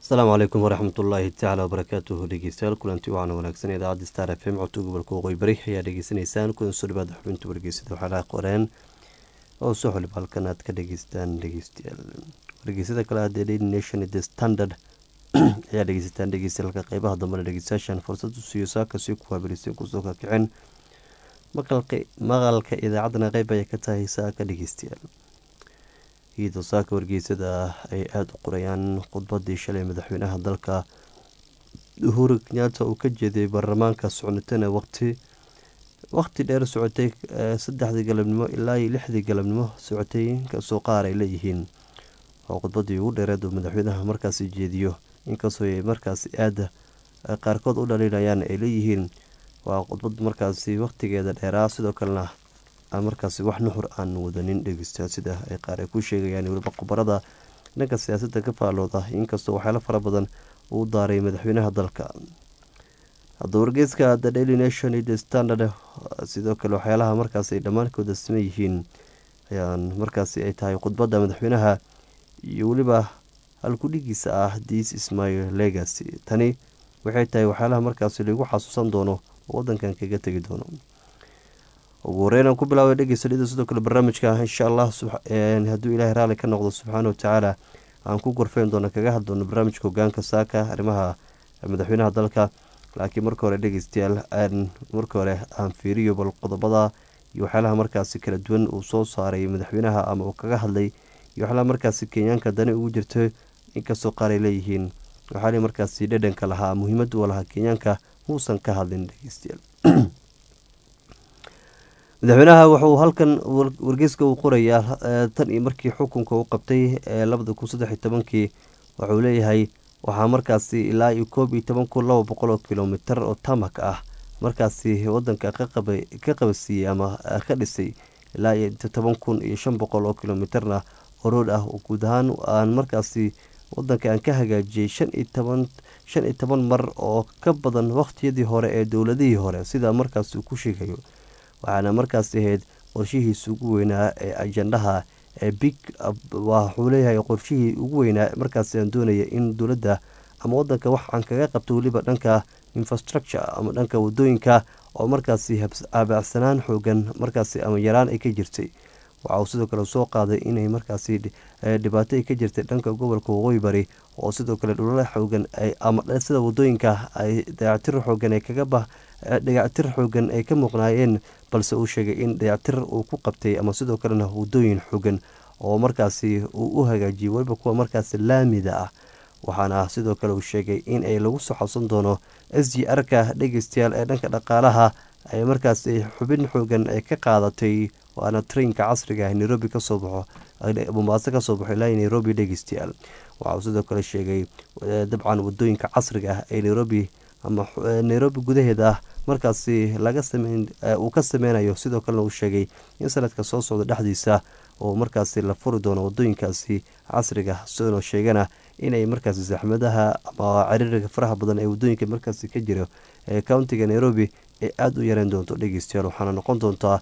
asalaamu calaykum waraxmatullaahi tacaala wabarakaatuhu dhegeystayaal kulanti wacan wanaagsan idaacadda star f m codka gobolka waqooyi bari ayaa dhegeysanaysaan kulan soo dhawaada xubinta wargeysada waxaalaha qoreen oo soo xulib halkan aad ka dhegeystaan dhegeystayaal wargeysada kale ah the daily nation the standard ayaa dhegeysataan dhegeystayaalka qeybaha dambena dhegeystayaashan fursad u siiyo saakasii ku habelisay kusoo kakicin maqalka idaacaddana qeyb ayay ka tahay saaka dhegeystayaal iyadoo saaka wargeysada ay aada u qorayaan khudbadii shalay madaxweynaha dalka uhuru kenyaata uu ka jeeday baarlamaanka socnatana waqti waqti dheer socotay saddexdii galabnimo ilaa iyo lixdii galabnimo socotay inkastoo qaar ay leeyihiin oo khudbadii ugu dheereed uu madaxweynaha markaasi jeediyo inkastoo ay markaasi aada qaarkood u dhaliilayaan ay leeyihiin waa khudbad markaasi waqtigeeda dheeraa sidoo kalena markaasi wax nuxur aan wadanin dhegeysta sida ay qaar ay ku sheegayaan weliba khubarada dhanka siyaasadda ka faalooda inkastoo waxyaalo fara badan uu daaray madaxweynaha dalka hadda wargeyska the daily nation iyo the standard sidoo kale waxyaalaha markaasi ay dhammaankood siman yihiin ayaan markaasi ay tahay khudbadda madaxweynaha iyo weliba halkudhigiisa ah this is my legacy tani waxay tahay waxyaalaha markaasi lagu xasuusan doono oo wadankan kaga tegi doono ugu horeyn aan ku bilaabay dhegeysadhida sidoo kale barnaamijka insha allah hadduu ilaahay raalli ka noqdo subxaana watacaala aan ku gorfeyn doono kaga hadl doono barnaamijka hogaanka saaka arrimaha madaxweynaha dalka laakiin marka hore dhegeystayaal marka hore aan fiiriyo bal qodobada iyo waxyaalaha markaasi kala duwan uu soo saaray madaxweynaha ama uu kaga hadlay iyo waxyaalaha markaasi kenyaanka dani ugu jirto inkastoo qaar ay leeyihiin waxaali markaasi dhedhanka lahaa muhiimada u lahaa kenyaanka muusan ka hadlin dhegeystayaal madaxweynaha wuxuu halkan wargeyska uu qorayaa tan iyo markii xukunka uu qabtay ee labada kun saddex iyo tobankii wuxuu leeyahay waxaa markaasi ilaa iyo koob iyo toban kun laba boqol oo kilomitar oo tamak ah markaasi wadanka ka qabasiiyey ama ka dhisay ilaa iyo toban kun iyo shan boqol oo kilomitarna oo rood ah oo guud ahaan aan markaasi wadanka aan ka hagaajiyey shan iyo toban shan iyo toban mar oo ka badan waqtiyadii hore ee dowladihii hore sida markaasi uu ku sheegayo waxaana markaasi ahayd qorshihiisa ugu weynaa ee ajandaha ee big wuxuu leeyahay qorshihii ugu weynaa markaasi aan doonaya in dowladda ama wadanka wax aan kaga qabto weliba dhanka infrastructure ama dhanka wadooyinka oo markaasi aabacsanaan xoogan markaasi ama yaraan ay ka jirtay waxa uu sidoo kale soo qaaday inay markaasi dhibaato ay ka jirtay dhanka gobolka waqooyi bari oo sidoo kale dhulala xoogan ama sida wadooyinka ay dayactir xoogan ay kaga bah dayactir xoogan ay ka muuqnaayeen balse uu sheegay in dayactir uu ku qabtay ama sidoo kalena wadooyin xoogan oo markaasi uu u hagaajiyay weliba kuwa markaasi laamida ah waxaana sidoo kale uu sheegay in ay lagu soo xabsan doono s g r-ka dhegeystayaal ee dhanka dhaqaalaha ay markaasi xubin xoogan ay ka qaadatay waana trainka casriga ah nairobi kasoo baxo mombaaso kasoo baxo ilaa nairobi dhegeystayaal waxauu sidoo kale sheegay dabcan wadooyinka casriga ah ee nairobi ama nairobi gudaheeda ah markaasi laga sameyn uu ka sameynayo sidoo kalena uu sheegay in sanadka soo socda dhexdiisa oo markaasi la furi doono wadooyinkaasi casriga sidoo sheegana inay markaasi saxmadaha ama cariiriga faraha badan ee wadooyinka markaasi ka jiro ee countiga nairobi ay aada u yareyn doonto dhegeystayaal waxaana noqon doontaa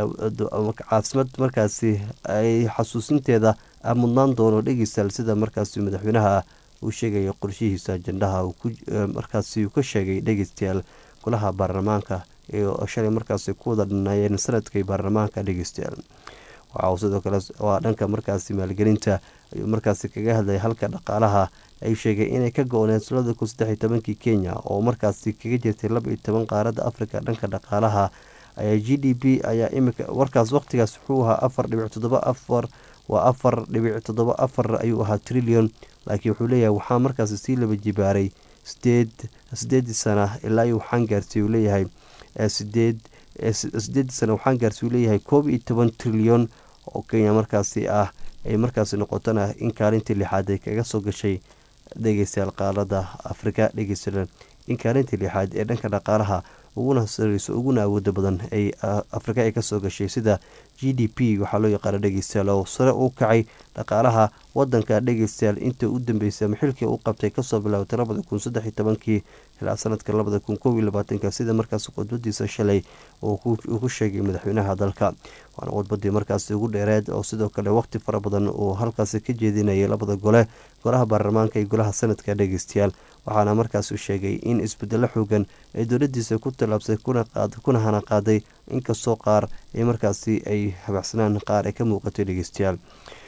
caasimad markaasi ay xasuusinteeda mudnaan doono dhegeystayaal sida markaasi madaxweynaha uu sheegaya qorshihiisa ajandaha markaasi uu ka sheegay dhegeystayaal golaha baarlamaanka shalay markaasi ku wada dhanaayeen sanadkii baarlamaanka dhegeystayaal waxa uu sidoo kale waa dhanka markaasi maalgelinta ayuu markaasi kaga hadlay halka dhaqaalaha ay sheegay inay ka go-oneen sanada kun saddex iyo tobankii kenya oo markaasi kaga jirtay laba iyo toban qaaradda africa dhanka dhaqaalaha ayaa g d p ayaa imika warkaas waqtigaas wuxuu ahaa afar dhibic toddoba afar waa afar dhibic toddoba afar ayuu ahaa trillion laakiin wuxuu leeyahay waxaa markaasi sii laba jibaaray sideed sideedii sana ilaa iyo waxaan gaarsiy uu leeyahay sideed sideedii sana waxaan gaarsiy uu leeyahay koob iyo toban trilyon oo kenya markaasi ah ay markaasi noqotona in kaalintii lixaad ay kaga soo gashay dhegeystayaal qaalada afrika dhegeysta in kaalintii lixaad ee dhanka dhaqaalaha uguna sareyso uguna awooda badan ay afrika ay kasoo gashay sida g d p waxaa loo yaqaana dhegeystayaal oo sare u kacay dhaqaalaha wadanka dhegeystayaal inta u dambeysay ama xilkii u qabtay kasoo bilaawtay labada kun saddex iyo tobankii ilaa sanadka labada kun kow iyo labaatanka sida markaas khudbadiisa shalay uu ku sheegay madaxweynaha dalka waana khudbadii markaasi ugu dheereed oo sidoo kale waqti fara badan uu halkaasi ka jeedinayay labada gole golaha baarlamaanka iyo golaha sanadka dhegeystayaal waxaana markaas uu sheegay in isbedelo xoogan ay dowladiisa ku tallaabsay kuna hana qaaday inkastoo qaar ay markaasi ay habaxsanaan qaar ay ka muuqatay dhegeystayaal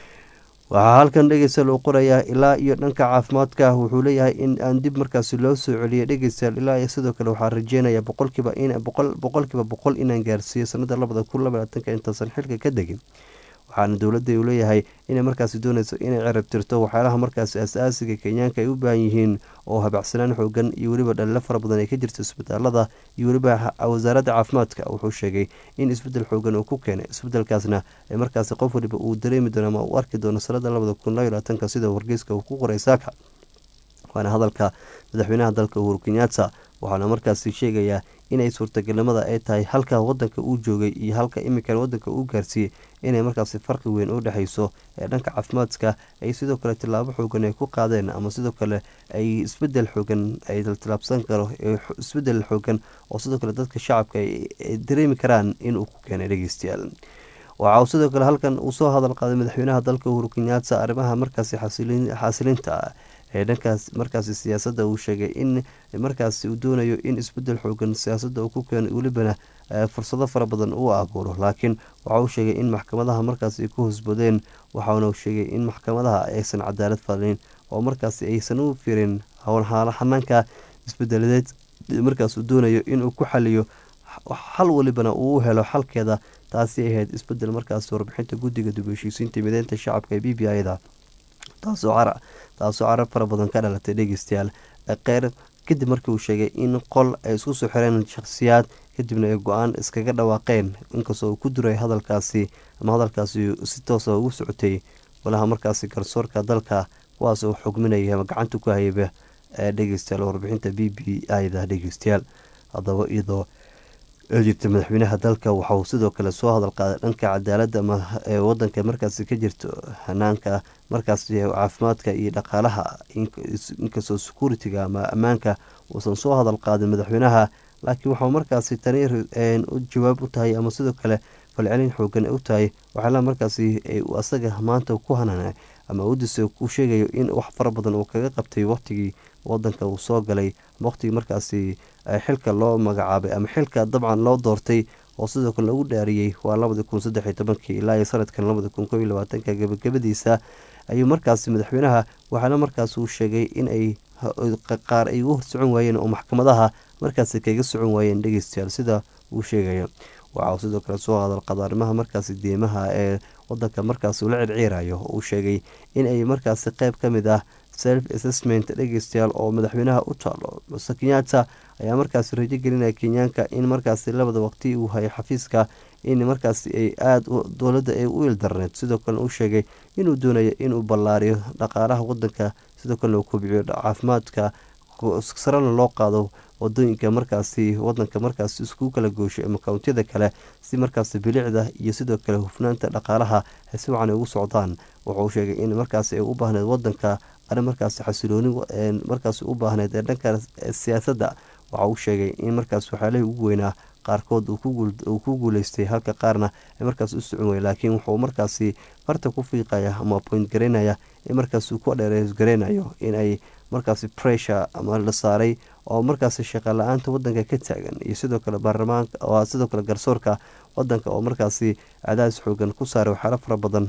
waxaa halkan dhegeystayaal uu qorayaa ilaa iyo dhanka caafimaadka wuxuu leeyahay in aan dib markaasi loo soo celiyay dhegeystayaal ilaa iyo sidoo kale waxaa rajeynaya boqolkiiba boqolkiiba boqol inaan gaarsiiyo sanada labada kun labaatanka intaasan xilka ka degin waxaana dowladda uu leeyahay inay markaasi dooneyso inay cerab tirto waxyaalaha markaasi as-aasiga kenyaanka ay u baahan yihiin oo habacsanaan xoogan iyo weliba dhalilo fara badan ay ka jirto isbitaalada iyo weliba wasaaradda caafimaadka wuxuu sheegay in isbedel xoogan uu ku keenay isbedelkaasna ee markaasi qof waliba uu dareemi doono ama uu arki doono sanada labada kun labaatanka sida wargeyska uu ku qoray saaka waana hadalka madaxweynaha dalka uhuru kenyatta waxaana markaasi sheegayaa inay suurtagalnimada ay tahay halka wadanka uu joogay iyo halka iminkan wadanka uu gaarsiiyey inay markaasi farqi weyn u dhexeyso ee dhanka caafimaadka ay sidoo kale tilaabo xoogan ay ku qaadeen ama sidoo kale ay isbedel xoogan ay tilaabsan karo isbedel xoogan oo sidoo kale dadka shacabka ay dareemi karaan inuu ku keenay dhegeystayaal waxa uu sidoo kale halkan uu soo hadal qaaday madaxweynaha dalka uhuru kenyatta arrimaha markaasi xasilinta ee dhankaas markaasi siyaasadda uu sheegay in markaasi uu doonayo in isbedel xoogan siyaasadda uu ku keeno welibana fursado fara badan uu abuuro laakiin waxa uu sheegay in maxkamadaha markaasi ay ku hosbadeen waxaana sheegay in maxkamadaha aysan cadaalad falin oo markaasi aysan u firin xanaanka isbedeladeed markaas uu doonayo inuu ku xaliyo xal walibana uu u helo xalkeeda taasi ay ahayd isbedel markaasi warbixinta guddiga dib heshiisiinta mideynta shacabka ee b b i da taasoo carab fara badan ka dhalatay dhegeystayaal kheyr kadib markii uu sheegay in qol ay isku soo xireen shakhsiyaad kadibna ay go-aan iskaga dhawaaqeen inkastoo uu ku duray hadalkaasi ama hadalkaasi si toosa ugu socotay golaha markaasi garsoorka dalka kuwaas oo xugminaya ama gacanta ku hayaba ee dhegeystayaal warbixinta b b i da dhegeystayaal haddaba iyadoo jirta madaxweynaha dalka waxa uu sidoo kale soo hadal qaaday dhanka cadaaladda ama ee wadanka markaasi ka jirto hanaanka markaasi caafimaadka iyo dhaqaalaha inkastoo security-ga ama ammaanka uusan soo hadal qaadin madaxweynaha laakiin waxau markaasi tani jawaab u tahay ama sidoo kale falcelin xoogan u tahay waxaala markaasi asaga maanta ku hanana ama udisa ku sheegayo in wax fara badan uu kaga qabtay waqtigii wadanka uu soo galay waqtigii markaasi xilka loo magacaabay ama xilka dabcan loo doortay oo sidoo kale lagu dhaariyey waa labadi kun saddexiy tobankii ilaa iyo sanadkan labadi kun kob iyo labaatanka gabagabadiisa ayuu markaasi madaxweynaha waxaana markaas uu sheegay in ay qaar ay u socon waayeen oo maxkamadaha markaasi kaga socon waayeen dhegeystayaal sida uu sheegayo waxa uu sidoo kale soo hadal qada arrimaha markaasi deemaha ee wadanka markaasi ula circiirayo uu sheegay in ay markaasi qeyb ka mid ah self assessment dhegeystayaal oo madaxweynaha u taalo mase kenyatta ayaa markaasi rajo gelinaya kenyaanka in markaasi labada waqti uu hayay xafiiska in markaasi ay aada dowladda ay u ildarneed sidoo kalena uu sheegay inuu doonayo inuu ballaariyo dhaqaalaha wadanka sidoo kalena uu kobciyo caafimaadka sarena loo qaado wadooyinka markaasi wadanka markaasi isku kala gooshay ama kountiyada kale si markaasi bilicda iyo sidoo kale hufnaanta dhaqaalaha ay si wacan ugu socdaan wuxuu sheegay in markaasi ay u baahneed wadanka arrin markaasi xasilooni markaasi u baahneed ee dhanka siyaasadda waxa uu sheegay in markaas waxyaalihii ugu weynaa qaarkood uu ku guuleystay halka qaarna ay markaas u socon waya laakiin wuxuu markaasi farta ku fiiqaya ama point garaynaya in markaas uu ku dheereys garaynayo in ay markaasi pressure ama la saaray oo markaasi shaqa la-aanta wadanka ka taagan iyo sidoo kale baarlamaanka oo sidoo kale garsoorka wadanka oo markaasi cadaadis xoogan ku saaray waxyaalo fara badan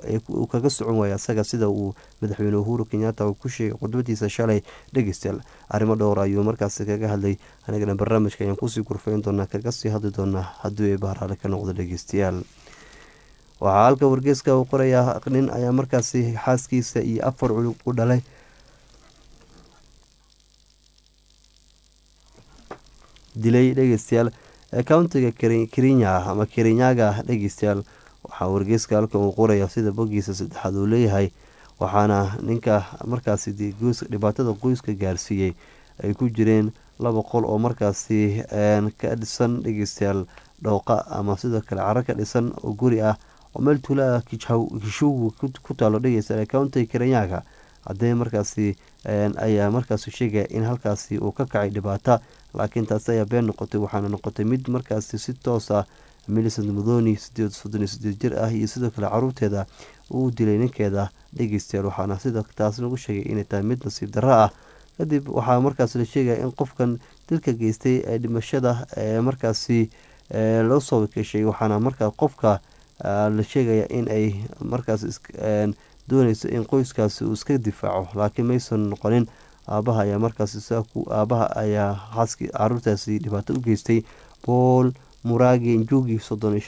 uu kaga socon waaya isaga sida uu madaxweyne uhuru kenyatta uu ku sheegay khudbadiisa shalay dhegeystayaal arrimo dhowr ayuu markaasi kaga hadlay anigana barnaamijka ayaan kusii gurfayn doonaa kaga sii hadli doonaa haddii ay bahraale ka noqdo dhegeystayaal waxaa halka wargeeska uu qorayaa nin ayaa markaasi xaaskiisa iyo afar culug u dhalay dilay dhegeystayaal countiga kerinya ama kerinyaga dhegeystayaal waxaa wargeyska halkan uu qoraya sida bogiisa saddexaad uu leeyahay waxaana ninka markaasi dhibaatada qoyska gaarsiiyey ay ku jireen laba qol oo markaasi ka dhisan dhegeystayaal dhooqa ama sidoo kale caro ka dhisan oo guri ah oo meel tuula ah kishugu ku taalo dhegeystayaal countiga kerinyaga haddee markaasi ayaa markaasi sheegaya in halkaasi uu ka kacay dhibaata laakiin taasi ayaa been noqotay waxaana noqotay mid markaasi si toos ah milicent mudoni sideed soddon iyo sideed jir ah iyo sidoo kale caruurteeda uu dilay ninkeeda dhegeystayaal waxaana sida taas lagu sheegay inay tahay mid nasiib darro ah kadib waxaa markaas la sheegaya in qofkan dilka geystay ee dhimashada ee markaasi loo soo wakeeshay waxaana markaa qofka la sheegaya in ay markaas dooneyso in qoyskaasi uu iska difaaco laakiin maysan noqonin aabaha ayaa markaas aabaha ayaa xaaskii caruurtaasi dhibaato u geystay bool muraagi njugi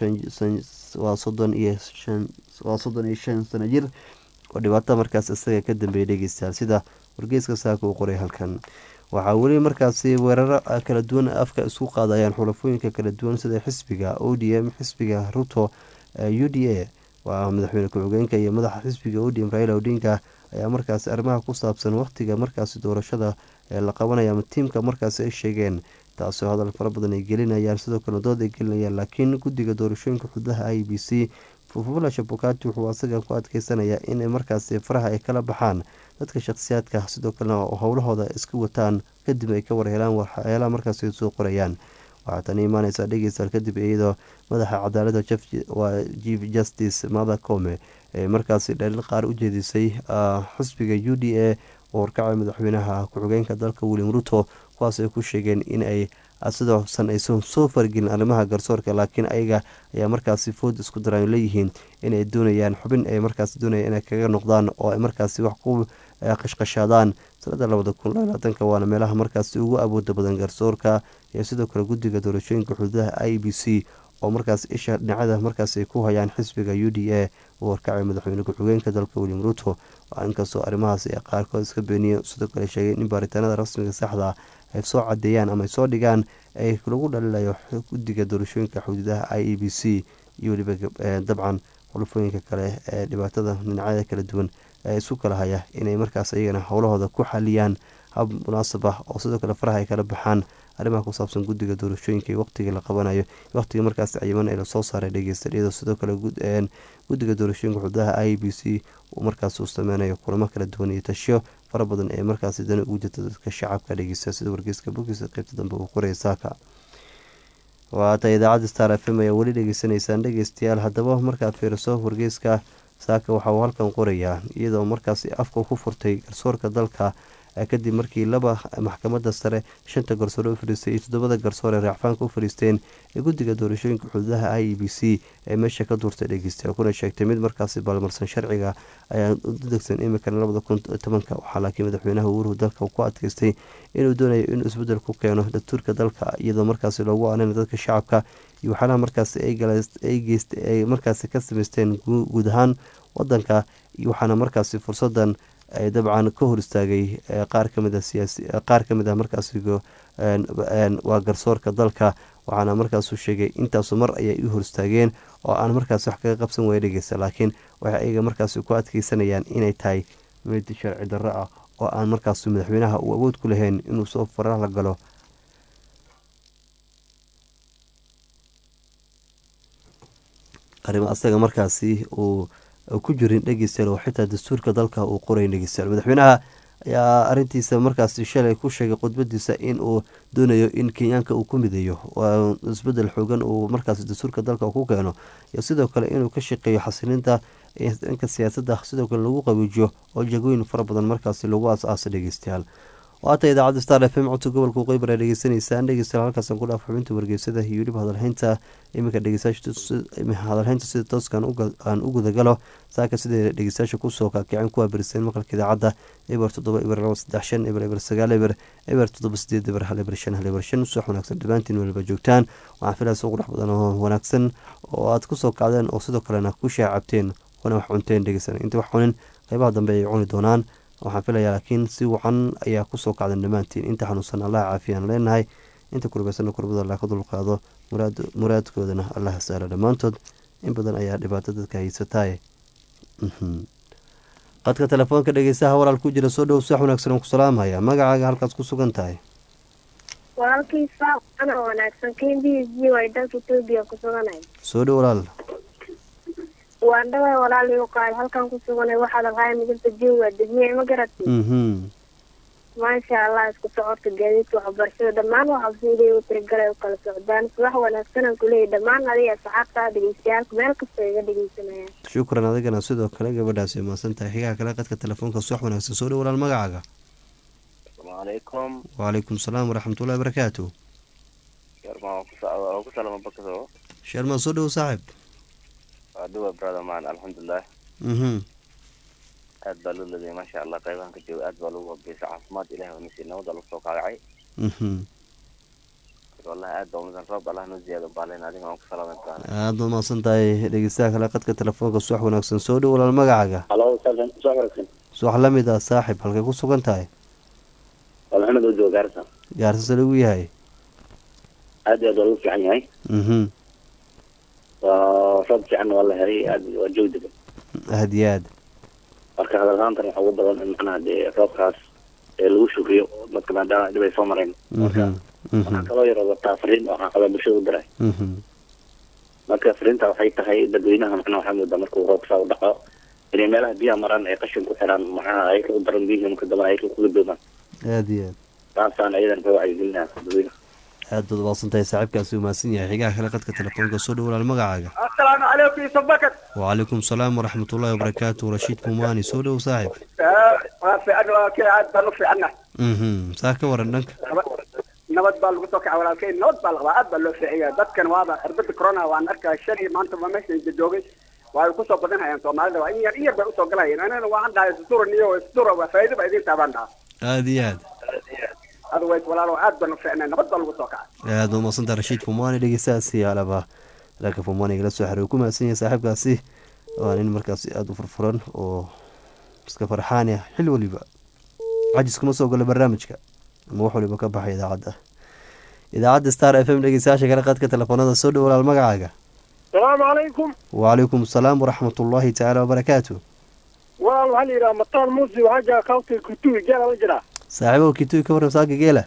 waa soddon iyo shan waa soddon iyo shan sano jir oo dhibaato markaas isaga ka dambeeyay dhegeystayaal sida wargeyska saaka uu qoray halkan waxaa weli markaasi weeraro kala duwan afka isku qaadayaan xulafooyinka kala duwan sida xisbiga o d m xisbiga ruto u d a waa madaxweyne ku-xigeenka iyo madaxa xisbiga o d m raila odinga ayaa markaasi arrimaha ku saabsan waqtiga markaasi doorashada ee la qabanaya ama tiimka markaasi ay sheegeen taasoo hadal fara badan ay gelinayaan sidoo kale dood ay gelinayaan laakiin guddiga doorashooyinka xududaha i b c fufula shabukati wuxuu asaga ku adkeysanayaa in markaasi faraha ay kala baxaan dadka shakhsiyaadka sidoo kalena howlahooda iska wataan kadib ay ka warhelaan waxyaalaha markaasi soo qorayaan waxaa tani imaaneysaa dhegeystaal kadib iyadoo madaxa cadaalada waa chief justice mada come ee markaasi dhalil qaar u jeedisay xisbiga u d a oo horkacay madaxweynaha ku-xigeenka dalka william ruto kuwaas ay ku sheegeen in ay sidoosan aysan soo fargelin arrimaha garsoorka laakiin ayaga ayaa markaasi food isku daraan leeyihiin inay doonayaan xubin ay markaas doonayaan inay kaga noqdaan oo ay markaasi wax ku qashqashaadaan sanada labada kun labaatanka waana meelaha markaasi ugu awooda badan garsoorka iyo sidoo kale guddiga doorashooyinka xuduudaha i b c oo markaas isha dhinacada markaas ay ku hayaan xisbiga u d a uu horkacay madaxweyne ku-xigeenka dalka william ruto inkastoo arrimahaas ay qaarkood iska beeniyeen sidoo kale sheegeen in baaritaanada rasmiga saxda ay soo cadeeyaan ama ay soo dhigaan ay lagu dhalilayo guddiga doorashooyinka xuduudaha i e b c iyo weliba dabcan xulufooyinka kale ee dhibaatada dhinacyada kala duwan ee isu kala haya inay markaas iyagana howlahooda ku xaliyaan hab munaasab ah oo sidoo kale faraha ay kala baxaan arrimaha ku saabsan guddiga doorashooyinka iyo waqtiga la qabanayo waqtiga markaas cayiman ee lasoo saaray dhegeysta iyadoo sidoo kale guddiga doorashooyinka xududaha i b c uu markaas uu sameynayo kulamo kala duwan iyo tashiyo fara badan ee markaasi dani ugu jirta dadka shacabka dhegeysta sida wargeyska bogiisa qeybta dambe uu qoraya saaka waata idaacadda star f m ayaa weli dhegeysanaysaan dhegeystayaal haddaba markaad fiiriso wargeyska saaka waxa uu halkan qorayaa iyadoo markaasi afka ku furtay garsoorka dalka kadib markii laba maxkamada sare shanta garsoore u fadhiistay iyo toddobada garsoore raacfaanka u fadhiisteen ee guddiga doorashooyinka xuduudaha i e b c ee meesha ka duurtay dhegeystayaal kuna sheegtay mid markaasi balmarsan sharciga ayaa u degsan imikan labada kun tobanka waxaa laakiin madaxweynaha uruhu dalka ku adkeystay inuu doonayo inuu isbedel ku keeno dastuurka dalka iyadoo markaasi loogu aanina dadka shacabka iyo waxyaalaha markaasi ay markaasi ka sameysteen guud ahaan wadanka iyo waxaana markaasi fursadan ay dabcan ka hor istaagay qaar kamid a siyaasi qaar ka mid ah markaasi waa garsoorka dalka waxaana markaasu sheegay intaasu mar ayay u hor istaageen oo aan markaas wax kaga qabsan waya dhegeysta laakiin waxay ayaga markaasi ku adkeysanayaan inay tahay mid sharci darro ah oo aan markaas madaxweynaha uu awood ku lahayn inuu soo faraha la galo arrimo asaga markaasi uu ku jirin dhegeystayaal oo xitaa dastuurka dalka uu qorayn dhegeystayaal madaxweynaha ayaa arintiisa markaasi shalay ku sheegay khudbadiisa in uu doonayo in kenyaanka uu ku mideeyo waa isbedel xoogan uu markaasi dastuurka dalka ku keeno iyo sidoo kale inuu ka shaqeeyo xasilinta dhanka siyaasadda sidoo kale lagu qabiijiyo oo jagooyin fara badan markaasi lagu aas-aasa dhegeystayaal waata idaacadda star f m codka gobolka qeybar aa dhegeysanaysaan dhegeystayaal halkaasaan ku dhaaf xubinta wargeysada iyo weliba hadalhaynta iminka dhegeystayaashahadalhaynta sida tooskan aan u gudagalo saaka siday dhegeystayaasha kusoo kaakiceen kuwaa beriseen maqalka idaacadda eber toddoba eber laba saddex shan eber eber sagaal eber eber toddoba sideed eber hal eber shan hal eber shan subax wanaagsan dhammaantiin weliba joogtaan waxaan filayaa suuq dhex badan oo wanaagsan oo aad kusoo kacdeen oo sidoo kalena ku shaacabteen wana wax cunteen dhegeysan inta wax cunin qeybaha dambe ay cuni doonaan waxaan filayaa laakiin si wacan ayaa kusoo kacdan dhammaantiin inta xanuunsan allah caafiyaan leenahay inta kurbaysana kurbada allah ka dulqaado muraadkoodana allah saara dhammaantood in badan ayaa dhibaato dadka haysataay qadka telefoonka dhegeysaha walaal ku jira soo dhow sax wanaagsan aan ku salaamhaya magacaaga halkaas ku sugan tahay walaalkiisa ana wanaagsan k b g way dalka etoobiya ku suganay soo dhow walaal waan dhaway walaal iu qaay halkan ku suganay waxaad alhaaya midabta jiwa degmiye ma garatay mhm maasha allah isku socodka gaadiidka waxbarashada dhammaan waxa sidii u tirigalay u kala socdaan subax wanaagsanaan kuleeyahy dhammaan adiga asxaabta dhegeystayaalka meel kastoo iga dhegeysanayaan shukran adigana sidoo kale gabadhaasi mahadsan tahay xigaha kale qadka telefoonka subax wanaagsan soo dhow walaal magacaaga asalaamu calaykum wacalaykum salaam waraxmatullahi barakaatu yarma ku socda ku salama bakado sheermaan soo dhow saaxib waa duwa brother man alxamdulilah mhm aad baa loo leedahay maasha allah qaybahan ka jooga aad baa lagu wabeysay caafimaad ilahi waa nasi nabada lagu soo kaagacay mhm wallahi aad baa unadan roob allah noo ziyaado baalen adiga aan ku salaamay aad baad mahadsan tahay dhegeystaha kale qadka telefoonka subax wanaagsan soo dhow walaal magacaaga halo saasan soo wanaagsan subax la mid ah saaxib halkay ku sugan tahay waa maxamed oo jooga gaarisa gaarsase lagu yahay aad iyo aad waa lagu fiican yahay mhm waa roob fiican waa la helay aad waa joog degan aad iyo aad marka hadalhaantan waxaa ugu badan in macnaha dee roobkaas ee lagu shukriyo dadka maadaama dhib ay soo mareen marka mhm waxaa kaloo yar wataa fariin oo caqabad bulshada u diray mhm marka fariinta waxay tahay dadweynaha macnaha waxaa moodaa markuu roobkaa u dhaco inay meelaha biyaha maraan ay qashin ku xiraan macnaha ayaka u daran biyihii marka dambe ayaka kula doomaan aad iyo aad taasaan ayadan ka wacyigelinaha dadweynaha aad baad mahadsan tahay saaxiibkaasi uu mahadsan yahay xigaha kale qadka telefoonka soo dhow walaal magacaaga السلام عليكم يوسف بكر wacalaykum salaam waraxmatullaahi wabarakaatu rashiid kumaani soo dhow saaxib في أنا كي عاد بنو في عنا mhm saa ka waran dhanka nabad baa lagu soo kacay walaalkay nabad baa la qabaa aad baa loo fiiciyaa dadkan waaba cirbada corona waan arkaa shalay maanta ma meesha joogay waa kusoo badanhayaan soomaalida waa in yar in yar bay usoo galayeen anana waxaan dhahay isduran iyo isdura waa faa'iido ba idin taabaan dhaha aad iyo aad otherwise walaalo aad baan u fiicnay nabad baa lagu soo kacay aad baad mahadsan tahay rashiid fumaani dhegeystahaasi alaba dhanka fumaani igala soo xiriir ku mahadsan yahay saaxiibkaasi waa nin markaasi aada u furfuran oo iska farxaan ah xil waliba cajis kuma soo gala barnaamijka ama wax waliba ka baxay idaacadda idaacadda star f m dhegeystayaasha kale qadka telefoonada soo dhow walaal magacaaga السلام عليكم wacalaykum asalaam waraxmatullaahi tacaala wabarakaatu والله هل يرى مطار موسي وحاجة كوتي كتوي جالا وجرا saaxiibow kituy ka waran saaga geela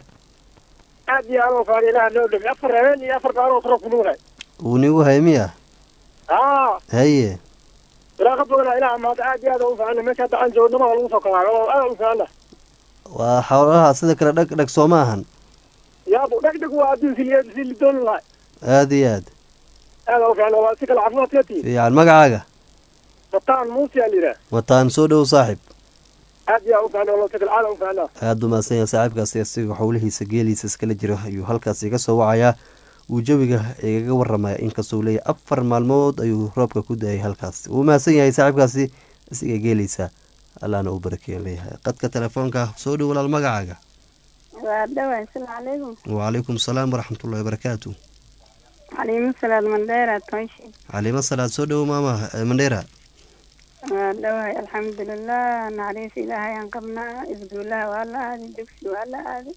عادي أنا وفاني لها نودم أفر هيني أفر قارو تروك نوغي uu nigu haymiya آه haye لا قبل إلى ما عادي هذا وفاني ما كان عن جو نما ولا وصل كمان أنا وفاني waa xoolaha sida kale dhag dhag soo ma ahan يا أبو دك دك وادي في اليد في الدون الله aada iyo aad أنا وفاني واسك العفوات يتي fiican magacaaga مطار موسي اللي ده wataan soo dhow saaxib عادي يا وفاني والله سك العالم وفاني aada u mahadsan yahay saaxiibkaasi isaga xowlihiisa geeliisa iskala jiro ayuu halkaasi iga soo wacayaa uu jawiga igaga waramaya inkastoo uu leeyahay afar maalmood ayuu roobka ku da-ay halkaas wuu mahadsan yahay saaxiibkaasi isiga geeliisa allahna uu barakeeya leeyahay qadka telefoonka soo dhow walaal magacaaga waa dhawa asalaamu calaykum wacalaykum salaam waraxmatullahi wabarakaatu xaliimo salaad mandheera toonshi caliimo salaad soo dhowo maama eh, mandheera waa dhawahay alxamdulilah naxariis ilaahay aan qabnaa isguulaha waa la aaday dugsi waa la aaday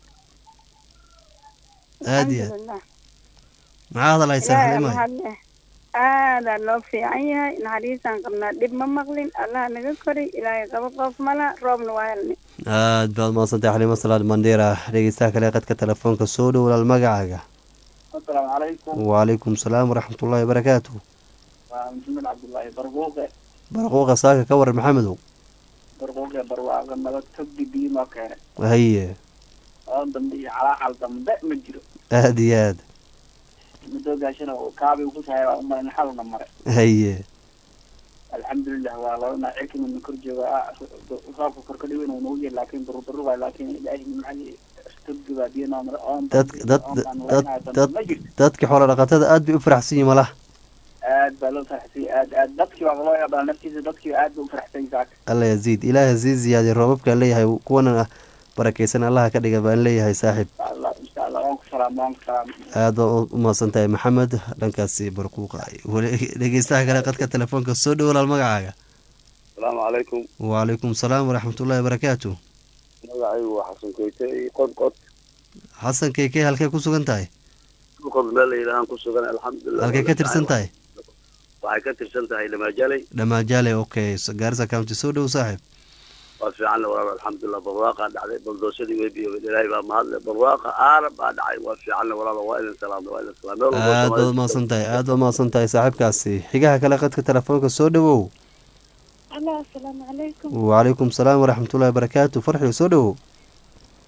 aada iyo aad alxamdulilah maxaa hadalhaysaa ilaahay xalimahay mahad leh aadaa loo fiican yahay naxariisaan qabnaa dhib ma maqlin allah naga koray ilaahay qabo qof mala roobna waa helnay aad baad mahadsantahay xaliimo salaad mandheera dhegeystaha kale qadka telefoonka soo dhow walaal magacaaga السلام عليكم wacalaykum salaam waraxmatullaahi wabarakaatu محمد عبد الله برقوقة barquuqa saaka ka waran maxamedow برقوقة برواقة نبت تبدي بيما كان haye أنا دمدي على حال دمدي مجرو aada iyo aad مدو قاشنا وكابي وكسها وما نحاول نمر haye alxamdulilah waa labana cilkina korje roobka korkadhi weyn nagu jir laakin duruduru waay laakin ilaahi nimcadii stogdi baa biyo noo mara oon dad dad dad dad dadkii xoolo dhaqatada aad bay u faraxsan yihin malaha aad baa loo faraxsay aad aad dadkii baa loo yaabaa naftiisa dadkii aad ba u faraxsay saaka alla yaziid ilaaha sii ziyaadiy roobabkaan leeyahay kuwanan ah barakaysan allaha ka dhiga baan leeyahay saaxiib insha allah insha allah waan ku salaam waan ku salaam aad baa u mahadsan tahay maxamed dhankaasi barquuqa weli dhegeystaha kale qadka telefoonka soo dhow walaal magacaaga asalaamu calaykum wacalaykum salaam waraxmatullaahi wabarakaatu magacaygu waa xasan koyte qod qod xasan keykey halkee ku sugan tahay qod meel la yidhaahaan ku sugan alxamdulilah halkee ka tirsan tahay waxay ka tirsan tahay lamaajaley dhamaajaale okay gaarisa county soo dhow saaxiib waa fiican le walaal alxamdulilah barwaaqaa dhacday baldoosadii way biyoobeen ilaahay baa mahadle barwaaqa aarab baa dhacay waa fiican le walaal waa idin salaamna waa idin salaam meel walbo aad baad Soomaalidu umahadsan tahay aad baad umahadsan tahay saaxiibkaasi xigaha kale qadka telefoonka soo dhowow allah asalaamu calaykum wacalaykum salaam waraxmatullaahi wabarakaatu farxio soo dhowow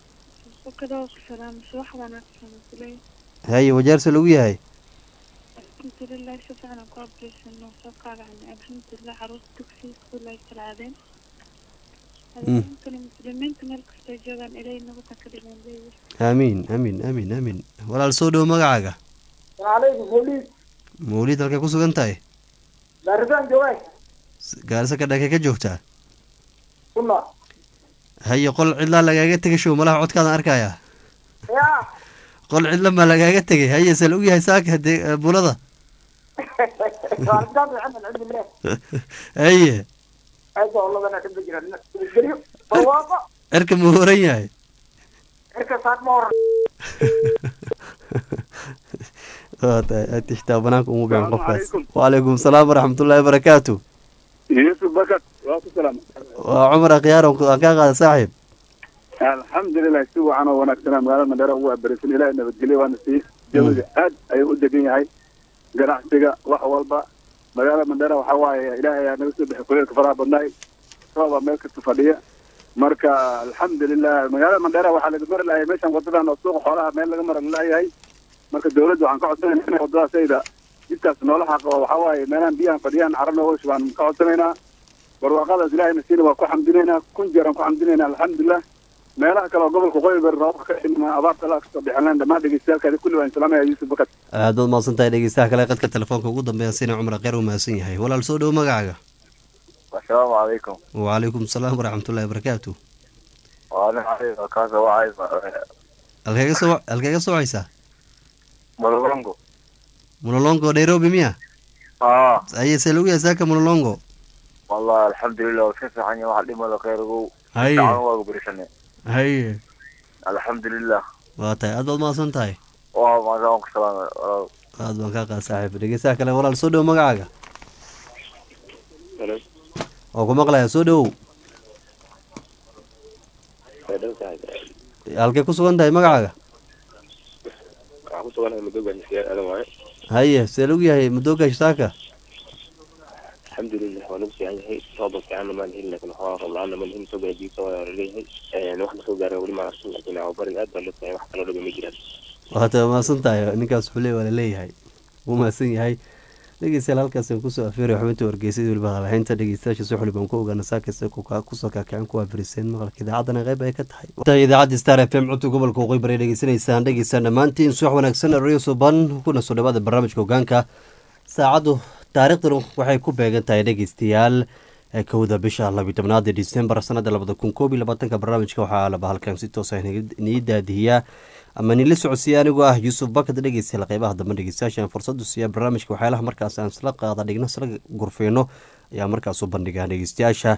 kadoo ku salaamay wax wanaagsan kuley haye wajaarse lagu yahay alxamdulilah si fiican aan ku abriysano soo kaagacnay alxamdulilah caruurta dugsiga iskuul ay salaadeen adaankani muslimiinta meel kastoo joogaan ilay nabada ka dhigan leeyahay aamiin aamiin aamiin aamiin walaal soo dhowo magacaaga alaykum mawliid mawlid halkay ku sugan tahay daaridaan joogaay gaarisa ka dhakay ka joogtaa kuna haye qol cidlaa lagaaga tegay show malaha codkaadan arkaya ya qol cidla maa lagaaga tegay haye se lagu yahay saaka dee bulada daaridaan fiican alxamdulilah haye aada oladana dhibba jira geliyo barwaaqo cirka muu horan yahay cirka saad ma horan waa tahay aad tixtaa banaanka umu bican Salaamu qofkaas calaykum. wacalaykum salaam waraxmatullaahi barakaatu yusuf bakar waa ku salaam waa cumar akhyaar aan ku- aan kaa qaada saaxiib alxamdulilah si wacan oo wanaagsanaa magaalada mandheera ugu abarisan ilaahay nabadgelyo waana sii jawiga aad ayuu u degan yahay ganacsiga wax walba magaalada mandheera waxaa waaye ilaahay ayaa naga soo bixi kuleelka faraha badnaay roobaa meel kasta fadhiya marka alxamdulilah magaalada mandheera waxaa laga mari lahay meeshan wadadan oo suuqa xoolaha meel laga mara laayahay marka dawladda waxaan ka codsanayna inay wadadaas ayda jidkaas noola xaqo waxaa waaye meelahan biyahan fadhiyaan carab nooga shubaan ka codsanaynaa barwaaqadaas ilaahayna siina waa ku xamdinaynaa kun jeer aan ku xamdinaynaa alxamdulilah meelaha kale oo gobolka qoyi ber roobka ka dhima abaarta la kasoo bixinlaan dhammaan dhegeystayaalkaadi kulli waan salaamaya yuusuf bakar aad baad mahadsan tahay dhegeystaha kale qadka telefoonka ugu dambeeya sina cumar akhyaar uu mahadsan yahay walaal soo dhowo magacaaga asalaamu calaykum wacalaykum salaam waraxmatullaahi barakaatu waalin calaykum kaasa wacay halkeega soo halkeega socaysaa malolongo mulolongo nairobi miya aa haye se lagu yahay saaka mulolongo wallahi alxamdulilah waa iska fiican yahay waxa dhimada khayrigow haye dacan waaga berisane haye alxamdulilah waa tahay aad baad mahadsan tahay waa maasaan waan ku salaamay walaal aad baan kaa qaada saaxiib dhegeystaha kale walaal soo dhowo magacaaga waa ku maqlayaa soo dhowow halkay ku sugan tahay magacaaga waxaan ku suganahay madooga xisiyaan aadan waaye haye see lagu yahay madooga shitaaka alxamdulilah waa nagu fiican yahay rooba fiicanna maan helin laakin waxaa roob la-aanna maan helin soo gaadiisa waa laleeyahay wax na soo gaaray weli maan arkin laakin bariga aad baa loo tahay wax kaloo dhaga ma jiraan waa tahay mahadsan tahay ninkaas xule waa laleeyahay wuu mahadsan yahay dhegeystayaal halkaas aan kusoo afeeray xubinta wargeysyada weliba hadalhaynta dhegeystayaasha si xuli baan ku ogaana saakasta kusoo kaakicin kuwaa firiseen maqalka idaacadana qayb ay ka tahay tahay idaacadda star f m codka gobolka waqooyi bari dhegeysanaysaan dhegeystaan dhammaantiin subax wanaagsan radio suban kuna soo dhawaada barnaamijka hogaanka saacaddu taariikhduna waxay ku beegan tahay dhegeystayaal kowda bisha labiyi tobnaad ee disembar sanada labada kun koob iyo labaatanka barnaamijka waxaa laba halkan si toos ah nii daadihiyaa ama nila socodsiiya anigoo ah yuusuf bakad dhegeystayaal qeybaha dambe dhegeystayaasha aan fursadu siiya barnaamijka waxyaalaha markaas aan isla qaada dhigno isla gurfeyno ayaa markaas u bandhigaa dhegeystayaasha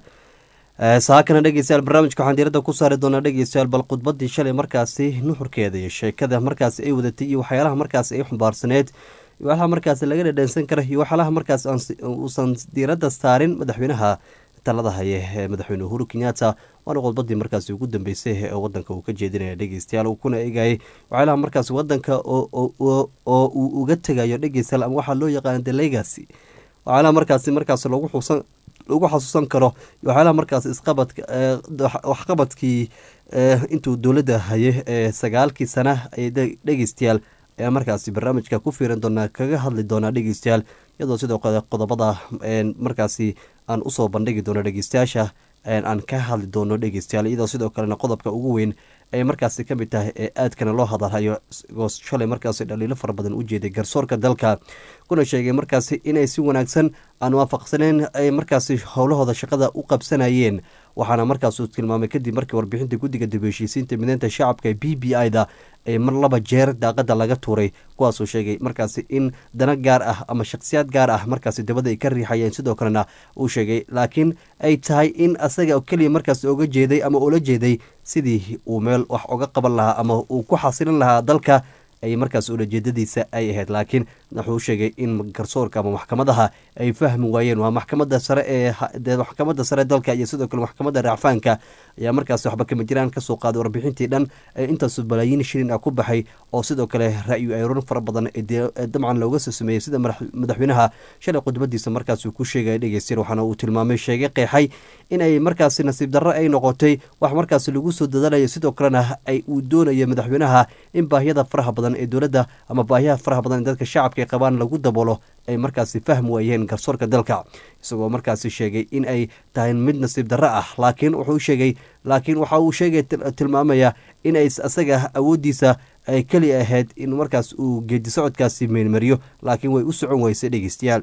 saakana dhegeystayaal barnaamijka waxaan diiradda ku saari doonaa dhegeystayaal bal khudbadii shalay markaasi nuxurkeeda iyo sheekada markaasi ay wadatay iyo waxyaalaha markaasi ay xumbaarsaneed iyo waxyaalaha markaasi laga dhadhansan kara iyo waxyaalaha markaas uusan diiradda saarin madaxweynaha talada haye ee madaxweyne uhuru kenyatta waana qodbadii markaasi ugu dambeysay ee wadanka uu ka jeedinaya dhegeystayaal uu kuna eegayay waxyaalaha markaasi wadanka oo uu uga tegayo dhegeystayaal ama waxaa loo yaqaana the legacy waxyaalaha markaasi markaas lagu xusan lagu xasuusan karo iyo waxyaalaha markaas isqabadka waxqabadkii intuu dowladda haye ee sagaalkii sana ee dhegeystayaal ayaa markaasi barnaamijka ku fiiran doonaa kaga hadli doonaa dhegeystayaal iyadoo sidoo kale qodobada markaasi aan usoo bandhigi doono dhegeystayaasha aan ka hadli doono dhegeystayaal iyadoo sidoo kalena qodobka ugu weyn ay markaasi kamid tahay ee aadkana loo hadalhayo oo shalay markaasi dhaliilo fara badan u jeeday garsoorka dalka kuna sheegay markaasi inay si wanaagsan aan waafaqsaneen ay markaasi howlahooda shaqada u qabsanayeen waxaana markaasuu tilmaamay kadib markii warbixinta guddiga dib heshiisiinta mideynta shacabka ee b b i da ee mar laba jeer daaqada laga tuuray kuwaasuu sheegay markaasi in dana gaar ah ama shakhsiyaad gaar ah markaasi dabada ay ka riixayeen sidoo kalena uu sheegay laakiin ay tahay in asaga keliya markaasi oga jeeday ama ula jeeday sidii uu meel wax oga qaban lahaa ama uu ku xasilin lahaa dalka ay markaas ulajeedadiisa ay ahayd laakiin wuxuu sheegay in garsoorka ama maxkamadaha ay fahmi waayeen waa maxkamada sare ee maxkamada sare dalka iyo sidoo kale maxkamada raacfaanka ayaa markaas waxba kama jiraan kasoo qaaday warbixintii dhan ee intaas balaayiin shilin ah ku baxay oo sidoo kale ra-yu ayroon fara badan dabcan looga soo sameeyey sida madaxweynaha shalay khudbadiisa markaas uu ku sheegaya dhegeystayaal waxaana uu tilmaamay sheegay qeexay in ay markaasi nasiib darro ay noqotay wax markaasi lagu soo dadalayo sidoo kalena ay uu doonayo madaxweynaha in baahiyada faraha badan ee dowladda ama baahiyaha faraha badan ee dadka shacabka ay qabaan lagu daboolo ay markaasi fahmi waayeen garsoorka dalka isagoo markaasi sheegay in ay tahay mid nasiib darro ah laakiin wuxuu sheegay laakiin waxa uu sheegay tilmaamaya in ay isaga awooddiisa ay keli ahayd in markaas uu geedi socodkaasi meelmariyo laakiin way u socon weysay dhegeystayaal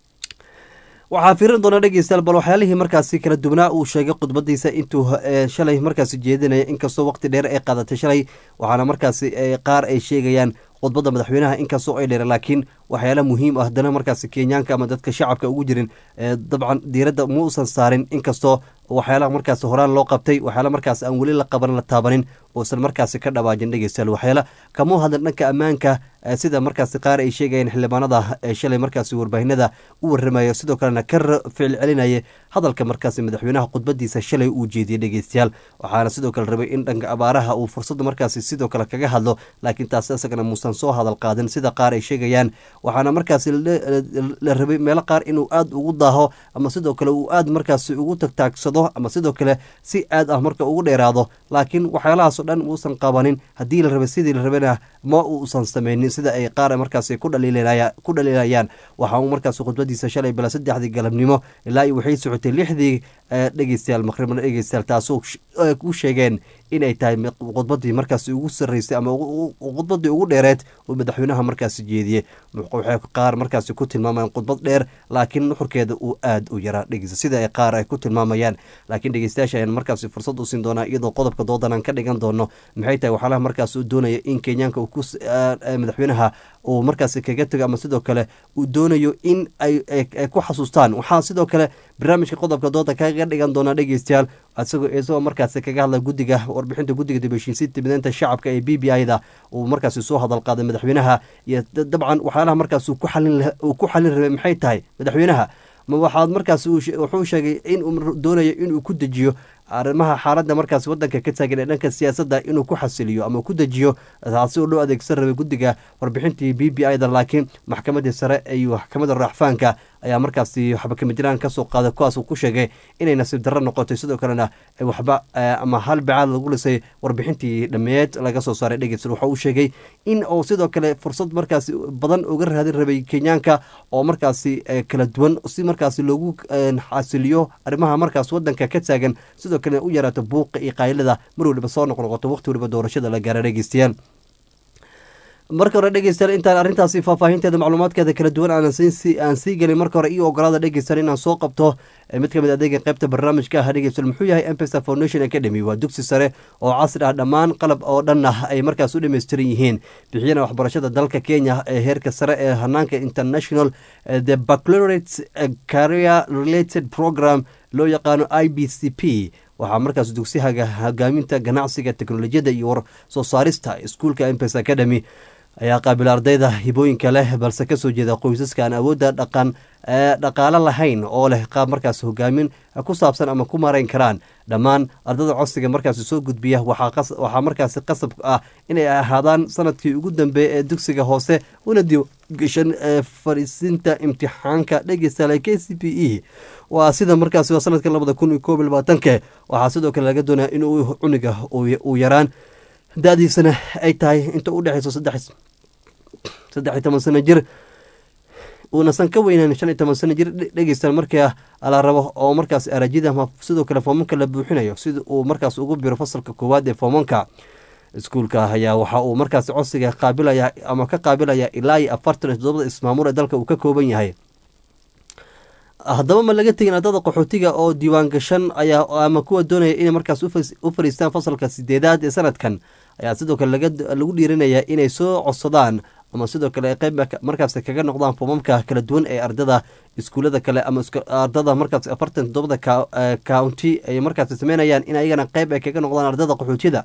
waxaa fiirin doona dhegeystayaal bal waxyaalihii markaasi kala duwanaa uu sheegay khudbadiisa intuu shalay markaasi jeedinaya inkastoo waqti dheer ay qaadatay shalay waxaana markaasi qaar ay sheegayaan khudbadda madaxweynaha inkastoo ay dheer laakiin waxyaala muhiim ah haddana markaasi kenyaanka ama dadka shacabka ugu jirin dabcan diiradda ma uusan saarin inkastoo waxyaalaha markaasi horaan loo qabtay waxyaala markaasi aan weli la qaban la taabanin uusan markaasi ka dhawaajin dhegeystayaal waxyaala kamuu hadlan dhanka ammaanka sida markaasi qaar ay sheegayeen xildhibaanada ee shalay markaasi warbaahinada u warramaya sidoo kalena ka ficil celinaya hadalka markaasi madaxweynaha khudbadiisa shalay uu jeediyey dhegeystayaal waxaana sidoo kale rabay in dhanka abaaraha uu fursadda markaasi sidoo kale kaga hadlo laakiin taasi isagana muusan soo hadal qaadin sida qaar ay sheegayaan waxaana markaasi la rabay meelo qaar inuu aada ugu daaho ama sidoo kale uu aada markaasi ugu tagtaagsado ama sidoo kale si aad ah marka ugu dheeraado laakiin waxyaalahaasoo dhan uusan qabanin haddii la rabay sidii la rabayna ma uusan sameynin sida ay qaar markaasi ku dhaliilayaan waxa uu markaasi khudbadiisa shalay bila saddexdii galabnimo ilaa iyo waxay socotay lixdii dhegeystayaal maqribna dhegeystayaal taasoo ku sheegeen inay tahay khudbadii markaasi ugu sarreysay ama khudbadii ugu dheereed uu madaxweynaha markaasi jeediyey waxay qaar markaasi ku tilmaamayaan khudbad dheer laakiin nuxurkeeda uu aada u yaraa dhegeysta sida ay qaar ay ku tilmaamayaan laakiin dhegeystayaasha ayaan markaasi fursad u siin doonaa iyadoo qodobka doodan aan ka dhigan doono maxay tahay waxyaalaha markaas uu doonaya in kenyaanka madaxweynaha uu markaasi kaga tego ama sidoo kale uu doonayo in ay ku xasuustaan waxaa sidoo kale barnaamijka qodobka dooda kaga dhigan doonaa dhegeystayaal isagoo isagoo markaasi kaga hadla guddiga warbixinta guddiga dibheshiisiinta mideynta shacabka ee b b i da uu markaasi soo hadal qaaday madaxweynaha iyo dabcan waxyaalaha markaas uu ku xalin rabay maxay tahay madaxweynaha ma waxaad markaas wuxuu sheegay in uu doonayo inuu ku dejiyo arrimaha xaaladda markaas wadanka ka taagan ee dhanka siyaasadda inuu ku xasiliyo ama ku dejiyo taasi oo loo adeegsan rabay guddiga warbixintii b b i da laakiin maxkamadii sare iyo maxkamadda raaxfaanka ayaa markaasi waxba kama jiraan kasoo qaaday kuwaas uu ku sheegay inay nasiib darro noqotay sidoo kalena waxba ama hal bacaad lagu lisay warbixintii dhameed laga soo saaray dhegeysta waxa uu sheegay in uu sidoo kale fursad markaasi badan uga raadin rabay kenyaanka oo markaasi kala duwan si markaasi loogu xasiliyo arrimaha markaas wadanka ka taagan sidoo kale u yaraato buuqa iyo qaylada mar waliba soo noqnoqoto waqti waliba doorashada la gaara dhegeystayaal marka hore dhegeystayaal intaan arrintaasi faahfaahinteeda macluumaadkeeda kala duwan aan sii gelin marka hore iyo ogolaada dhegeystayaal inaan soo qabto mid ka mid adeega qaybta barnaamijka ah dhegeystayaal muxuu yahay mpesa foundation academy waa dugsi sare oo casri ah dhammaan qalab oo dhan ah ay markaas u dhammaystiran yihiin bixiyana waxbarashada dalka kenya ee heerka sare ee hanaanka international the baccalaureate career related program loo yaqaano i b c p waxaa markaas dugsihaga hogaaminta ganacsiga teknolojiyadda iyo war soo saarista iskuulka mpes academy ayaa qaabila ardayda hibooyinka leh balse kasoo jeeda qoysaska aan awoodda dhaqan dhaqaalo lahayn oo leh qaab markaas hogaamin ku saabsan ama ku marayn karaan dhammaan ardada codsiga markaasi soo gudbiya waxaa markaasi qasab ah inay ahaadaan sanadkii ugu dambeeya ee dugsiga hoose una diiwaangashan fariisinta imtixaanka dhegeystaale k c p e waa sida markaasi waa sanadka labada kun iyo koob iyo labaatanke waxaa sidoo kale laga doonaya inuu cuniga uu yaraan da-diisana ay tahay inta u dhexeyso saddex saddex iyo toban sano jir uunasan ka weynan shan iyo toban sano jir dhegeystaan markaa la rabo oo markaas arajida ama sidoo kale foomanka la buuxinayo sida uu markaas ugu biro fasalka koowaad ee foomanka iskuulka ayaa waxa uu markaas codsiga qaabilaya ama ka qaabilaya ilaa iyo afartan iyo toddobada ismaamuul ee dalka uu ka kooban yahay haddaba ma laga tegin ardada qaxootiga oo diiwaan gashan ayaa ama kuwa doonaya inay markaas u fariistaan fasalka sideedaad ee sanadkan ayaa sidoo kale lagu dhiirinayaa inay soo codsadaan ama sidoo kale qeyb markaas kaga noqdaan foomamka kala duwan ee ardada iskuulada kale ama ardada markaas afartan toddobada county ay markaas sameynayaan in ayagana qeyb ay kaga noqdaan ardada qaxootiyada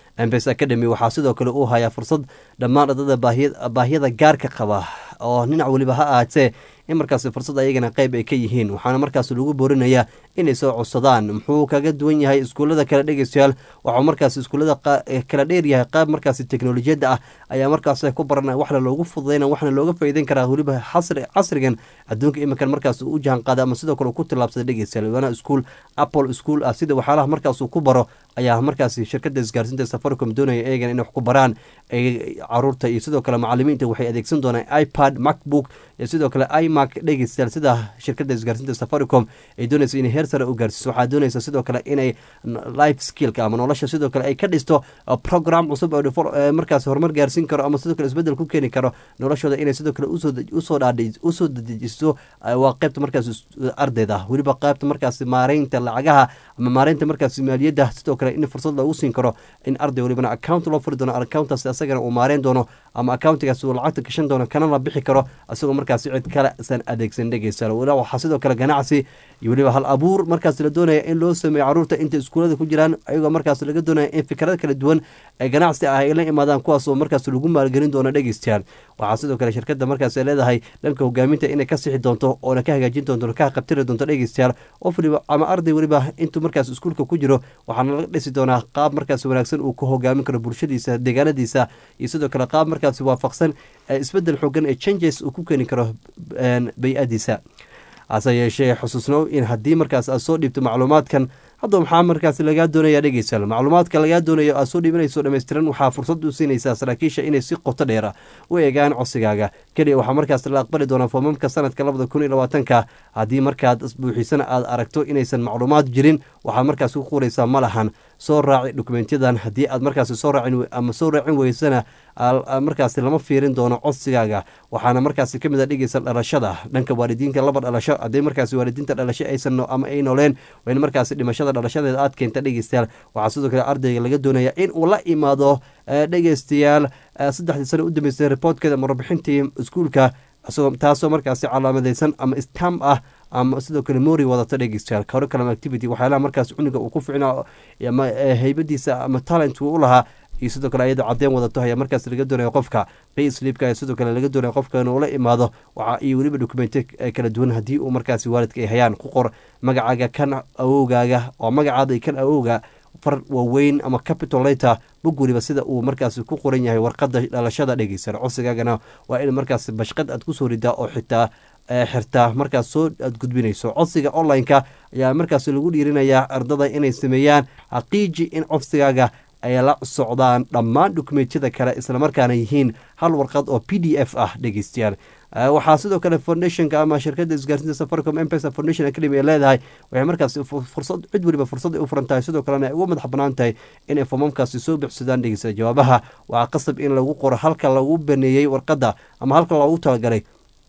embes academy waxaa sidoo kale uu hayaa fursad dhammaan ardada baahiyada gaarka qaba oo dhinac weliba ha ahaatee in markaasi fursad ayagana qeyb ay ka yihiin waxaana markaas lagu boorinayaa inay soo codsadaan muxuu kaga duwan yahay iskuullada kale dhegeystayaal waxuu markaas iskuullada kala dheer yahay qaab markaasi teknolojiyadda ah ayaa markaas ku baranaya waxna loogu fududayna waxna looga faa'iideyn karaa weliba casrigan adduunka iminkan markaas uu u jahan qaada ama sidoo kale uu ku tillaabsada dhegeystayaal waana iskuul apple school ah sida waxyaalaha markaas uu ku baro ayaa markaasi shirkadda isgaarsiinta safaricom doonaya eegana inay wax ku baraan caruurta iyo sidoo kale macalimiinta waxay adeegsan doonaan ipad macbook iyo sidoo kale imac dhegeystayaal sida shirkadda isgaarsiinta safaricom ay doonaysa inay heer sare u gaarsiiso waxaa doonaysa sidoo kale inay life skillka ama nolosha sidoo kale ay ka dhisto program cusub oo markaas horumar gaarsiin karo ama sidoo kale isbedel ku keeni karo noloshooda inay sidoo kale usoo usoo dedejiso waa qaybta markaas ardayda weliba qaybta markaas maareynta lacagaha ama maareynta markaas maaliyadda sidoo kale in fursad loogu siin karo in arday welibana account loo furi doono accountaas asagana uu maareyn doono ama accountigaas uu lacagta gashan doono kana la bixi karo isagoo markaas cid kale san adeegsan dhegeysa waxaa sidoo kale ganacsi iyo weliba hal abuur markaas la doonaya in loo sameeyo caruurta inta iskuulada ku jiraan ayagoo markaas laga doonaya in fikrada kala duwan ee ganacsi ah ay la imaadaan kuwaasoo markaas lagu maalgelin doono dhegeystayaal waxaa sidoo kale shirkadda markaas ay leedahay dhanka hogaaminta inay ka sixi doonto oona ka hagaajin doonto ka qabtiri doonto dhegeystayaal qof waliba ama arday weliba intuu markaas iskuulka ku jiro waxaana laga dhisi doonaa qaab markaas wanaagsan uu ku hogaamin karo bulshadiisa deegaanadiisa iyo sidoo kale qaab markaas waafaqsan isbedel xoogan ee changes uu ku keeni karo bay-adiisa hase yeeshee xusuusnow in haddii markaas aad soo dhiibto macluumaadkan hadda maxaa markaas lagaa doonaya dhegeystayaal macluumaadka lagaa doonayo aad soo dhiibanayso dhammaystiran waxaa fursad u siinaysaa saraakiisha inay si qoto dheera u eegaan codsigaaga keliya waxaa markaas la aqbali doonaa foomamka sanadka labada kun iyo labaatanka haddii markaad buuxisana aad aragto inaysan macluumaad jirin waxaad markaas ku qoraysaa ma lahan soo raaci dokumentyadan haddii aad markaasi soo raacin ama soo raacin weysana markaasi lama fiirin doono codsigaaga waxaana markaasi kamid a dhegeysa dhalashada dhanka waalidiinka laba dhalasho haddii markaasi waalidiinta dhalasho aysan ama ay nooleen waa in markaasi dhimashada dhalashadeeda aad keenta dhegeystayaal waxaa sidoo kale ardayga laga doonaya in uu la imaado dhegeystayaal saddexdii sano u dambeysay reportkeeda ama warbixintii iskuulka taasoo markaasi calaamadeysan ama stam ah ama sidoo kale mori wadata dhegeystayaal curriculum activity waxyaalaha markaas cuniga uu ku ficnaa ama heybadiisa ama talent uu u lahaa iyo sidoo kale ayada cadeen wadato ayaa markaas laga doonaya qofka payslipka ayaa sidoo kale laga doonaya qofka inuu la imaado waxa iyo weliba dokumenti kala duwan haddii uu markaasi waalidka ay hayaan ku qor magacaaga kan awowgaaga oo magacaada iyo kan awowga far waaweyn ama capital later bog weliba sida uu markaasi ku qoran yahay warqada dhalashada dhegeysan codsigaagana waa in markaas bashqad aad kusoo ridaa oo xitaa xirtaa markaas soo aad gudbinayso codsiga online-ka ayaa markaas lagu dhiirinayaa ardada inay sameeyaan xaqiiji in codsigaaga ay la socdaan dhammaan dokumentiyada kale islamarkaana yihiin hal warqad oo p d f ah dhegeystayaal waxaa sidoo kale foundationka ama shirkadda isgaarsiinta safaricom mpesa foundation academy ay leedahay waxay markaas fursad cid weliba fursad ay u furan tahay sidoo kalena ay uga madax banaan tahay inay foomamkaasi soo bixsadaan dhegeysta jawaabaha waxaa qasab in lagu qoro halka lagu baneeyey warqadda ama halka loogu talagalay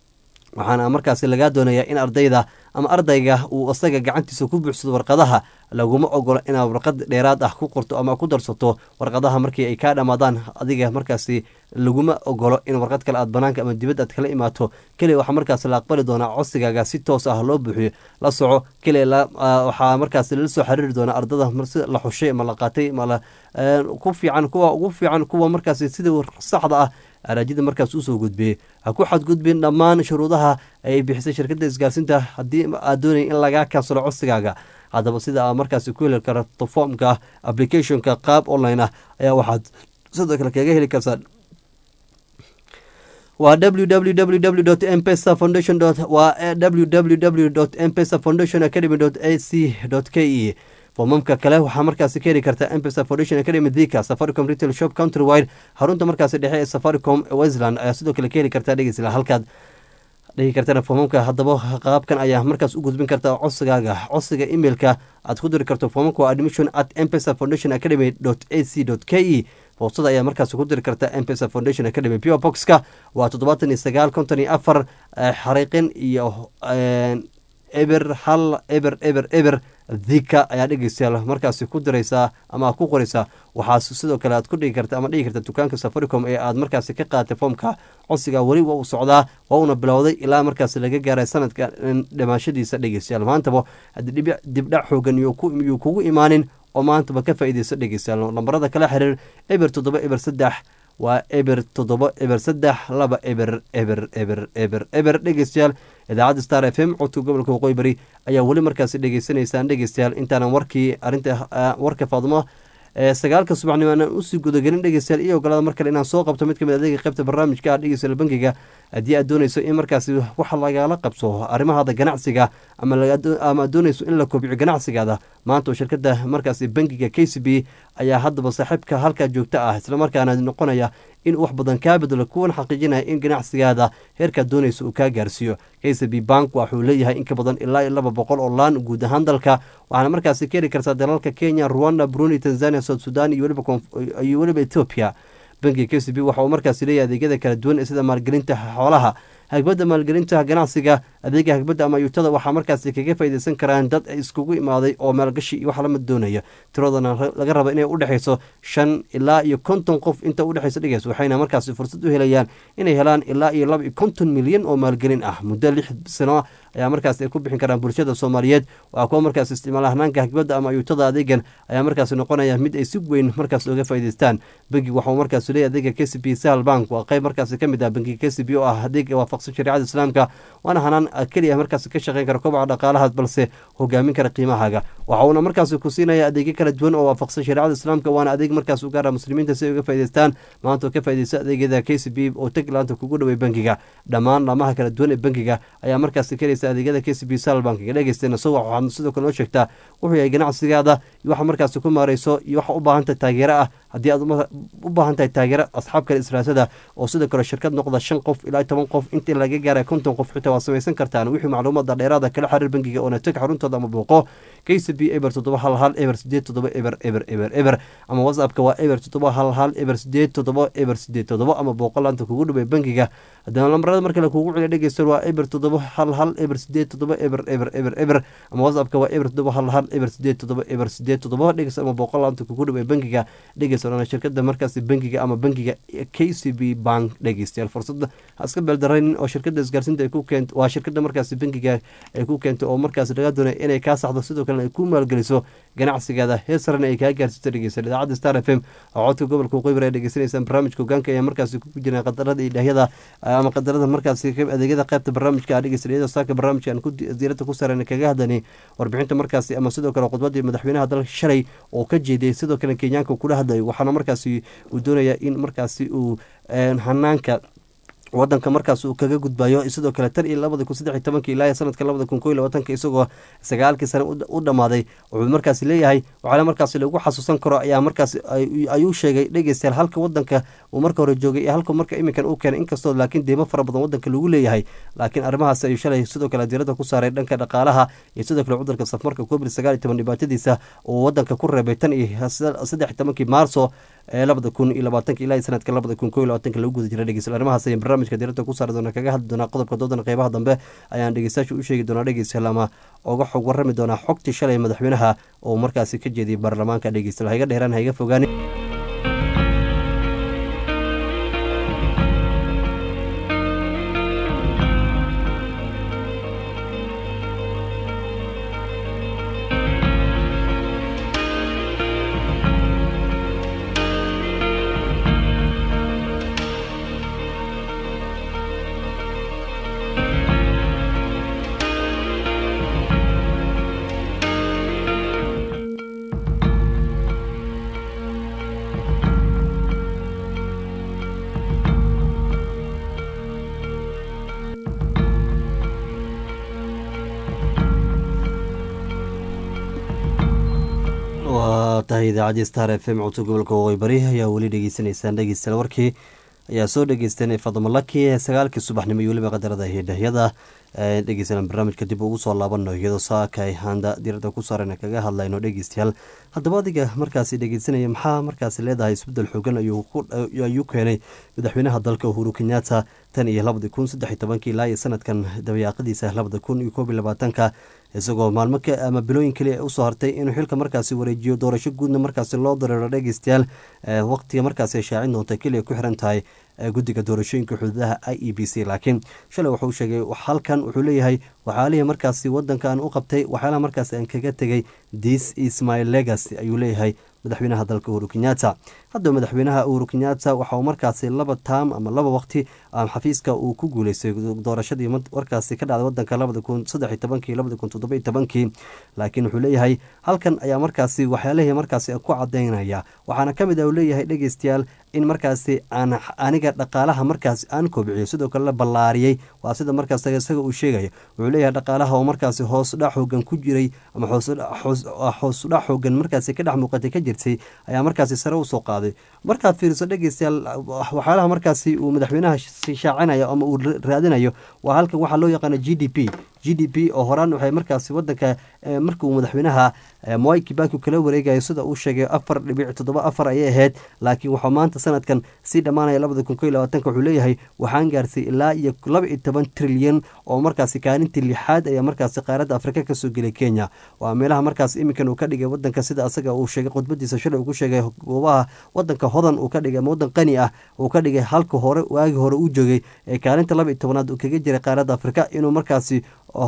waxaana markaasi lagaa doonayaa in ardayda ama ardayga uu isaga gacantiisa ku buuxsado warqadaha laguma ogolo inaad warqad dheeraad ah ku qorto ama ku darsato warqadaha markii ay kaa dhammaadaan adiga markaasi laguma ogolo in warqad kale aad banaanka ama dibad aad kala imaato keliya waxaa markaas la aqbali doonaa codsigaaga si toos ah loo buuxiyo la soco keliya waxaa markaas lala soo xiriiri doonaa ardada si la xushay ama la qaatay ama ku fiican kuwa ugu fiican kuwa markaasi sida saxda ah araajida markaas usoo gudbiyey ha ku xadgudbin dhammaan shuruudaha ay bixisay shirkadda isgaarsiinta haddii aad doonaya in lagaa kansalo codsigaaga haddaba sida aad markaasi ku heli karto foomka applicationka qaab online ah ayaa waxaad sidoo kale kaga heli kartaa waa www mpesa foundation waa www mpesa foundation academy a c k e foomamka kale waxaa markaasi ka heli kartaa mpesa foundation academy dhika safaricom retail shop country wide xarunta markaasi dhexe ee safaricom westland ayaa sidoo kale ka heli kartaa dhegeysla halkaad dhihi kartana foomamka haddaba qaabkan ayaa markaas u gudbin kartaa codsigaaga codsiga emailka aad ku diri karto foomamka waa admission at mpesa foundation academy a c k e boostada ayaa markaas ku diri karta mpesa foundation academy pure boxka waa toddobaatan iyo sagaal konton iyo afar xariiqin iyo eber hal eber eber eber dhika ayaa dhegeystayaal markaasi ku diraysaa ama aad ku qoraysaa waxaa sidoo kale aad ku dhigi karta ama dhigi karta dukaanka safaricom ee aad markaasi ka qaadatay foomka codsiga weli waa uu socdaa waa uuna bilowday ilaa markaasi laga gaaray sanadka dhimaashadiisa dhegeystayaal maantaba haddii dibdhac xoogan yuu kugu imaanin oo maantaba ka faa'iideyso dhegeystayaal lambarada kala xiriir eber toddoba eber saddex waa eber toddoba eber saddex laba eber eber eber eber eber dhegeystayaal idaacadda star f m codka gobolka waqooyi bari ayaa weli markaasi dhegeysanaysaan dhegeystayaal intaanan warkii arrinta warka faadumo sagaalka subaxnimo aanan usii gudagelin dhegeystayaal iyo ogolaada mar kale inaan soo qabto mid kamid adeega qaybta barnaamijka ah dhegeystayaal bankiga haddii aad dooneyso in markaasi wax lagala qabso arrimahaada ganacsiga ama aad dooneyso in la kobciyo ganacsigaada maanta oo shirkada markaasi bankiga k c b ayaa haddaba saaxiibka halkaa joogta ah islamarkaana noqonaya in wax badan kaa bedelo kuwan xaqiijinaya in ganacsigaada heerkaad dooneyso uu kaa gaarsiiyo k c b bank waxuu leeyahay in ka badan ilaa iyo laba boqol oo laan guud ahaan dalka waxaana markaasi ka heli kartaa dalalka kenya rwanda burundi tanzania south sudan iyo weliba ethoopia bankiga k c b waxa uu markaasi leeyahay adeegyada kala duwan sida maalgelinta xoolaha hagbadda maalgelinta ganacsiga adeega hagbadda ama yuutada waxaa markaasi kaga faaideysan karaan dad iskugu imaaday oo maalgashi iyo wax lamid doonaya tiradana laga raba inay udhexeyso shan ilaa iyo konton qof inta udhexeysa dhigeys waxayna markaasi fursad u helayaan inay helaan ilaa iyo laba iyo konton milyan oo maalgelin ah muddo lix sano ayaa markaas ay ku bixin karaan bulshada soomaaliyeed waa kuwa markaas isticmaala hanaanka hagbadda ama yuutada adeegan ayaa markaasi noqonaya mid ay si weyn markaas oga faa'ideystaan bankiga waxauu markaas leeyahy adeega k c b sahal bank waa qayb markaasi ka mid ah bankiga k c b oo ah adeega waafaqsan shariicada islaamka waana hanaan keliya markaas ka shaqeyn kara kobaca dhaqaalaha balse hogaamin kara qiimahaaga waxa uuna markaasi ku siinaya adeegyo kala duwan oo waafaqsan shariicada islaamka waana adeeg markaas u gaara muslimiinta si ay uga faa'ideystaan maanta oo ka faa'iideysta adeegyada k c b oo tag laanta kugu dhawey bankiga dhammaan laamaha kala duwan ee bankiga ayaa markaasi kelaysa adeegyada k c b sal bankiga dhegeysteena so waxaad sidoo kale noo sheegtaa wuxuu yahay ganacsigaada iyo waxa markaasi ku maareyso iyo waxa u baahantahay taageero ah haddii aad u baahan tahay taageero asxaab kale israasada oo sidoo kale shirkad noqda shan qof ilaa toban qof intii laga gaaray konton qof xitaa waad samaysan kartaan wixii macluumaada dheeraada kala xiriir bankiga oona teg xaruntooda ama booqo k c b eber toddoba hal hal eber sideed toddoba eber eber eber eber ama whatsappka waa eber toddoba hal hal eber sideed toddoba eber sideed toddoba ama booqo laanta kugu dhawey bankiga haddana lambarada markale kugu celiya dhegeysta waa eber toddoba hal hal eber sideed toddoba eber eber eber eber ama whatsappka waa eber toddoba hal hal eber sideed toddoba eber sideed toddoba dhegeysta ama booqo laanta kugu dhawey bankiga dhegeysta oona shirkada markaasi bankiga ama bankiga k c b bank dhegeystayaal fursada ha iska beeldarayn oo shirkada isgaarsiinta ay ku keento waa shirkada markaasi bankiga ay ku keentay oo markaasi laga doonay inay kaa saxdo sidoo kalena ay ku maalgeliso ganacsigaada heer sarena ay kaa gaarsiiso dhegeysta idaacadda star f m oo codka gobolka waqooyi ay dhegeysanaysaan barnaamijka hogaanka ayaa markaasi ku jiraan qadarada iyo dhahyada ama qadarada markaasi adeegyada qaybta barnaamijka ah dhegeysta iyadoo saaka barnaamijka aan diirada ku saareen kaga hadlanay warbixinta markaasi ama sidoo kale khudbadii madaxweynaha dalka shalay oo ka jeeday sidoo kale kenyaanka kula hadlayo waxaana markaasi uu doonaya in markaasi uu hanaanka wadanka markaas uu kaga gudbayo sidoo kale tan iyo labada kun saddex iyo tobankii ilaa sanadka labada kun koo iyo labaatanka isagoo sagaalkii sane u dhammaaday wuxuu markaasi leeyahay waxaana markaasi lagu xasuusan karo ayaa markaas ayuu sheegay dhegeystayaal halka wadanka uu marka hore joogay iyo halka marka iminkan uu keenay inkastoo laakiin deymo fara badan wadanka lagu leeyahay laakiin arrimahaas ayuu shalay sidoo kale diirada ku saaray dhanka dhaqaalaha iyo sidoo kale cudurka safmarka covid sagaal iyo toban dhibaatadiisa uu wadanka ku reebay tan iyo saddex iyo tobankii maarso ee labada kun iyo labaatanka ilaa sanadka labada kun koo iyo labaatanka lagu guda jira dhegeystayaal arrimahaas ayaan barnaamijka diirada ku saari doona kaga hadli doonaa qodobka doodana qeybaha dambe ayaan dhegeystayaasha u sheegi doonaa dhegeystayaal ama oga xog warrami doonaa xogtii shalay madaxweynaha oo markaasi ka jeediyay baarlamaanka dhegeystayaal haiga dheeraan haiga fogaani waa tahay idaacadii star f m codka gobolka waqooyi bari ayaa weli dhegeysanaysaan dhegeystayaal warkii ayaa soo dhegeystanay fadmalaki ee sagaalkii subaxnimo iyo weliba qadarada hidhahyada dhegeysanaan barnaamijka dib ugu soo laabano iyadoo saaka ay haanda diirada ku saaran kaga hadlayno dhegeystayaal haddaba adiga markaasi dhegeysanaya maxaa markaasi leedahay isbedel xoogan ayuu keenay madaxweynaha dalka uhuru kenyatta tan iyo labadi kun saddex iyo tobankii ilaa iyo sanadkan dabayaaqadiisa labada kun iyo koob iyo labaatanka isagoo maalmo ama bilooyin keliya usoo hartay inuu xilka markaasi wareejiyo doorasho guudna markaasi loo dareero dhegeystayaal waqtiga markaasi ay shaacin doonta keliya ku xiran tahay guddiga doorashooyinka xuduudaha i e b c laakiin shalay wuxuu sheegay halkan wuxuu leeyahay waxyaalihii markaasi wadanka aan u qabtay waxyaalaha markaasi aan kaga tegay this is my legacy ayuu leeyahay madaxweynaha dalka uhuru kenyatta hadda madaxweynaha uhuru kenyatta waxa uu markaasi laba taam ama laba waqti xafiiska uu ku guuleystay doorashadii warkaasi ka dhacday wadanka labada kun saddex iyo tobankii labada kun toddoba iyo tobankii laakiin wuxuu leeyahay halkan ayaa markaasi waxyaalihii markaasi ku cadaynaya waxaana ka mid ah uu leeyahay dhegeystayaal in markaasi aan aniga dhaqaalaha markaasi aan kobciyo sidoo kale la ballaariyey waa sida markaas isaga uu sheegaya wuxuu leeyahay dhaqaalaha oo markaasi hoosdhac xoogan ku jiray ama hoosdhac xoogan markaasi ka dhex muuqatay ka jirtay ayaa markaasi sare usoo qaaday markaad fiiriso dhegeystayaal waxyaalaha markaasi uu madaxweynaha shaacinayo ama uu raadinayo waa halkan waxaa loo yaqaana g d p g d p oo horaan waxay markaasi wadanka markuu madaxweynaha moi kibaki kala wareegayo sida uu sheegay afar dhibic toddoba afar ayay ahayd laakiin waxaa maanta sanadkan sii dhammaanaya labada kun koiy labaatanka wuxuu leeyahay waxaan gaarsay ilaa iyo laba iyo toban trilyan oo markaasi kaalintii lixaad ayaa markaasi qaaradda afrika kasoo gelay kenya waa meelaha markaas iminkan uu ka dhigay wadanka sida asaga uu sheegay khudbadiisa shalay uu ku sheegay goobaha wadanka hodan uu ka dhigay ama wadan qani ah uu ka dhigay halka hore waagii hore uu joogay ee kaalinta laba iyo tobanaad uu kaga jiray qaaradda afrika inuu markaasi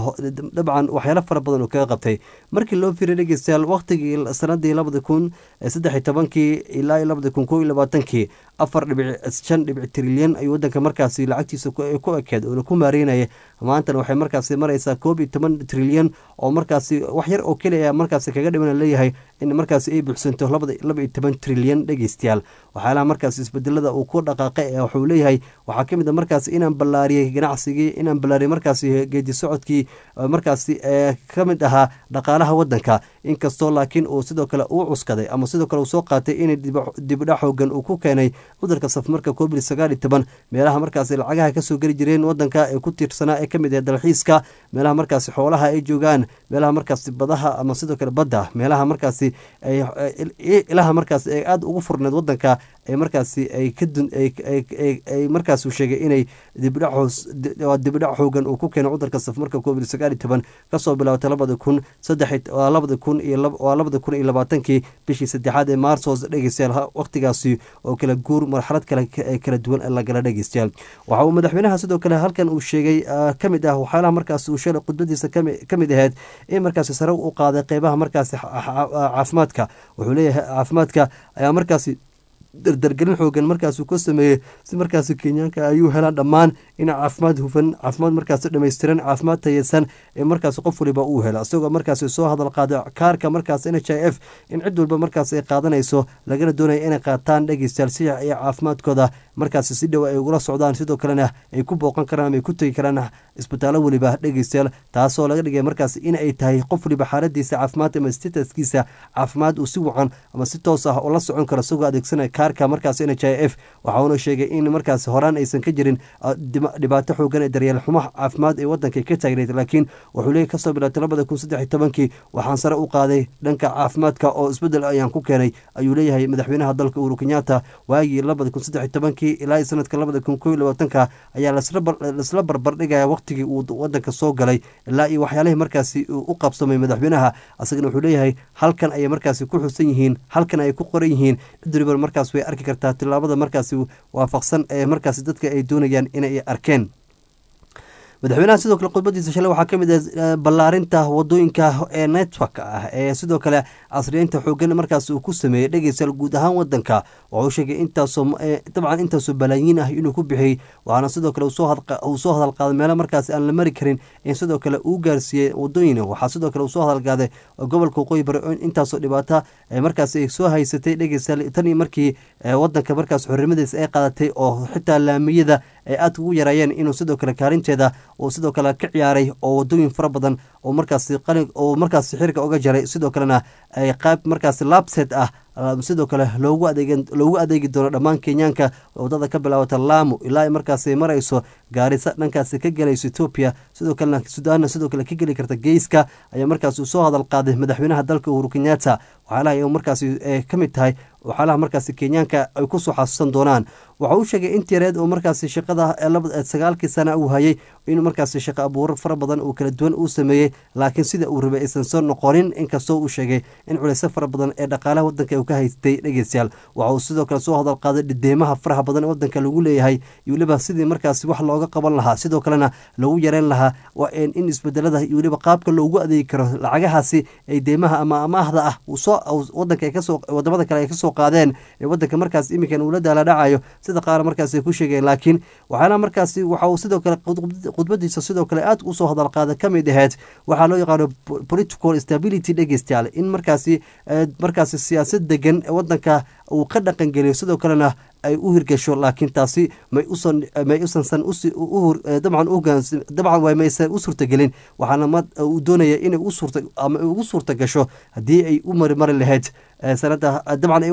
dabcan waxyaalo fara badan uu kaga qabtay markii loo fiiriy dhegeystayaal waqtigii sanadii labada kun saddex iyo tobankii ilaa iyo labada kun koo iyo labaatankii afar dhibic shan dhibic trilyan ayuu wadanka markaasi lacagtiisa ku ekeed oona ku maareynaya maantana waxay markaasi mareysaa koob iyo toban trilyan oo markaasi wax yar oo keliya markaasi kaga dhiman leeyahay in markaasi ay buuxsanto laba iyo toban trilyan dhegeystayaal waxyaalaha markaasi isbedelada uu ku dhaqaaqay wuxuu leeyahay waxaa kamid a markaasi inaan ballaariyey ganacsigii inaan ballaariyey markaasi geedi socodkii markaasi ka mid ahaa dhaqaalaha wadanka inkastoo laakiin uu sidoo kale uu cuskaday ama sidoo kale uu soo qaatay in dibdhac xoogan uu ku keenay cudurka safmarka covid sagaal iyo toban meelaha markaasi lacagaha kasoo geli jireen wadanka ee ku tiirsanaa ee kamid ah dalxiiska meelaha markaasi xoolaha ay joogaan meelaha markaasi badaha ama sidoo kale badda meelaha markaasi ilaha markaasi ay aada ugu furneed wadanka ee markaasi ay kaay markaas sheegay inay dibdhac xoogan uu ku keenay cudurka safmarka covid sagaal iyo toban kasoo bilaabtay labada kun saddex labada kun iyo labada kun iyo labaatankii bishii saddexaad ee maarsos dhegeystayaal waqtigaasi oo kala guur marxalad kale kala duwan lagala dhegeystayaal waxa uu madaxweynaha sidoo kale halkan uu sheegay kamid ah waxyaalaha markaas uu sheelay khudbadiisa kamid ahayd in markaasi sare u qaaday qeybaha markaasi caafimaadka wuxuu leeyahay caafimaadka ayaa markaasi dardargelin xoogan markaasuu ka sameeyey si markaasi kenyaanka ayuu helaan dhammaan in caafimaad hufan caafimaad markaasi dhammaystiran caafimaad tayeysan ee markaasi qof waliba uu helo isagoo markaasi soo hadal qaada kaarka markaas n h i f in cid walba markaas ay qaadanayso lagana doonaya inay qaataan dhegeystayaal si ay caafimaadkooda markaasi si dhow ay ugula socdaan sidoo kalena ay ku booqan karaan ama ay ku tegi karaan isbitaallo weliba dhegeystayaal taasoo laga dhigay markaas in ay tahay qof waliba xaaladiisa caafimaad ama stataskiisa caafimaad uu si wacan ama si toos ah oo la socon karo isagoo adeegsanaya kaarka markaas n h i f waxa uuna sheegay in markaas horaan aysan ka jirin dhibaato xoogan ee daryeel xumo caafimaad ee wadanka ka taagneyd laakiin wuxuu leeyay kasoo bilaabtay labada kun saddex iyo tobankii waxaan sare u qaaday dhanka caafimaadka oo isbedel ayaan ku keenay ayuu leeyahay madaxweynaha dalka uhuru kenyatta waagii labada kun saddex iyo tobankii ilaa sanadka labada kun koo iyo labaatanka ayaa laisla barbardhigaya waqtigii uu wadanka soo galay ilaa iyo waxyaalihii markaasi u qabsamay madaxweynaha asagana wuxuu leeyahay halkan ayay markaasi ku xusan yihiin halkan ayay ku qoran yihiin cidribar markaas way arki kartaa tilaabada markaasi waafaqsan ee markaasi dadka ay doonayaan inay arkeen madaxweynaha sidoo kale khudbadiisa shalay waxaa kamid ah ballaarinta wadooyinka ee network ah ee sidoo kale casriyeynta xoogan markaas uu ku sameeyey dhegeystayaal guud ahaan wadanka wuxuu sheegay intaasoo dabcan intaasoo balaayiin ah inuu ku bixiyey waxaana sidoo kale uu soo hadal qaaday meelo markaas aan la mari karin in sidoo kale uu gaarsiiyey wadooyin waxaa sidoo kale uu soo hadalqaaday gobolka waqooyi bari intaasoo dhibaata markaas ay soo haysatay dhegeystayaal tan iyo markii wadanka markaas xornimadiisa ay qaadatay oo xitaa laamiyada ay aada ugu yaraayeen inuu sidoo kale kaalinteeda uu sidoo kale ka ciyaaray oo wadooyin fara badan oo markaasi qalin oo markaasi xiriga uga jaray sidoo kalena ay qayb markaasi labset ah sidoo kale loogu adeeg loogu adeegi doono dhammaan kenyaanka wadada ka bilaabata laamo ilaa markaasi marayso gaarisa dhankaasi ka gelayso etoobiya sidoo kalena sudaanna sidoo kale ka geli karta geyska ayaa markaasi soo hadal qaaday madaxweynaha dalka uhuru kenyatta waxyaalaha markaasi ka mid tahay waxyaalaha markaasi kenyaanka ay kusoo xasuusan doonaan waxa uu sheegay intii yareed oo markaasi shaqada sagaalkii sana uu hayay inuu markaasi shaqo abuuro fara badan uu kala duwan uu sameeyey laakiin sida uu rabay aysan soo noqonin inkastoo uu sheegay in culeysyo fara badan ee dhaqaalaha wadanka uu ka haystay dhegeystayaal waxa uu sidoo kale soo hadal qaaday dhideemaha faraha badan ee wadanka lagu leeyahay iyo weliba sidii markaasi wax looga qaban lahaa sidoo kalena lagu yareyn lahaa waa in isbedelada iyo weliba qaabka loogu adeegi karo lacagahaasi ay deymaha ama amaahda ah soo wadanka ay kasoo wadamada kale ay kasoo qaadeen ee wadanka markaas iminkan uula daala dhacayo sida qaar markaas ay ku sheegeen laakiin waxaana markaasi waxa uu sidoo kale khudbadiisa sidoo kale aad usoo hadal qaada ka mid aheyd waxaa loo yaqaano political stability dhegeystayaal in markaasi markaasi siyaasad degan wadanka uu ka dhaqangeliyo sidoo kalena ay u hirgasho laakiin taasi may usan may usansan dabcan ugaans dabcan waa maysan u suurtagelin waxaana ma uu doonaya inay u suurta ama ugu suurta gasho haddii ay u marimari lahayd sanada dabcan ay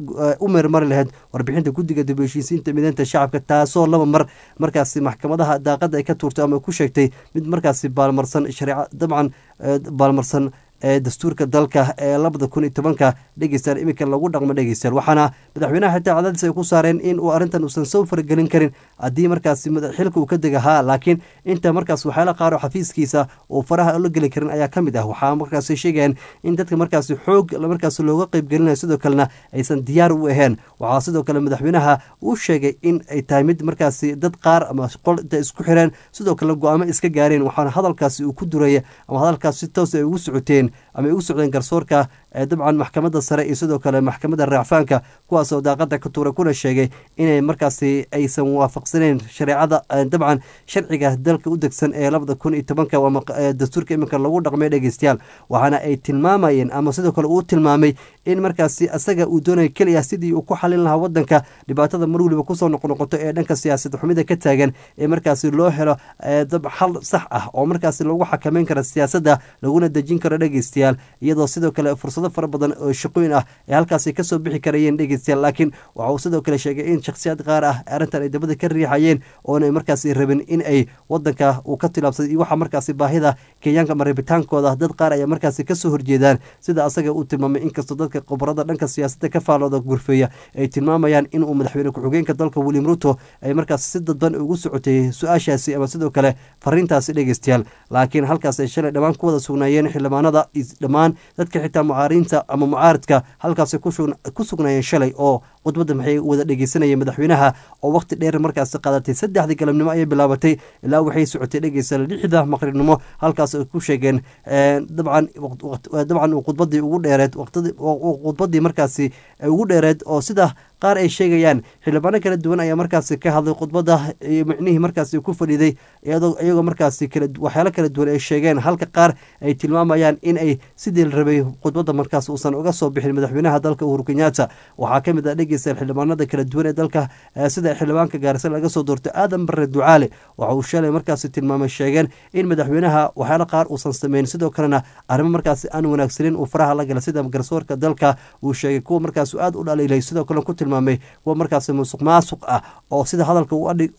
u marimari lahayd warbixinta guddiga dib heshiisiinta mideynta shacabka taasoo laba mar markaasi maxkamadaha daaqada ay ka tuurtay ama ku sheegtay mid markaasi baalmarsan shareeca dabcan baalmarsan ee dastuurka dalka ee labada kun iyo tobanka dhegeystayaal iminka lagu dhaqmo dhegeystayaal waxaana madaxweynaha xitaa cadaadis ay ku saareen in uu arrintan uusan soo faragelin karin haddii markaasi xilka uu ka dega haa laakiin inta markaas waxyaala qaar oo xafiiskiisa uu faraha la geli karin ayaa ka mid ah waxaa markaasi sheegayaan in dadka markaasi xoog markaas looga qeyb gelinayo sidoo kalena aysan diyaar u ahayn waxaa sidoo kale madaxweynaha uu sheegay in ay tahay mid markaasi dad qaar ama qol inta isku xireen sidoo kale go-aamo iska gaareen waxaana hadalkaasi uu ku duraya ama hadalkaas si toos ay ugu socoteen ama ay ugu socdeen garsoorka dabcan maxkamadda sare iyo sidoo kale maxkamadda raacfaanka kuwaasoo daaqada ka tuuray kuna sheegay inay markaasi aysan waafaqsaneen shareecada dabcan sharciga dalka u degsan ee labada kun iyo tobanka dastuurka iminka lagu dhaqmay dhegeystayaal waxaana ay tilmaamayeen ama sidoo kale uu tilmaamay in markaasi asaga uu doonaya keliya sidii uu ku xalin lahaa wadanka dhibaatada mar weliba kusoo noqnoqoto ee dhanka siyaasad xumida ka taagan ee markaasi loo helo xal sax ah oo markaasi lagu xakameyn karo siyaasadda laguna dejin karo dhegeystayaal iyadoo sidoo kale fursado fara badan oo shaqooyin ah ee halkaasi kasoo bixi karayeen dhegeystayaal laakiin waxa uu sidoo kale sheegay in shakhsiyaad qaar ah arrintan ay dabada ka riixayeen oonay markaasi rabin in ay wadanka uu ka tilaabsaday iyo waxa markaasi baahida kenyaanka ama rabitaankooda dad qaar ayaa markaasi kasoo horjeedaan sida asaga uu tilmaamay inkastoo dadka khubarada dhanka siyaasadda ka faalooda gurfeeya ay tilmaamayaan inuu madaxweyne ku-xigeenka dalka william ruto ay markaasi si dadban ugu socotay su-aashaasi ama sidoo kale fariintaasi dhegeystayaal laakiin halkaas ay shalay dhammaan ku wada sugnaayeen xildhibaanada dhammaan dadka xitaa mucaariinta ama mucaaridka halkaasi ku sugnaayeen shalay oo khudbadda maxay wada dhegeysanayeen madaxweynaha oo waqti dheer markaasi qaadatay saddexdii galabnimo ayay bilaabatay ilaa waxay socotay dhegeysa lixda maqribnimo halkaas ay ku sheegeen dabcan dabcan khudbadii ugu dheereed khudbadii markaasi ugu dheereed oo sida qaar ay sheegayaan xildhibaano kala duwan ayaa markaasi ka hadlay khudbadda iyo micnihii markaasi ku fadhiiday iyagoo markaasi waxyaalo kala duwan ay sheegeen halka qaar ay tilmaamayaan in ay sidii la rabay khudbadda markaas uusan uga soo bixin madaxweynaha dalka uhuru kenyatta waxaa ka mid ah dhegeysta xildhibaanada kala duwan ee dalka sida xildhibaanka gaarisa laga soo doortay aadan bare ducaale waxa uu shalay markaasi tilmaamay sheegeen in madaxweynaha waxyaalo qaar uusan sameyn sidoo kalena arrimo markaasi aan wanaagsanin uu faraha la gala sida garsoorka dalka uu sheegay kuwa markaas aad u dhaliilay sidoo kale ku tilmaamay kuwa markaasi musuq maasuq ah oo sida hadalka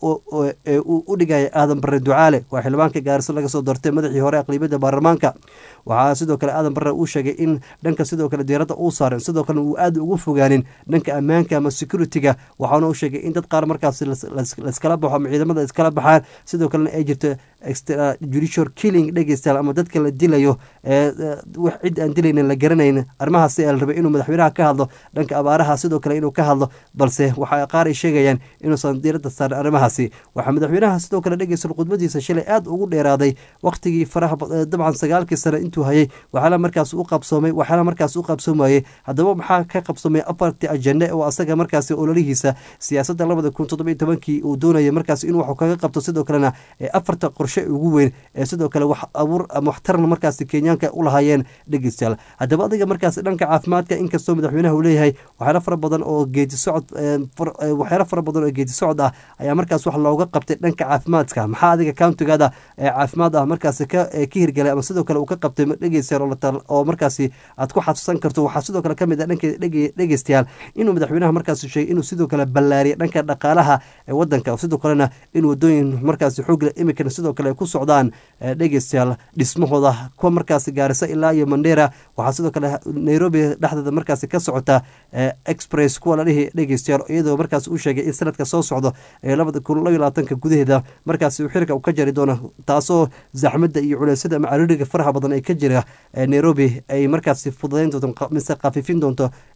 u dhigaya aadan bare ducaale waa xildhibaanka gaarisa laga soo doortay madaxii hore aqlibiyadda baarlamaanka waxaa sidoo kale aadan bare uu sheegay in dhanka sidoo kale diiradda uu saaran sidoo kale uu aad ugu fogaanin dhanka ammaanka ama security-ga waxaana uu sheegay in dad qaar markaasi laiskala baxo ama ciidamada iskala baxaan sidoo kalena ay jirto judicial killing dhegeystayaal ama dadka la dilayo wax cid aan dilaynin la garanayn arrimahaasi la rabay inuu madaxweynaha ka hadlo dhanka abaaraha sidoo kale inuu ka hadlo balse waxa qaar ay sheegayaan inuusan diiradda saarin arrimahaasi waxaa madaxweynaha sidoo kale dhegeysta khudbadiisa shalay aad ugu dheeraaday waqtigii faraha dabcan sagaalkii sane intuu hayay waxaala markaas u qabsoomay waxaala markaas u qabsoomayay haddaba maxaa ka qabsoomay afartii ajende oo asaga markaasi ololihiisa siyaasadda labada kun toddoba iyo tobankii uu doonayay markaas inuu wax kaga qabto sidoo kalena afarta qorshe ugu weyn ee sidoo kale wax abuur ama waxtarna markaasi kenyaanka u lahaayeen dhegeystayaal haddaba adiga markaasi dhanka caafimaadka inkastoo madaxweynaha uu leeyahay waxyaalo fara badan oo geedi socod waxyaalo fara badan oo geedi socod ah ayaa markaas wax looga qabtay dhanka caafimaadka maxaa adiga countigaada ee caafimaad ah markaasi ka ka hirgelay ama sidoo kale uu ka qabtay dhegeystayaal oo markaasi aad ku xasuusan karto waxaa sidoo kale kamid ah dhanka dhegeystayaal inuu madaxweynaha markaasi sheegay inuu sidoo kale ballaariyay dhanka dhaqaalaha ee wadanka sidoo kalena in wadooyin markaasi xoogle imikana sidoo kale ay ku socdaan dhegeystayaal dhismahooda kuwa markaasi gaarisa ilaa iyo mandera waxaa sidoo kale nairobi dhexdeeda markaasi ka socota express kuwa la dhihi dhegeystayaal iyadoo markaasi uu sheegay in sanadka soo socdo ee labada kun labiyo labaatanka gudaheeda markaasi uu xirka ka jari doono taasoo zaxmada iyo culeysyada ama cariiriga faraha badan ee ka jira nairobi ay markaasi fududayn doonto mise khafiifin doonto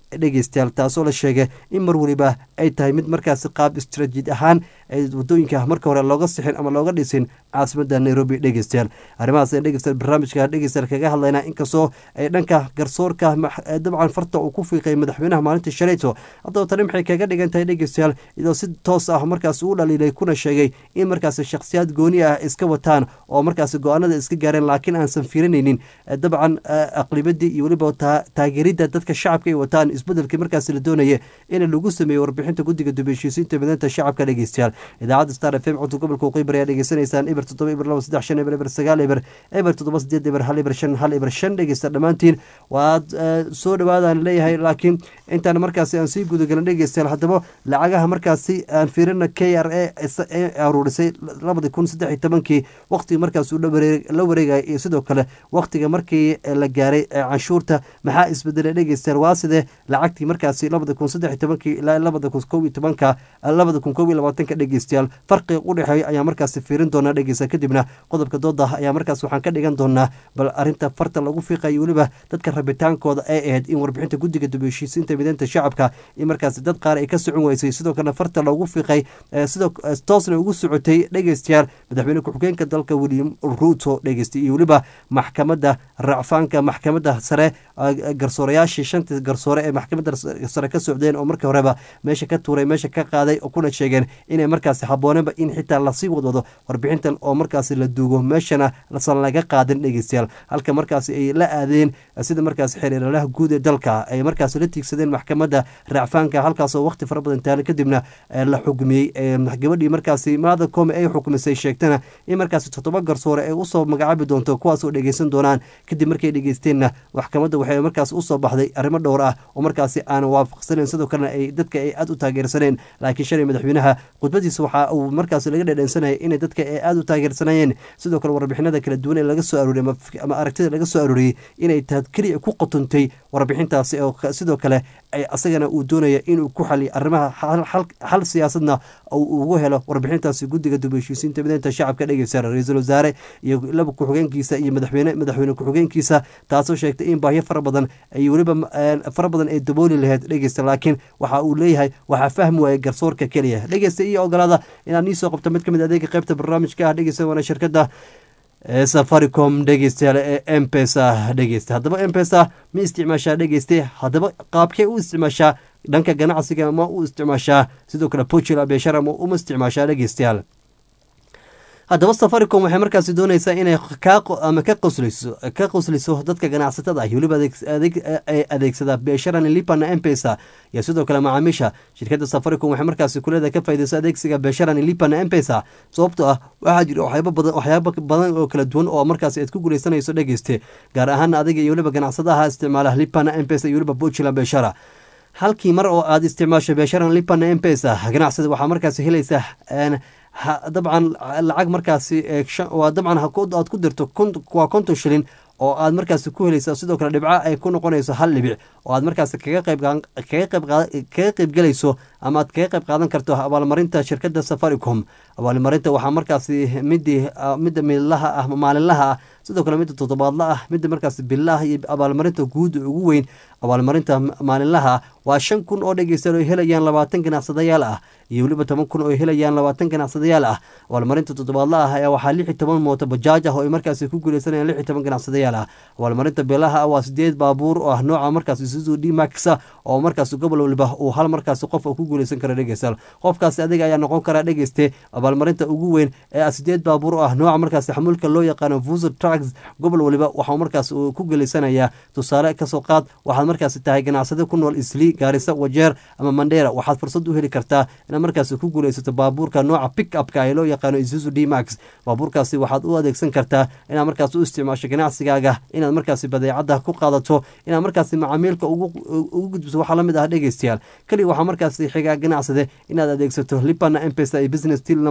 dhegeystayaal taasoo la sheegay in mar weliba ay tahay mid markaasi qaab istraatiijid ahaan wadooyinka marka hore looga sixin ama looga dhisin caasimada nairobi dhegeystayaal arrimahaas ee dhegeystayaal barnaamijka dhegeystayaal kaga hadlaynaa inkastoo ay dhanka garsoorka dabcan farta uu ku fiiqay madaxweynaha maalinta shalayto haddaba tani maxay kaga dhigan tahay dhegeystayaal iyadoo si toos ah markaasi u dhaliilay kuna sheegay in markaasi shakhsiyaad gooni ah iska wataan oo markaasi go-aanada iska gaareen laakiin aansan fiirinaynin dabcan aqlibadii iyo weliba taageeridda dadka shacabka ay wataan isbedelkii markaasi la doonaya in lagu sameeyo warbixinta guddiga dubeshiisiinta mideynta shacabka dhegeystayaal idaacadda star f m codka gobolka waqooyi ayaa dhegeysanaysaan eber toddoba eber laba saddex shan eber eber sagaal eber eber toddoba sideed eber hal eber shan hal eber shan dhegeysta dhammaantiin waad soo dhawaadaan leeyahay laakiin intaan markaasi aan sii gudagelin dhegeystayaal haddaba lacagaha markaasi aan fiirina k r a ee aruurisay labadi kun saddex iyo tobankii waqtigii markaas uu la wareegaya iyo sidoo kale waqtiga markii la gaaray canshuurta maxaa isbedelay dhegeystayaal waa sidee lacagtii markaasi labada kun saddex iyo tobankii ilaa labada kun kow iyo tobanka labada kun kow iyo labaatanka dhegeystayaal farqiga u dhexeeya ayaa markaasi fiirin doonaa dhegeysta kadibna qodobka dooda ayaa markaas waxaan ka dhigan doonaa bal arinta farta lagu fiiqayo weliba dadka rabitaankooda ay ahayd in warbixinta guddiga dubeshiisiinta mideynta shacabka in markaasi dad qaar ay ka socon weysay sidoo kalena farta loogu fiiqay sidoo toosna ugu socotay dhegeystayaal madaxweyne ku-xigeenka dalka william ruuto dhegeystay iyo weliba maxkamadda racfaanka maxkamadda sare garsoorayaashii shantii garsoore ee maxkamadda sare ka socdeen oo markii horeba meesha ka tuuray meesha ka qaaday oo kuna sheegeen inay markaasi habbooneenba in xitaa lasii wadwado warbixintan oo markaasi la duugo meeshana lasan laga qaadin dhegeystayaal halka markaasi ay la aadeen sida markaasi xiriiralaha guud ee dalka ay markaasi la tiigsadeen maxkamadda racfaanka halkaasoo waqti fara badan taala kadibna la xugmiyey gabadhii markaasi maada kome ay xukumisay sheegtana in markaasi toddoba garsoore ay usoo magacaabi doonto kuwaasoo dhegeysan doonaan kadib markay dhegeysteenna maxkamadda waxay markaas usoo baxday arrimo dhowr ah oo markaasi aan waafaqsaneyn sidoo kalena ay dadka ay aada u taageersaneen laakiin shalay madaxweynaha khudbadiisa waxa uu markaas laga dhedheensanayay inay dadka ay aada u taageersanayeen sidoo kale warbixinada kala duwan ee laga soo arooriyey ama aragtida laga soo arooriyey inay taad keliya ku qotontay warbixintaasi oo sidoo kale asagana uu doonaya inuu ku xaliyo arrimaha xal siyaasadna uu ugu helo warbixintaasi guddiga dubeshiisiinta mideynta shacabka dhegeysa ra-iisul wasaare iyo laba ku-xigeenkiisa iyo madaxweyne madaxweyne ku-xigeenkiisa taasoo sheegtay in baahyo fara badan ay weliba fara badan ay dabooli lahayd dhegeysta laakiin waxa uu leeyahay waxaa fahmi waayay garsoorka keliya dhegeysta iyo ogolaada inaad nii soo qabto mid ka mid adeega qaybta barnaamijka ah dhegeysta waana shirkadda safaricom dhegeystayaal ee mpesa dhegeysta haddaba mpesa ma isticmaashaa dhegeyste haddaba qaabkee u isticmaashaa dhanka ganacsiga ma u isticmaashaa sidoo kale portugal beeshara ma uma isticmaashaa dhegeystayaal haddaba safaricom waxay markaasi dooneysaa inay ama ka qosliso ka qosliso dadka ganacsatada ah weliba adeegsada beesharan lipana mpesa iyo sidoo kale macaamiisha shirkadda safaricom waxay markaasi kuleeda ka faydeyso adeegsiga beesharan lipana mpesa sababtoo ah waxaa jira waxyaaba badan waxyaaba badan oo kala duwan oo markaasi aad ku guuleysanayso dhegeyste gaar ahaan adiga iyo weliba ganacsadaha isticmaala lipana mpesa iyo weliba portugal beeshara halkii mar oo aad isticmaasho beesharan lipana mpesa ganacsada waxaa markaasi helaysaa dabcan lacag markaasi waa dabcan aad ku dirto waa konton shilin oo aad markaasi ku helaysa sidoo kale dhibco ay ku noqonayso hal dhibic oo aad markaasi kaga qeybkaga qeybgelayso ama aad kaga qeyb qaadan karto abaalmarinta shirkadda safaricom abaalmarinta waxaa markaasi midii midda midlaha ah maalinlaha ah sidoo kale midda toddobaadla ah midda markaasi billaah iyo abaalmarinta guud ugu weyn abaalmarinta maalinlaha waa shan kun oo dhegeystayaal oo helayaan labaatan ganacsadayaal ah iyo weliba toban kun oo helayaan labaatan ganacsadayaal ah abaalmarinta toddobaadla ah ayaa waxaa lix iyo toban mooto bajaaj ah oo ay markaasi ku guuleysanayaan lix iyo toban ganacsadayaal ah abaalmarinta bilaha ah waa sideed baabuur oo ah nooca markaasi isuzu d max oo markaasi gobol waliba uu hal markaasi qof ku guuleysan kara dhegeystayaal qofkaasi adiga ayaa noqon kara dhegeyste abaalmarinta ugu weyn ee ah sideed baabuur oo ah nooca markaasi xamuulka loo yaqaano vuser trucks gobol waliba waxaa markaasi uu ku guuleysanayaa tusaale kasoo qaad waxaad markaasi tahay ganacsade ku nool isli gaarisa wajeer ama mandheera waxaad fursad u heli kartaa inaad markaasi ku guuleysato baabuurka nooca pick upka ee loo yaqaano isuzu d max baabuurkaasi waxaad u adeegsan kartaa inaad markaasi u isticmaasho ganacsigaaga inaad markaasi badeecada ku qaadato inaad markaasi macaamiilka ugu gudbiso waxaa lamid ah dhegeystayaal keliya waxaa markaasi xigaa ganacsade inaad adeegsato lipana mpesa iyo business til number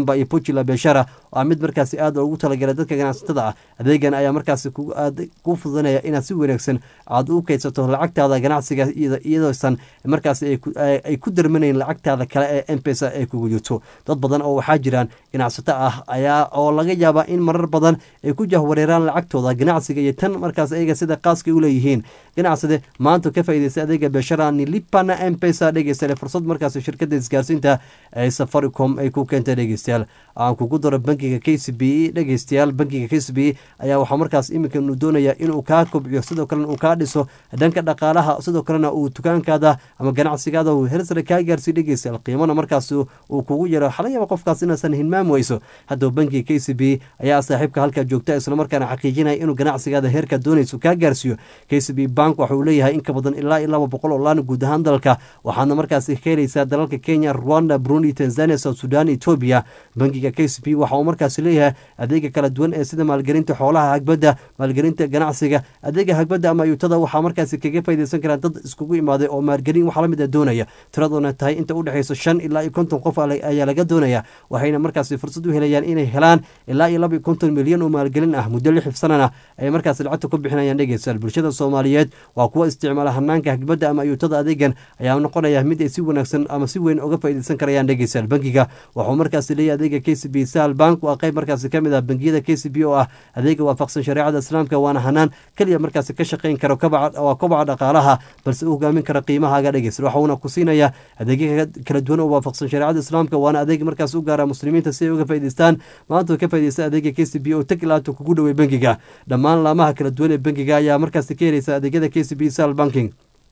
shamba iyo pochi la biashara waa mid markaasi aad loogu talagalay dadka ganacsatada ah adeegan ayaa markaasi ku aad ku fududanaya inaad si wanaagsan aad u kaydsato lacagtaada ganacsiga iyada- iyadoosan markaasi ay ku- ay ay ku darmanayn lacagtaada kale ee mpesa ay kugu jirto dad badan oo waxaa jiraan ganacsato ah ayaa oo laga yaabaa in marar badan ay ku jahwareeraan lacagtooda ganacsiga iyo tan markaas ayaga sida qaaska u leeyihiin ganacsade maanta ka faa'iidaysta adeega beeshara nilipana mpesa dhegeystayaal fursad markaas shirkada isgaarsiinta ee safaricom ay ku keentay dhegeystayaal aan kugu daro bankiga k c b dhegeystayaal bankiga k c b ayaa waxaa markaas iminka uu doonaya inuu kaa kobciyo sidoo kalena uu kaa dhiso dhanka dhaqaalaha sidoo kalena uu dukaankaada ama ganacsigaada uu hersare kaa gaarsiiyo dhegeystayaal qiimana markaas uu kugu yaro waxaa laga yaaba qofkaas inaasan hilmaam weyso haddaba bankiga k c b ayaa saaxiibka halkaa joogta islamarkaana xaqiijinaya inuu ganacsigaada heerka doonayso kaa gaarsiiyo k c b bank waxa uu leeyahay in ka badan ilaa iyo laba boqol oo laan guud ahaan dalka waxaadna markaasi ka helaysaa dalalka kenya rwanda burundi tanzania south sudan etoobiya bankiga k c b waxa uu markaasi leeyahay adeega kala duwan ee sida maalgelinta xoolaha hagbadda maalgelinta ganacsiga adeega hagbadda ama ayuutada waxaa markaasi kaga faaideysan karaan dad iskugu imaaday oo maalgelin waxaa lamid a doonaya tiradoona tahay inta udhexeyso shan ilaa iyo konton qof ale- ayaa laga doonaya waxayna markaasi fursad u helayaan inay helaan ilaa iyo laba iyo konton milyan oo maalgelin ah muddo lix sanana ay markaasi lacagta ku bixinayaan dhegeystayaal bulshada soomaaliyeed waa kuwa isticmaala hanaanka hagbadda ama ayuutada adeegan ayaa noqonaya mid ay si wanaagsan ama si weyn uga faaideysan karayaan dhegeystayaal bankiga wuxuu markaasi leeyahay adeega k c b sal bank waa qayb markaasi kamid ah bangiyada k c b oo ah adeega waafaqsan shareecada islaamka waana hanaan keliya markaasi ka shaqeyn karo kabaca waa kobaca dhaqaalaha balse u hogaamin kara qiimahaaga dhegeysta waxuuna ku siinaya adeegya kala duwan oo waafaqsan shareecada islaamka waana adeeg markaas u gaara muslimiinta si ay uga faa'idaystaan maanta ka faa'iidaysta adeega k c b oo tag ilaata kugu dhowey bankiga dhammaan laamaha kala duwan ee bankiga ayaa markaasi ka helaysa adeegyada k c b sal banking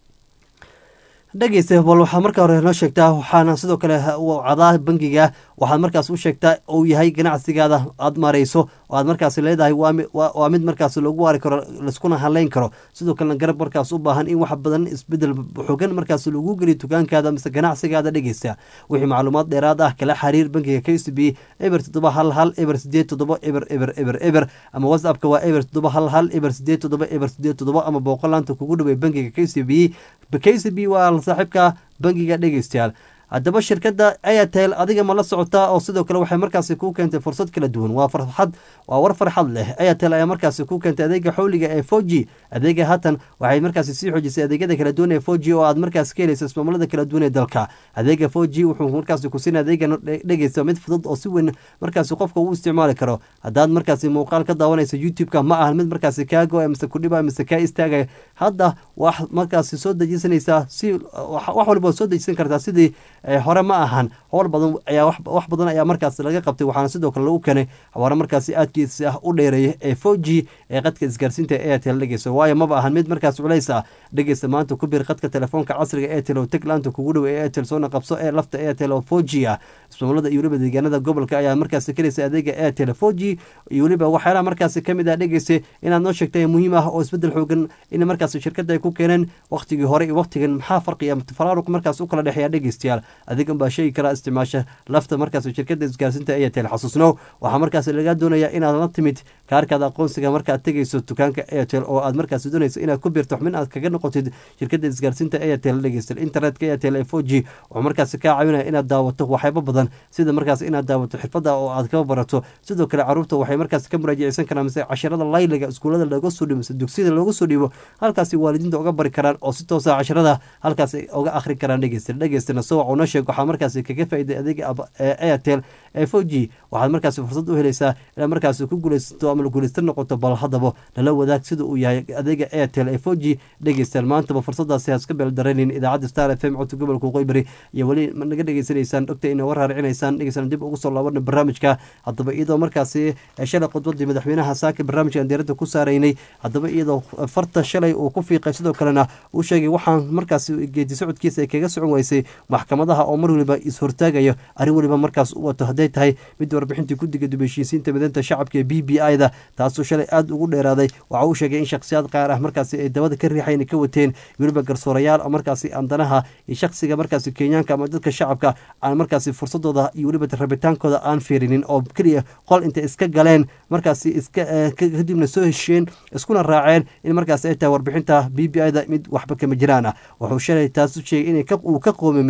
dhegeysta bal waxaa marka hore noo sheegtaa waxaana sidoo kale cadaa bankiga waxaad markaas u sheegtaa uu yahay ganacsigaada aad marayso oo aad markaas leedahay waa mi- waa waa mid markaas lagu waari karo laiskuna haleyn karo sidoo kalena garab markaas u baahan in wax badan isbedel xogan markaas lagu geliyo dukaankaada mise ganacsigaada dhegeysta wixii macluumaad dheeraad ah kala xiriir bankiga k c b eber toddoba hal hal eber sideed toddoba eber eber eber eber ama whatsappka waa eber toddoba hal hal eber sideed toddoba eber sideed toddoba ama booqolaanta kugu dhawey bankiga k c b k c b waa saaxiibka bankiga dhegeystayaal haddaba shirkadda airtel adiga ma la socotaa oo sidoo kale waxay markaasi kuu keentay fursad kala duwan waa farxad waa war farxad leh airtel ayaa markaasi kuu keentay adeega xawliga ee four g adeega haatan waxay markaasi sii xoojisay adeegyada kala duwan ee four g oo aad markaasi ka helaysa ismaamullada kala duwan ee dalka adeega four g wuxuu markaasi ku siinaya adeegan dhegeysta mid fudud oo si weyn markaasi qofka uu isticmaali karo haddaad markaasi muuqaal ka daawanaysa youtube-ka ma ahan mid markaasi kaa go-a mise kudhiba mise kaa istaagaya hadda wax markaasi soo dejisanaysaa si wax wax walba waad soo dejisan kartaa sidii eh, hore ma ahan howl badan ayaa wax wax badan ayaa markaasi laga qabtay waxaana sidoo kale lagu keenay xawaare markaasi aadkiisa ah u dheereeya ee four g ee qadka isgaarsiinta ee airtel dhegeysa waayo maba ahan mid markaas culays ah dhegeysta maanta ku bir qadka telefoonka casriga airtel oo tag laanta kugu dhow ee airtel soona qabso ee lafta airtel oo four g ah ismaamulada iyo weliba deegaanada gobolka ayaa markaasi kalaysa adeega airtel four g iyo weliba waxyaalaha markaasi kamid ah dhegeysa inaad noo sheegtay muhiim ah oo isbedel xoogan in markaasi shirkada ay ku keeneen waqtigii hore iyo waqtigan maxaa farqiya faraaruq markaas u kala dhexeeya dhegeystayaal adigan baa sheegi karaa isticmaasha lafta markaas shirkada isgaarsiinta airtel xasuusnow waxaa markaas lagaa doonaya inaad la timid kaarkaada aqoonsiga markaad tegeyso dukaanka airtel oo aad markaas doonayso inaad ku biirto xubin aad kaga noqotid shirkada isgaarsiinta airtel dhegeysta internetka airtel ee four g wuxuu markaas kaa caawinaya inaad daawato waxyaabo badan sida markaas inaad daawato xirfada oo aad kaba barato sidoo kale caruurta waxay markaas ka muraajaceysan karaan mise casharada layliga iskuulada looga soo dhibo mise dugsiyada looga soo dhibo halkaasi waalidiinta uga bari karaan oo si toosa casharada halkaas ay uga akhri karaan dhegeysta dhegeystana soo wac una sheeg waxaa markaasi kaga faa'iiday adeega ab- ee airtel ee four g waxaad markaasi fursad u helaysaa inaad markaasi ku guulaysato ama guulaysta noqoto bal haddaba lala wadaag sida uu yahay adeega airtel ee four g dhegeystaan maantaba fursadaasi haska beeldaraynin idaacadda star f m codka gobolka qoybari iyo weli ma naga dhegeysanaysaan dhogta ina war raaricinaysaan dhegeystaan dib ugu soo laabana barnaamijka haddaba iyadoo markaasi ee shalay khudbadii madaxweynaha saaka barnaamijkan diiradda ku saaraynay haddaba iyadoo farta shalay uu ku fiiqay sidoo kalena uu sheegay waxaan markaasi geedi socodkiisa ay kaga socon weysay maxkamadaha oo mar waliba is-hortaagayo arrin waliba markaas u wato hadday tahay mid warbixintii guddiga dubeshiisiinta mideynta shacabka ee b b i da taasoo shalay aada ugu dheeraaday waxa uu sheegay in shakhsiyaad qaar ah markaasi ay dabada ka riixayn ka wateen weliba garsoorayaal oo markaasi andanaha iyo shakhsiga markaasi kenyaanka ama dadka shacabka aan markaasi fursadooda iyo weliba rabitaankooda aan fiirinin oo keliya qol intay iska galeen markaasi iska eh, ka- kadibna soo hesheen iskuna raaceen in markaasi ay tahay warbixinta b b i da mid waxba kama jiraan ah wuxuu shalay taas u sheegay in uu ka qoomameeyey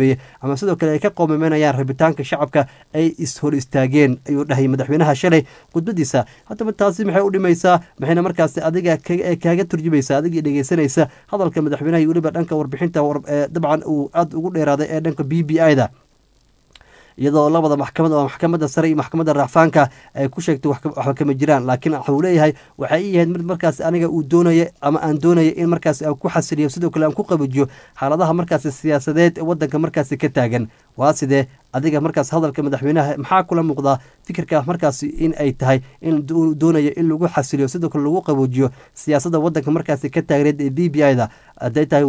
ama sidoo kale ay ka qoomameynayaan rabitaanka shacabka ay ishor istaageen ayuu dhahay madaxweynaha shalay khudbadiisa haddaba taasi maxay u dhimaysaa maxayna markaasi adiga kaaga turjumaysa adigii dhegeysanaysa hadalka madaxweynaha iyo weliba dhanka warbixinta dabcan uu aada ugu dheeraaday ee dhanka b b i da iyadoo labada maxkamad oo maxkamadda sare iyo maxkamadda racfaanka ay ku sheegtay waxba kama jiraan laakiin waxuu leeyahay waxay i yahayd mid markaas aniga uu doonaya ama aan doonaya in markaas aan ku xasiliyo sidoo kale aan ku qabajiyo xaaladaha markaasi siyaasadeed ee wadanka markaasi ka taagan waa sidee adiga markaas hadalka madaxweynaha maxaa kula muuqdaa fikirka markaasi in ay tahay in doonaya in lagu xasiliyo sidoo kale lagu qaboojiyo siyaasadda wadanka markaasi ka taagneed ee b b i da haday tahay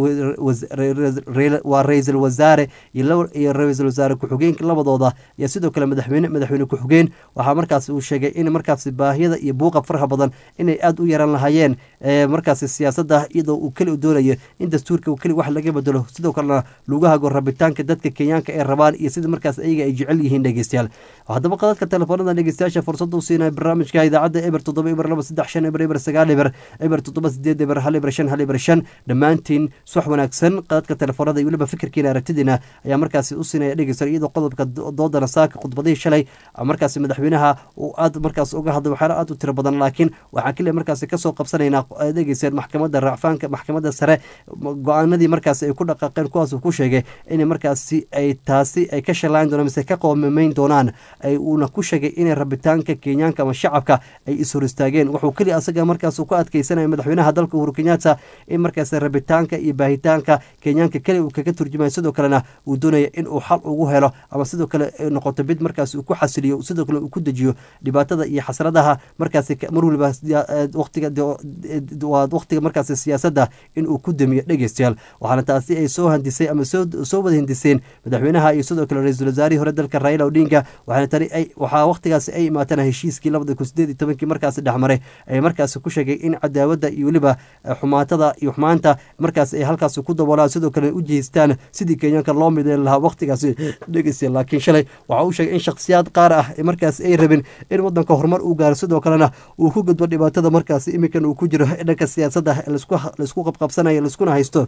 waa ra-iisul wasaare iyo ra-iisul wasaare ku-xigeenka labadooda iyo sidoo kale madaxweyne madaxweyne ku-xigeen waxaa markaasi uu sheegay in markaasi baahiyada iyo buuqa faraha badan inay aada u yaran lahaayeen markaasi siyaasadda iyadoo uu keli doonayo in dastuurka keli wax laga bedelo sidoo kalena lagu hago rabitaanka dadka kenyaanka ee rabaan iyo sida markaas ayaga ay jecel yihiin dhegeystayaal haddaba qadadka telefoonada dhegeystayaasha fursada u siinaya barnaamijka idaacadda eber toddoba eber laba saddex shan eber eber sagaal eber eber toddoba sideed eber hal eber shan hal eber shan dhammaantiin subax wanaagsan qadadka telefoonada iyo weliba fikirkiina aragtidiina ayaa markaasi u siinaya dhegeystayaal iyadoo qodobka doodana saaka khudbadihii shalay markaasi madaxweynaha uu aad markaas uga hadlay waxyaala aad u tiro badan laakiin waxaan keliya markaasi kasoo qabsanaynaa dhegeystayaal maxkamadda racfaanka maxkamadda sare go-aanadii markaasi ay ku dhaqaaqeen kuwaas uu ku sheegay in markaasi ay taasi ay ka shalaan doonaan mise ka qoomameyn doonaan ay uuna ku sheegay inay rabitaanka kenyaanka ama shacabka ay ishor istaageen wuxuu keliya asaga markaas ku adkeysanaya madaxweynaha dalka uhuru kenyatta in markaas rabitaanka iyo baahitaanka kenyaanka keli uu kaga turjumaya sidoo kalena uu doonaya in uu xal ugu helo ama sidoo kale noqoto mid markaas uu ku xasiliyo sidoo kale uu ku dejiyo dhibaatada iyo xasradaha markaasi mar waliba waqtiga waa waqtiga markaasi siyaasadda in uu ku damiyo dhegeystayaal waxaana taasi ay soo handisay ama soo wada hindiseen madaxweynaha iyo sidoo kale ra-iisul wasaarihii hore dalka raila odinga waxaana tani ay waxaa waqtigaasi ay imaatana heshiiskii labada kun sideed iyo tobankii markaasi dhexmaray ay markaasi ku sheegay in cadaawadda iyo weliba xumaatada iyo xumaanta markaas ay halkaasi ku daboolaan sidoo kale u jeestaan sidii kenyaanka loo mideyn lahaa waqtigaasi dhegeysta laakiin shalay waxa uu sheegay in shakhsiyaad qaar ah markaas ay rabin in wadanka horumar uu gaaro sidoo kalena uu ku gudbo dhibaatada markaasi iminkan uu ku jiro dhanka siyaasadda laisku qabqabsanayo laiskuna haysto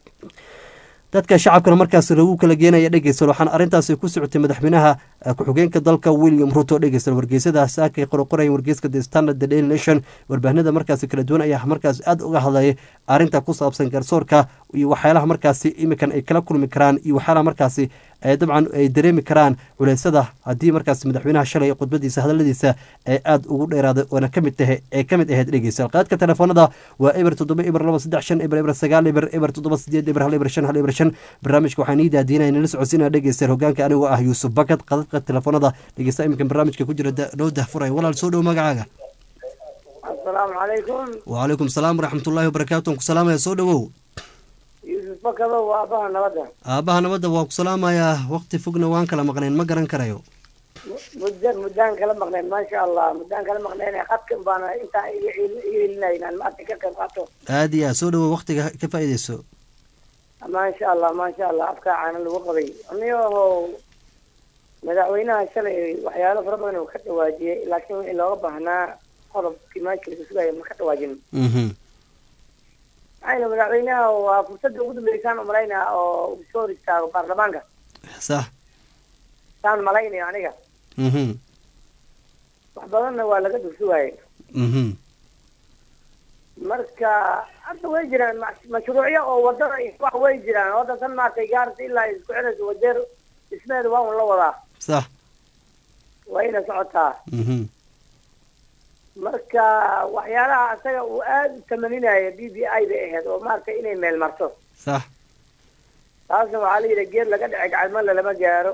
dadka shacabkana markaas lagu kala geenaya dhegeysta waxaana arrintaasi ku socotay madaxweynaha ku-xigeenka dalka william ruto dhegeysta wargeysada saakay qorqoraya wargeyska the standard the daily nation warbaahinada markaasi kala duwan ayaa markaas aada uga hadlayay arrinta ku saabsan garsoorka iyo waxyaalaha markaasi iminkan ay kala kulmi karaan iyo waxyaalaha markaasi dabcan ay dareemi karaan culeysada haddii markaas madaxweynaha shalay khudbadiisa hadaladiisa ee aada ugu dheeraaday oona kamid tahay ee kamid ahayd dhegeysta qaadka telefoonada waa eber toddoba eber laba saddex shan eber eber sagaal eber eber toddoba sideed eber hal eber shan hal eber shan barnaamijka waxaan ii daadinaya nala socodsiinaya dhegeystayaal hogaanka anigoo ah yuusuf bakad qadadka telefoonada dhegeysta iminkan barnaamijka ku jira noo dahfuraya walaal soo dhow magacaaga asalaamu calaykum wacalaykum salaam waraxmatullaahi wabarakaatu aan ku salaamaya soo dhowow yuusuf bakado waa aabaha nabadda aabaha nabadda waa ku salaamayaa waqti fogna waan kala maqnayn ma garan karayo mudda muddaan kala maqnayn maasha allah muddaan kala maqnayn qadkan baana intaa iga ilinay inaan maanta ka qayb qaato aada iyo aad soo dhowow waqtiga ka faa'iideyso maasha allah maasha allah afkaa caana lagu qabay aniyahow madaxweynaha shalay waxyaalo fara badan uu ka dhawaajiyey laakiin wixii looga baahnaa qodobkii maasha lagu sugaya ma ka dhawaajin maxayna madaxweynaha waa fursadda ugu dambeysaan u malaynaa oo uu soo hor istaago baarlamaanka sax saan malaynayo aniga wax badanna waa laga dursugaayay marka hadda way jiraan mashruucyo oo wadada wax way jiraan wadda tan maaragtay gaarta ilaa isku xiraysa wadeer dhismeeda waa un la wadaa sax wayna socotaa marka waxyaalaha asaga uu aada u tamaninaya b b i bay ahayd oo maaragtay inay meel marto sax taasna waxaa la yidhi geed laga dhece gacmala lama gaaro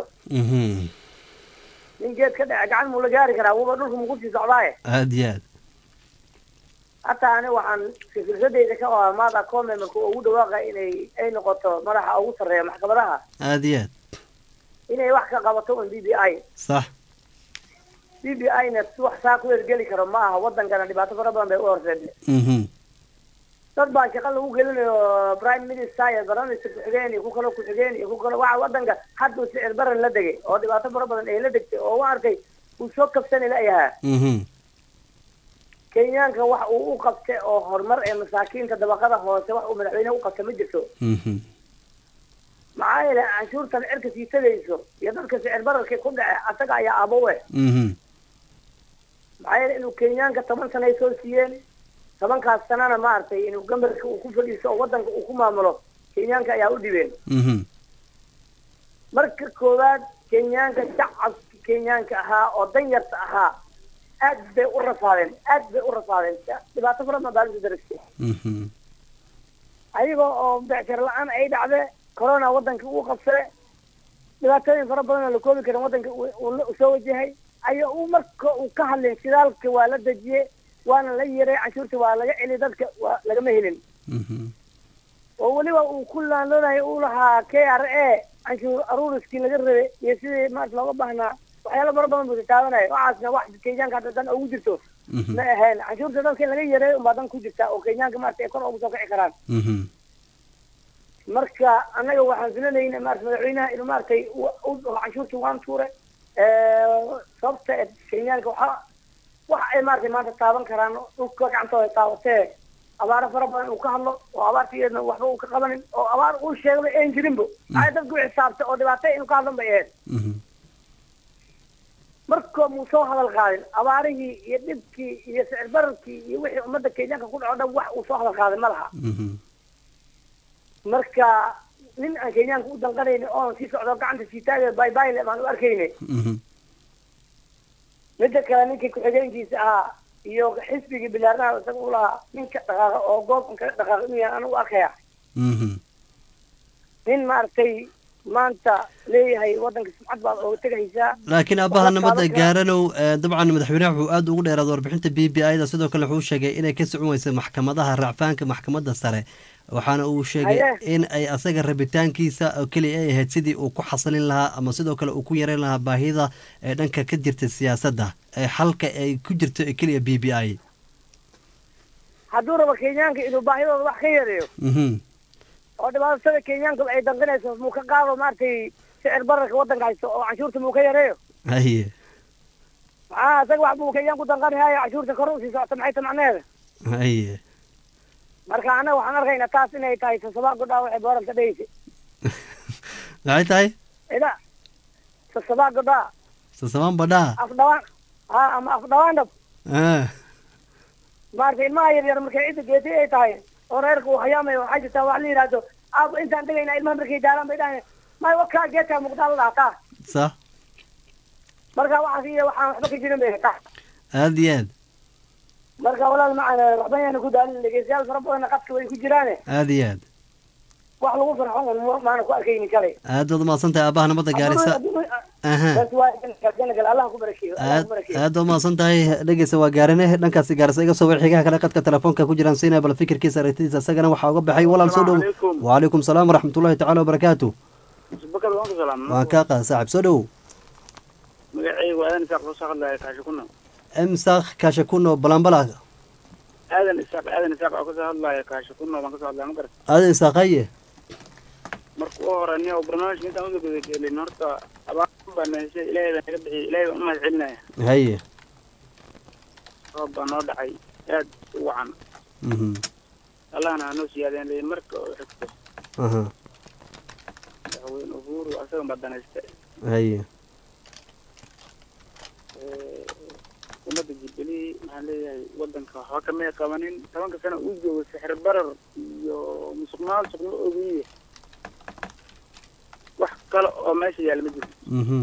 nin geed ka dhece gacan muu la gaari karaa wuba dhulka muku sii socdaaye aada iyo aad hataa ani waxaan fikradayda ka qabaa maada come marka ugu dhawaaqa inay ay noqoto madaxa ugu sarreeya maxkamadaha aada iyo aad inay wax ka qabato un b b i sax b b i na wax saa ku ergeli karo ma aha wadankana dhibaato fara badan bay u horseeda dad baa shaqa lagu gelinayo prime minister iyo baramister ku-xigeen iyo ku kalo ku-xigeen iyo ku kalo waxa wadanka hadda uu sicir baran la degay oo dhibaato fara badan ay la degtay oo u arkay uu soo kabsani layahaa kenyaanka wax uu u qabtay oo horumar ee masaakiinta dabaqada hoose wax uu madaxweyne u qabta ma jirto maxaa yeele canshuurtan cirka sii tagayso iyo dadka sicir bararkii ku dhace asaga ayaa abowe mhm maxaa yeele inuu kenyaanka toban sana ay soo siiyeen tobankaas sanana maaragtay inuu gambarka uu ku fadhiisto oo wadanka uu ku maamulo kenyaanka ayaa u dhibeen mhm marka koowaad kenyaanka shacabka kenyaanka ahaa oo danyarta ahaa aad bay u rafaadeen aad bay u rafaadeen dhibaato fara badan baa lagu daragtay mhm ayagoo oo becshar la-aan ay dhacde corona wadanka uu qabsade dhibaatooyin fara badan oo la koobi karin wadanka uu- uu la- soo wajahay ayaa uu marka uu ka hadlay shidaalka waa la dejiyey waana la yiray canshuurta waa laga celi dadka waa lagama helin mhm oo weliba uu ku laanloonayo uu lahaa k r a canshuur aruuriskii laga rabay iyo sidii maarata looga baahnaa waxyaalo fara badan buu taabanaya waxaasna wax kenyaanka hadda dan ugu jirto mhm ma ahayn canshuurta dadka in laga yareeyo unbaa dan ku jirta oo kenyaanka maarata ay kor ugu soo kici karaan mhm marka annaga waxaan filanayna maarata madaxweynaha inuu maaragtay u- u dhaho canshuurta waan tuure sababta ee kenyaanka waxa wax ay maaragtay maanta taaban karaan dhulka gacantooda taabatee abaaro fara badan uu ka hadlo oo abaartigeedna waxba uu ka qabanin oo abaar uu sheegaba een jirinbo maxay dadku u xisaabtay oo dhibaatay inuu ka hadlan bay ahayd mhm marka muu soo hadal qaadin abaarihii iyo dhibkii iyo sicir bararkii iyo wixii ummadda kenyaanka ku dhaco dhan wax uu soo hadal qaaday ma laha mhm marka nin aan kenyaanka u danqanayni oon sii socdo gacanta sii taagay baybayle baan u arkayne mhm midda kale ninkii ku-xigeenkiisa ahaa iyo xisbigii bilaarnaha isaga u lahaa ninka dhaqaaqa oo goobkan kaga dhaqaaqa inuu yahay anigu arkaya mhm nin maaragtay maanta leeyahay wadanka sumcad baad ooga tegaysaa laakiin aabbaha nabadda Waxba taaban gaaranow eh, dabcan madaxweynaha wuxuu aada ugu dheeraad warbixinta b b i da sidoo kale wuxuu sheegay inay ka socon weysay maxkamadaha racfaanka maxkamadda sare waxaana uu sheegay Haye. in ay asaga rabitaankiisa oo keliya ay ahayd sidii uu ku xasilin lahaa ama sidoo kale uu ku yareyn lahaa baahida ee dhanka ka jirta siyaasadda ee xalka ay ku jirto ee keliya b b i hadduu rabo kenyaanka inuu baahidooda wax ka yareeyo mhm oo dhibaatada kenyaanka ay danqinayso muu ka qaado maaragtay sicir bararka wadanka haysto oo canshuurta muu ka yareeyo haye maxaa isaga wax buu kenyaan ku danqanihaya canshuurta kor usii socota maxay ta macneheeda haye marka annaga waxaan arkaynaa taas inay tahay sasabaa godhaa waxay booranta dhehaysa maxay tahay ida sasabaa godhaa sasabaan badhaa afdhawaan ha ama afdhawaandhab ah maaragtay ilmaha yar yar markay cidda geetay ay tahay oo reerka uu hayaamayo waxaa jirtaa wax la yidhaahdo aaba intaan degaynaa ilmaha markay daalaan bay dhahayan may wakaa geedkaa muqdaa la dhahaa taa sax marka waxaas iyo waxaan waxba ka jirin bay taa aada iyo aad marka walaal macana waxba yaana ku daalin dhegeystayaal fara badanna qadka way ku jiraane aada iyo aad wax lagu farxo un ma- maana ku arkayni kalay aad baad umahadsan tahay aabbaha nabadda gaarisa aha bas waa janagal allah ku barakeeyo allah aad ku barakeeyo aad baad umahadsan tahay dhegeysa waa gaarane dhankaasi gaarisa iga soo war xigaha kale qadka telefoonka ku jiraan siinaya bal fikirkiisa aragtidiisa isagana waxaa uga baxay walaal soo dhow wacalaykum salaam waraxmatullahi tacaala wabarakaatu bakar waan ku salaam waan kaa qaada saaxib soo dhow magacaygu aadan isaaq soo hadlaya kaasho kuna emsak kashakuno balambala aadan isaaq aadan isaaq oo kasoo hadlaya kaasho kuna baan kasoo hadlaya ma garat aadan isaaqaye marka u hore aniga barnaamijka intaan uga gudagelin horta abaar baan heshay ilaahay baan naga bixiyay ilaahay baan u mahad celinaya haye roob baa noo dhacay aad u wacan mhm allahna ha noo siyaadeen leeyihin marka oo xigto aha madaxweyne uhuru asagan baa danaysta haye ummadda jubilee maxaan leeyahay wadanka waxba kamay qabanin tobanka sano uu joogo sixir barar iyo musuq maasuq ma ogiye wax kale oo meesha yaalla ma jiro mhm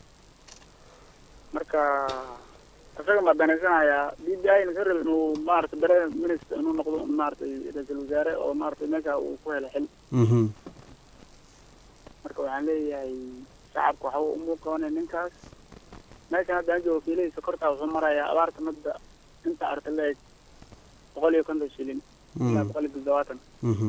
marka isagan baa danaysanayaa b b i na sarel inuu maarata bere minister inuu noqdo maaragtay ra-iisul wasaare oo maaragtay meesha uu ku helo xil mhm marka waxaan leeyahay shacabka waxba umuu qabanay ninkaas meeshan hadda aan joogo kiiladiisa kortaa wuxuu marayaa abaarta madda inta arta leeg boqol iyo konton shilin ilaa boqol iyo toddobaatan mhm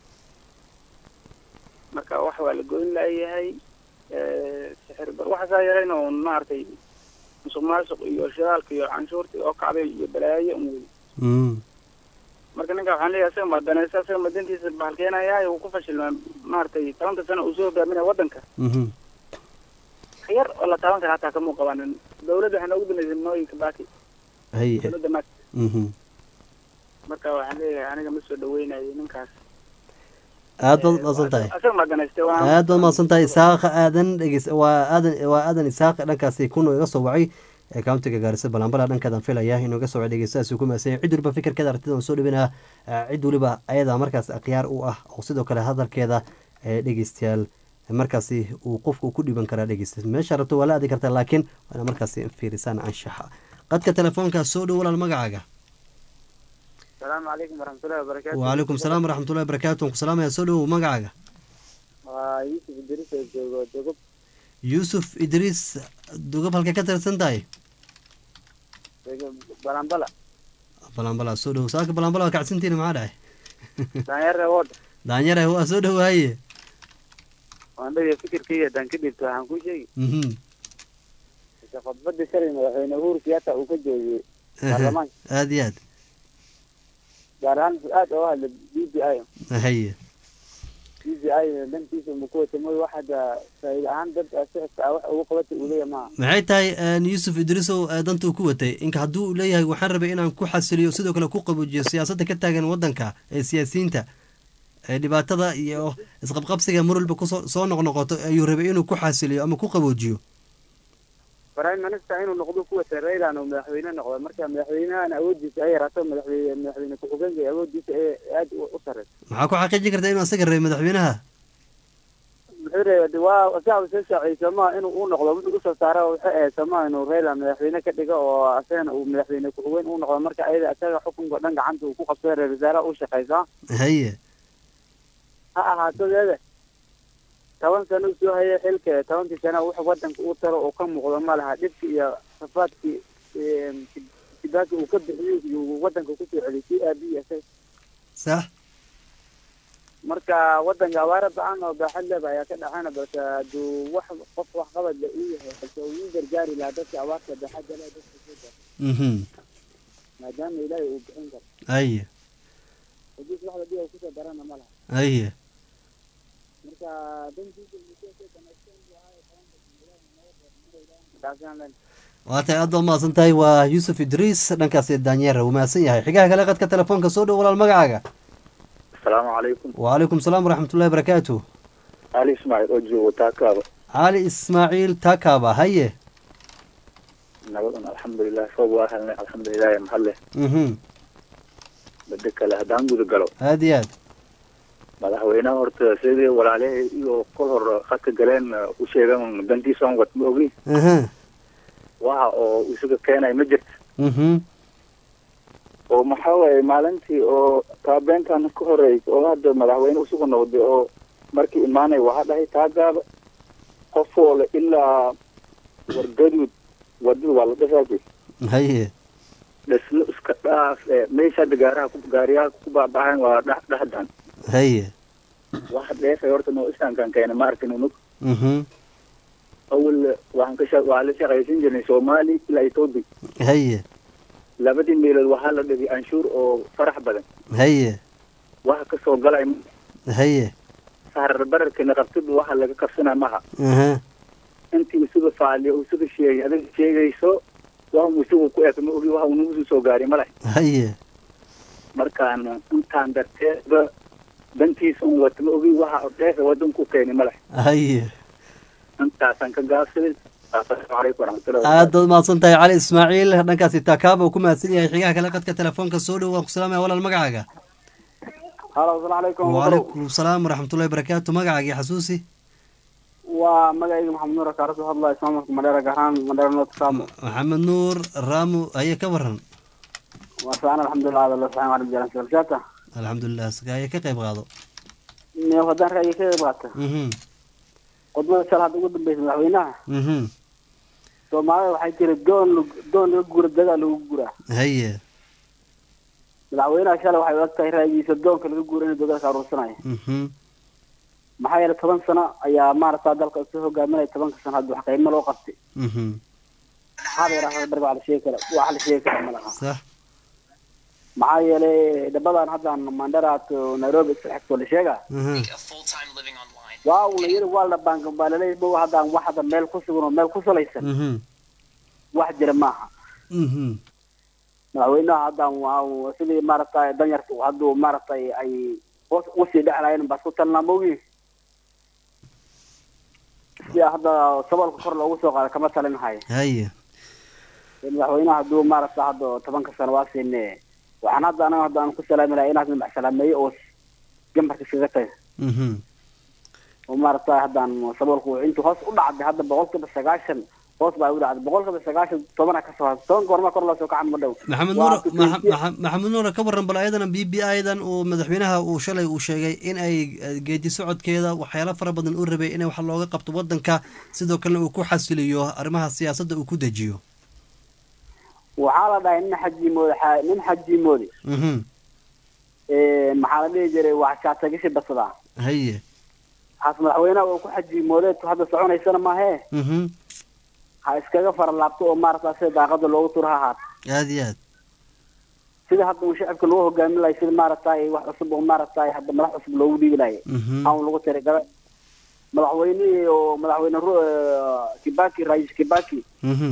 marka wax waa la goyn laayahay sixir bar waxaasaa yarayna un maaragtay musuq maasuq iyo shidaalka iyo canshuurta oo kacday iyo balaayo un wey mhm marka ninka waxaan leeyahay isaga ma danaysa isaga ma dantiisa bahalkeenayaa uu ku fashilmaa maaragtay tobanka sano uu soo hogaaminaya waddanka mhm yar oo la taaban kara hataa kamuu qabanin dawladda waxaa noogu dambeysay nooyinka baaki haye dawladda maag mhm marka waxaan leeyahay aniga ma soo dhaweynayo ninkaas aad baad mahadsan tahay asaga ma danaystay waan aad baad mahadsan tahay isaaqa aadan dhegeys waa aadan waa aadan isaaq dhankaasi kuno iga soo wacay ee countiga gaarisa balambala dhankeedan filaya inuu iga soo wacay dhegeystahaasi ku mahadsan cid waliba fikirkeeda aragtida soo dhibinaa cid waliba ayada markaas akhyaar u ah oo sidoo kale hadalkeeda ee dhegeystayaal markaasi uu qofku ku dhiban karaa dhegeysta meesha rabto waa la aadi kartaa laakiin waana markaasi fiirisaan anshaxa qadka telefoonka soo dhow walaal magacaaga asalaamu calaykum waraxmatullahi wabarakaatu wacalaykum salaam waraxmatullahi wabarakaatu waan ku salaamaya soo dhow magacaaga waa yuusuf idris oo joogo dogob yuusuf idriis dugab halkay ka tirsan tahay dogob balambala balambala soo dhow saaka balambala waa kacsantiina maxaa dhahay daanyare wood daanyare waa soo dhowaaye waan dhagay fikirkayga haddaan ka dhibto waxaan kuu sheegi mhm ise khudbadii shalay madaxweyne uhuru kenyatta uu ka joogiyey baarlamaanka aad iyo aad gaar ahaan aad oo hadla b b i haye b b i dhankiisa uma ku wata mooy wax hadda faa'iida ahaan dad sixibka ah wax ugu qabata uu leeyahay maaha maxay tahay yuusuf idriisow danta uu ku watay inka hadduu leeyahay waxaan rabay inaan ku xasiliyo sidoo kale ku qabuujiyo siyaasadda ka taagan waddanka ee siyaasiyiinta ee dhibaatada iyo isqabqabsiga mar walba kusoo soo noqnoqoto ayuu rabay inuu ku xasiliyo ama ku qaboojiyo prime minister inuu noqdo ku wata raylan uu madaxweyne noqdo marka madaxweynahan awoodiisa ay yaraato madaxweyne madaxweyne ku-xigeenka awoodiisa ee aad u sareyso maxaa ku xaqiijin karta inuu asaga rabay madaxweynaha muxuu reeba de waa shacbi soo shaaciyey sooma inuu u noqdo wuxuu usoo saara waxay ahayd sooma inuu raylan madaxweyne ka dhigo oo asagana uu madaxweyne ku-xigeen u noqdo marka ayada asaga xukunka dhan gacanta uu ku qabsada reer wasaaraha u shaqeysaa haye ha ahaato deede toban sano usoo hayay xilka tobankii sana wax wadanka uu taro oo ka muuqdo ma laha dhibki iyo safaadkii kibaaki uu ka bixiyey iyo wadanka kusoo celiyay si aabiyi isaga sax marka wadanka abaara ba-an oo baaxad leba ayaa ka dhacana balse hadduu wax qof wax qabad la uu yahay balse uu ii gargaari lahaa dadka abaarta baaxadda leh dadka soo gaar mhm maadaama ilaahay uu bixin karo haye hadii waxda dib uu kusoo darana ma laha haye marka dantiisa muddada dhammaysteen buu ahaa taasaan len waa tahay aad baad mahadsan tahay waa yuusuf idriis dhankaasi daanyeera wuu mahadsan yahay xigaha kale qadka telefoonka soo dhow walaal magacaaga asalaamu calaykum wacalaykum salaam waraxmatullahi barakaatu ali ismaaciil oo joogo taakaaba cali ismaaciil taakaaba haye nabadan alxamdulilah roob waa helnay alxamdulilah mahadle mhm bade kale haddaan guda galo aad iyo aad madaxweynaha horta sidii walaalaha iyo kol hor khadka galeen u sheegan dantiisa on wat ma ogi aha waxa oo isaga keenay ma jirta mhm oo maxaa waaye maalintii oo taabeenkan ka horeysa oo hadda madaxweyne usugu noqday oo markii imaanay waxaa dhahay taagaaba qof oo le ilaa wargaduud wadada waa la dhafaajay haye dhismo iska dhaaf ee meesha hadda gaaraha ku gaariyaha ku baabaxayn waa dhex dhexdan haye waxa dheefay horta noo istaankan keena ma arkin unug mhm awal waxaan ka sha waxaa la shaqaysan jirnay soomaali ilaa etoobiya haye labadii meelood waxaa la dhigay anshuur oo farax badan haye waxa kasoo galay haye sahrar bararkana qabtid waxa laga kabsanaa maha aha intii isuga faaliyo isuga sheegay adiga sheegayso waxa isugu ku eg ma ogi waxa uu nagu soo gaaray male haye markaan intaan darteedba dantiisa un wata ma ogi waxa dheefa wadanku keeni male haye intaasaan ka gaabsaday asalaamu calaykum waraxmatullahi aad baad mahadsan tahay cali ismaaciil dhankaasi taakaaba uu ku mahadsan yahay xigaha kale qadka telefoonka soo dhow waan ku salaamaya walaal magacaaga halo asalaamu calaykum wacalaykum salaam waraxmatullahi barakaatu magacaagii xasuusi waa magacayga maxamed nuur kaarasoo hadlaya ismaamulka madheera gahaan madheera north cabo maxamed nuur raamu aye ka waran waa fiican alxamdulilah ada la saxan arab jalan sirjata alxamdulilah aye ka qayb qaado ne haddaan ra'yi ka qayb qaata mhm khudbada shal hadda ugu dambeysa madaxweynaha mhm soomaalida waxay tiri doon doon laga gura dagaal lagu guraa haye madaxweynaha shalay waxay u eg tahay ra'yigiisa doonka laga guura inuu dagaalka aruursanayo mhm maxaa yeelay toban sano ayaa maaragtaa dalka isu hogaaminaya tobanka sano hadda wax qiimo loo qabtay mhm maxaa la yidhahdaa darba la sheegi kara wax la sheegi kara ma laha sax maxaa yeelay dhabadan haddan mandera to nairobi isku xigto la sheegaa mhm waa una yiri waa la bank baa laleeyahay bow haddaan wax hadda meel ku sugan oo meel ku salaysan mhm wax jira maaha mhm madaxweynaha haddaan waa sidii maaragtay danyarta hadduu maaragtay ay hoos usii dheclayn baa isku talnaa mogi si hadda saboolka kor loogu soo qaado kama talin hayo haye madaxweynaha hadduu maaragta hadda tobanka sano waa siine waxaan hadda anaga hadda aan ku salaami lahay inaad madax salaameeyo oo gambarka iskaga taga mhm oo maaragta haddaan saboolku intuu hoos u dhacday hadda boqolkiiba sagaashan hoos baa u dhacday boqolkiiba sagaashan tobana ka soo toban goorma kor loo soo kacan ma dhow maxamed Waa nuur ku Maxa- keyfiye- Maxa- maxamed nuur ka waran bal ayadana b b i-dan uu madaxweynaha uu shalay uu sheegay in ay eh, geedi socodkeeda waxyaalo fara badan u rabay in wax looga qabto wadanka sidoo kalena uu ku xasiliyo arrimaha siyaasadda uu ku dejiyo waxaa la dhahay nin xajiimoode xa- nin xajiimoode mhm maxaa la dhihi jiray wax shaatagisi badsadaa haye haas madaxweynaha uu ku xajiimoodeed hadda soconaysana maahee mhm ha iskaga faralaabto oo maaragta sida daaqada loogu turo ha ahaat aad iyo aad sida hadda uu shacabka loo hogaamin lahay sida maaragtay wax cusub oo maaragtay hadda madax cusub loogu dhiibi lahay mhm aan lagu tirigala madaxweynihii oo madaxweyne Ru- eh, kibaki rais kibaki mhm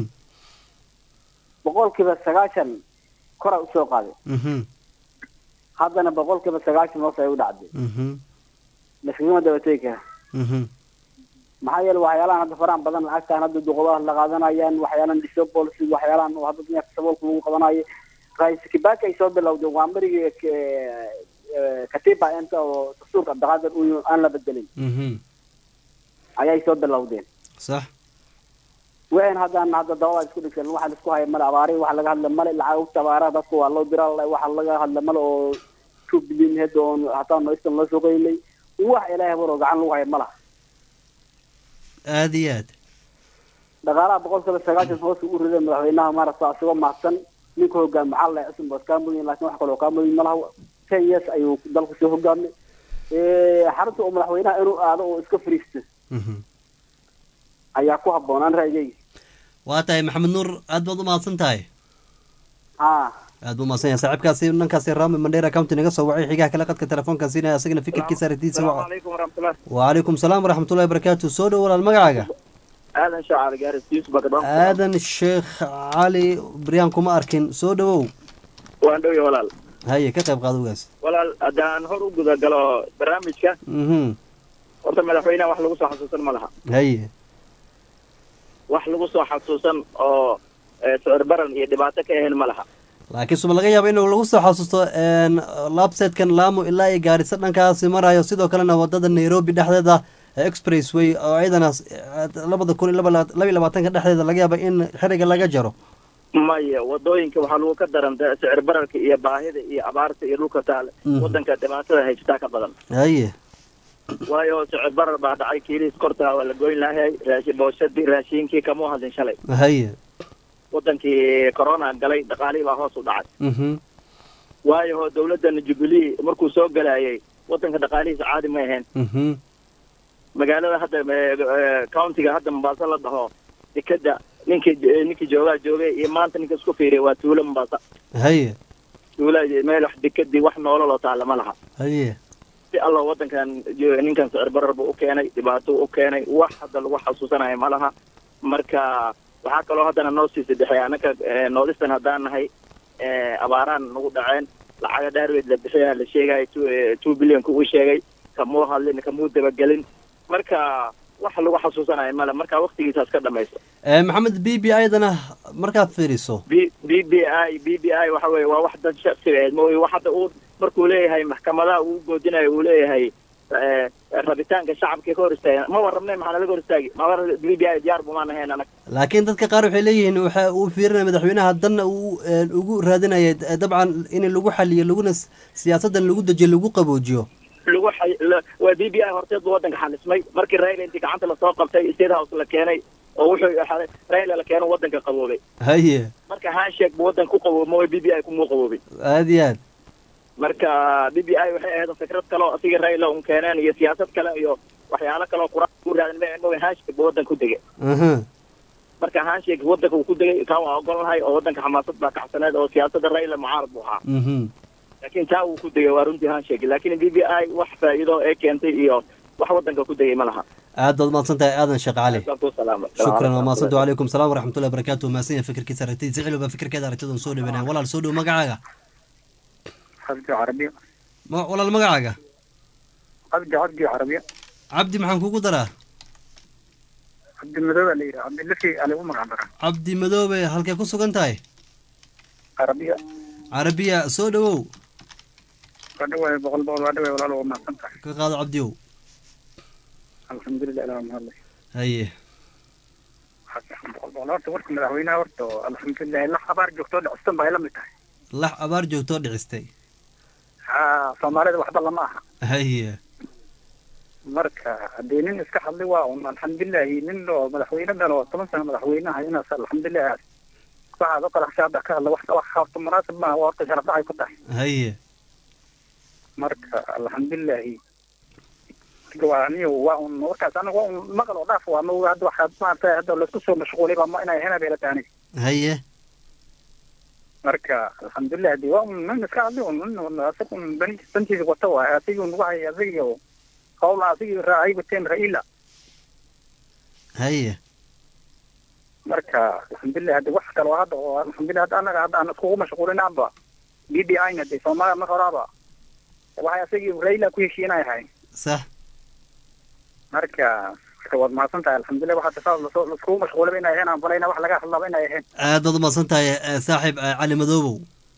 boqolkiiba sagaashan kora usoo qaaday mhm haddana boqolkiiba sagaashan hoos ay u dhacday mhm laskagama dabategi kara mhm maxaa yeele waxyaalahan hadda farahan badan lacagtaan hadda duqobaha la qaadanayaan waxyaalan dhiso policy waxyaalahan oo hadda dunyaka saboolka lagu qabanayo rais kibaki ay soo bilowday waa marigii k- eh, katiba inta oo dastuurka abdiqaadir uu aan la bedelin mhm ayay soo bilowdeen sax waxayna haddaan hadda dabada isku dhigsan waxa la isku haya male abaari waxa laga hadla male lacagta abaaraha dadka waa loo diraa la- waxa laga hadla male oo two billion head oo hataa noistan loo soo qaylay wax ilaahay baro gacan lagu haya malaha aad iyo aad dhaqaalaha boqolkiiba sagaashan hoos u riday madaxweynaha maaragta asagoo mahadsan ninka hogaami maxaa la cusub baad kaa mudan laakiin wax kaloo kaa mudan malaha ten years ayuu dalku soo hogaamay xarunta oo madaxweynaha inuu aado oo iska fariisto mhm ayaa ku habboonaan ra'yigayga waa tahay maxamed nuur aad baad u mahadsan tahay ha aad buu mahadsan yahay saaxiibkaasi dhankaasi rami mandheera county naga soo wacay xigaha kale qadka telefoonka siinaya asagana fikirkiisa aragtiisa السلام waca عليكم ورحمة الله وعليكم السلام ورحمة الله وبركاته soo dhow walaal magacaaga آدم شعر جارس يوسف بكدام aadan sheekh cali baryaan kuma arkin soo dhowow waan dhow yahay walaal haye ka qayb qaadowgaas walaal haddaan hor u guda galo barnaamijka mhm horta madaxweynaha wax lagu soo xasuusan ma laha haye wax lagu soo xasuusan oo eh, sicir baran iyo dhibaato ka ahayn ma laha laakiin suba laga yaaba inuu lagu soo xasuusto een, labsetkan laamo ilaa iyo gaarisa dhankaasi marayo sidoo kalena wadada nairobi dhexdeeda ee expressway oo iyadana eh, labada kun iyo laba laba- laba iyo labaatanka dhexdeeda laga yaaba in xiriga laga jaro maya wadooyinka waxaa lagu ka daranta sicir bararka iyo baahida iyo abaarta iyo dhulka taale Mhm. wadanka dhibaatada haysataa ka badan haye waayo sicir barar baa dhacay kiiliis kortaa waa la goyn lahay raashi booshadii raashiinkii kamuu hadlin shalay haye wadankii corona galay dhaqaalihii baa hoos u dhacay mhm waayo ho dawladdan jubilee markuu soo galayay wadanka dhaqaalihiisa caadi ma ahayn mhm magaalada hadda eh, eh, countiga hadda mombasa la dhaho dekeda ninkii eh, ninkii joogaa joogay iyo maanta ninka isku fiiriya waa tuulo mombasa haye tuula meel wax dekadii wax noololoo taalla ma laha haye si allo wadankan jo- ninkan sicir barar buu u keenay dhibaato u keenay wax hadda lagu xasuusanayo ma laha marka waxaa kaloo haddana noo sii sadexay anaka eh, noodistan haddaan nahay eh, abaaraan nagu dhaceen lacaga dhaarweed la bixiyaa la sheegaya two- eh, two billionka uu sheegay kamuu hadlin kamuu dabagelin marka wax lagu xasuusanayo male marka waktigiisaas ka dhamayso Eh, maxamed b b ayadana markaad fiiriso b b b i b b i waxa weeye waa wax dad shaksiga eed mooye wax hadda uu markuu leeyahay maxkamadaha uu goodinayo uu leeyahay eh, rabitaanka shacabka ka hor istaagan ma warrabnay maxaa nalaga hor istaagi ma b b i diyaar bumaan ahayn anag laakiin dadka qaar waxay leeyihiin waxa uu fiirinaya madaxweynaha danna uu eh, ugu raadinaya eh, dabcan in lagu xaliyo laguna s- siyaasadan lagu dejiyo lagu qaboojiyo lagu xay- la- waa b b i horteed buu wadanka xalismay markii raila intii gacanta lasoo qabtay state house la keenay oo wuxuu ahaa- raila la keeno wadanka qaboobay haye marka handshake buu wadanka ku qaboobay b b i kumuu qaboobay aad iyo aad marka b b i waxay ahayd fikrad kale oo asiga raila un keeneen iyo siyaasad kale iyo waxyaalo kale oo quraan u raadin ma ma handshake buu wadanka ku degay aha marka handshake wadanka uu ku degay kaa waa ogolnahay oo wadanka xamaasad baa kacsaneed oo siyaasadda raila mucaarad buu ahaa mhm laakiin taa uu ku degay waa runtii handshake laakiin b b i wax faa'iido ee keentay iyo wax wadanka ku degay ma laha aad baad mahadsan tahay aadan sheekh cali Baan ku salaamay. shukran waa mahadsantu calaykum salaam waraxmatullahi wabarakaatu mahadsan yahay fikirkiisa aragtidiisa cilo baa fikirkeeda aragtidan soo dhawanaya walaal soo dhow magacaaga xabdi carabiya Ma- walaal magacaaga cabdi cabdi carabiya cabdi maxaan kugu daraa cabdi madow baa la yidhaha cabdi lafki ala u magac daraa cabdi madoobe halkay ku sugan tahay carabiya carabiya soo dhawow waa dhawaay boqol boqol waa dhawaay walaalo waa mahadsan tahay ka qaado cabdiyow alxamdulilah ilaa mahadlay haye boqol boqol horta warka madaxweynaha horta alxamdulilah lax abaar joogtoo dhacsan baa ay la mid tahay lax abaar joogtoo dhicistay ha soomaalida waxba lama aha haye marka haddii nin iska hadlay waa un alxamdulilahi nin oo madaxweyne dhan oo toban sano madaxweynaha inaas alxamdulilah waxaad oo kale hashaada ka hadla wax wax horta munaasib maaha waa horta sharaf dhacay ku tahay haye marka alxamdulilahi marka waa aniga waa un warkaas aniga waa un maqal oo dhaaf waa ma hadda waxaad maaragtay hadda laisku soo mashquulay baa ma inay hena beelata aniga haye marka alxamdulilah hadii waa un nin iska hadlay un nin asag un bani bantiisa wata waay asigi un waxay asigi hawla asigi raacay wateen raila haye marka alxamdulilah haddi wax kale oo hadda oo alxamdulilah hadda anaga hadda aan iskugu mashquulinaanba b d i na de soomaaliya mar horaaba waxay asagii raila ku heshiinay ahay sax marka marka waad mahadsan tahay alxamdulilah waxaa tasaa lasoo laskugu mashquulaba inay ahayn aan balayna wax laga hadlaba inay ahayn aad baad umahadsan tahay eh, saaxiib eh, cali madoobow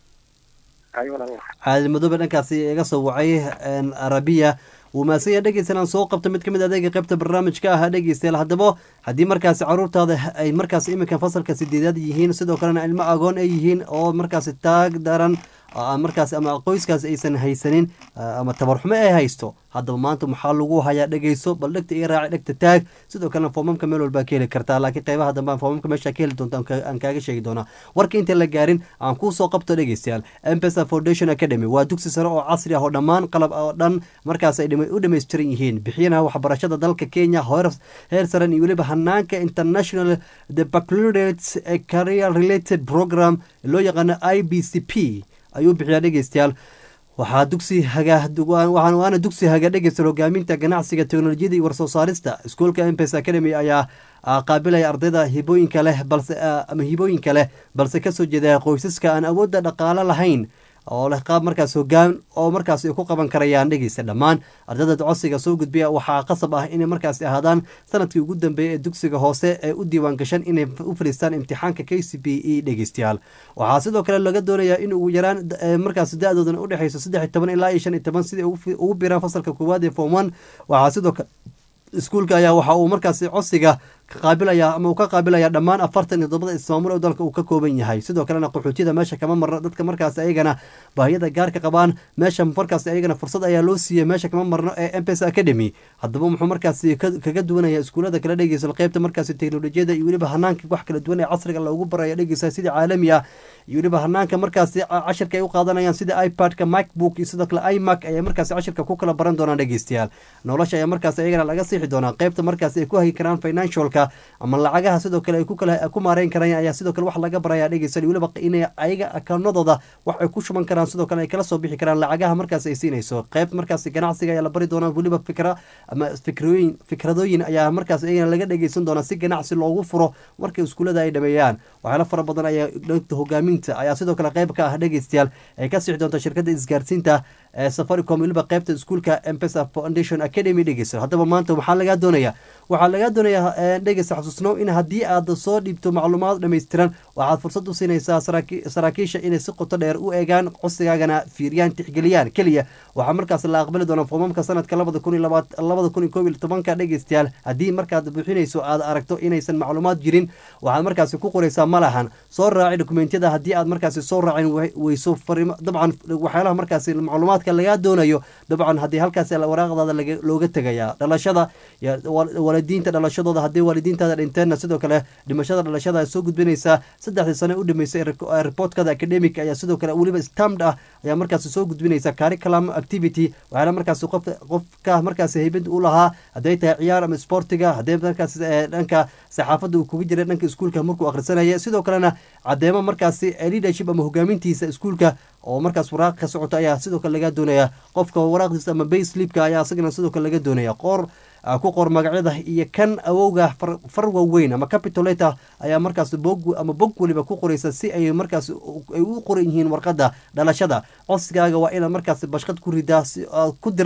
ay walaal cali madoobe dhankaasi iga soo wacay een, arabiya wuu mahadsan yahay dhegeystayaal aan soo qabto mid ka mid adeega qaybta barnaamijka ah dhegeystayaal haddaba haddii markaasi caruurtaada ay markaasi iminka fasalka sideedaad yihiin sidoo kalena ilmo agoon ay yihiin oo markaasi taag daran oo aan markaasi ama qoyskaasi aysan haysanin ah, ama tabarxumo ay haysto haddaba maanta maxaa lagu hayaa dhegeyso bal dhegta iyo raaci dhegta taag sidoo kalena foomamka meel walbaa ka heli kartaa laakiin qeybaha dambe aan foomamka meesha ka heli doonta aan ka- aan kaaga sheegi doonaa warka inta la gaarin aan kuu soo qabto dhegeystayaal mpesa foundation academy waa dugsi sare oo casri ah oo dhammaan qalab oo dhan markaas ay dhama- u dhammaystiran yihiin bixiyana waxbarashada dalka kenya heer heer saran iyo weliba hanaanka international the baccalaureate career related program loo yaqaano i b c p ayuu bixiyaa dhegeystayaal waxaa dugsi haga waxaan waana dugsi haga dhegeysta hogaaminta ganacsiga teknolojiyada iyo warsoo saarista iskuolka mpes academy ayaa ah, qaabilaya ardayda hibooyinka leh balse ah, ama hibooyinka leh balse kasoo jeeda qoysaska aan awoodda dhaqaale lahayn oo leh qaab markaas hogaan oo markaas ay ku qaban karayaan dhegeysta dhammaan ardayda codsiga soo gudbiya waxaa qasab ah inay markaasi ahaadaan sanadkii ugu dambeeyay ee dugsiga hoose ee u diiwaan gashan inay u fadhiistaan imtixaanka k c b e dhegeystayaal waxaa sidoo kale laga doonayaa in ugu yaraan eh, markaas da-doodan u dhexeyso saddex iyo toban ilaa iyo shan iyo toban sidai ugu fi- ugu biraan fasalka koowaad ee form one waxaa sidoo kale iskuulka ayaa waxa uu markaasi codsiga ka qaabilaya ama uu ka qaabilaya dhammaan afartan iyo toddobada ismaamul oo dalka uu ka kooban yahay sidoo kalena qaxootiyada meesha kama marna dadka markaasi ayagana baahiyada gaarka qabaan meesha markaasi ayagana fursad ayaa loo siiyey meesha kama marno ee mpes academy haddaba muxuu markaasi ka- kaga duwanaya iskuulada kala dhegeysa qeybta markaasi teknolojiyada iyo weliba hanaanka wax kala duwan ee casriga loogu baraya dhegeysa sidii caalami ah iyo weliba hanaanka markaasi ca- cashirka ay u qaadanayaan sida ipad-ka macbook iyo sidoo kale imac ayay markaasi cashirka ku kala baran doonaan dhegeystayaal nolosha ayaa markaasi ayagana laga siixi doonaa qeybta markaasi ay ku hagi karaan financialka ama lacagaha sidoo kale ay ku kala ku maareyn karayaan ayaa sidoo kale wax laga baraya dhegeysan iyo weliba inay ayaga akaunadooda wax ay ku shuban karaan sidoo kale ay kala soo bixi karaan lacagaha markaasi ay siinayso qeyb markaasi ganacsiga ayaa la bari doonaa weliba fikra ama fikrooyin fikradooyin ayaa markaas ayagana laga dhegeysan doonaa si ganacsi loogu furo marka iskuulada ay dhameeyaan waxyaalo fara badan ayaa dhanka hogaaminta ayaa sidoo kale qeyb ka ah dhegeystayaal ay ka sixi doonta shirkada isgaarsiinta ee safaricom weliba qeybta iskuulka mpesa foundation academy dhegeysta haddaba maanta waxaa lagaa doonayaa waxaa lagaa doonayaa eh, dhegeysta xasuusnow in haddii aad soo dhiibto macluumaad dhammaystiran waxaad fursad u siinaysaa saraaki- saraakiisha inay si qoto dheer u eegaan codsigaagana fiiriyaan tixgeliyaan keliya waxaa markaas la aqbali doonaa foomamka sanadka labada kun iyo labaat labada kun iyo koob iyo tobanka dhegeystayaal haddii markaad buuxinayso aad aragto inaysan macluumaad jirin waxaad markaasi ku qoraysaa ma lahan soo raaci dokumentiyada haddii aad markaasi soo raacin we- weyso farimo dabcan waxyaalaha markaasi macluumaadka lagaa doonayo dabcan haddii halkaasi waraaqdaada laga- looga tegaya dhalashada iyo wal- waalidiinta dhalashadooda haddii waalidiintaada dhinteenna sidoo kale dhimashada dhalashada ay soo gudbinaysaa saddexdii sane u dhameysay ee reportkada academic ayaa sidoo kale weliba stamd ah ayaa markaasi soo gudbinaysa curriculum activity waxyaala markaasi qof qofka markaasi haybad u lahaa hadday tahay ciyaar ama sportiga hadday markaasi eh, dhanka saxaafadda uu kuga jiray dhanka iskuulka markuu akhrisanaya sidoo kalena cadeemo markaasi eh, leadership ama hogaamintiisa iskuulka oo markaas waraaq ka socota ayaa sidoo kale laga doonaya qofka waraaqdiisa ama bay slipka ayaa isagana sidoo kale laga doonaya qoor ah, ku qor magacyada iyo kan awowga far- far waaweyn ama capitolator ayaa markaas bog ama bog weliba ku qoraysa si ay markaas u- ay u qoran yihiin warqada dhalashada codsigaaga waa inaad markaas bashqad ku ridaa si aad ku dir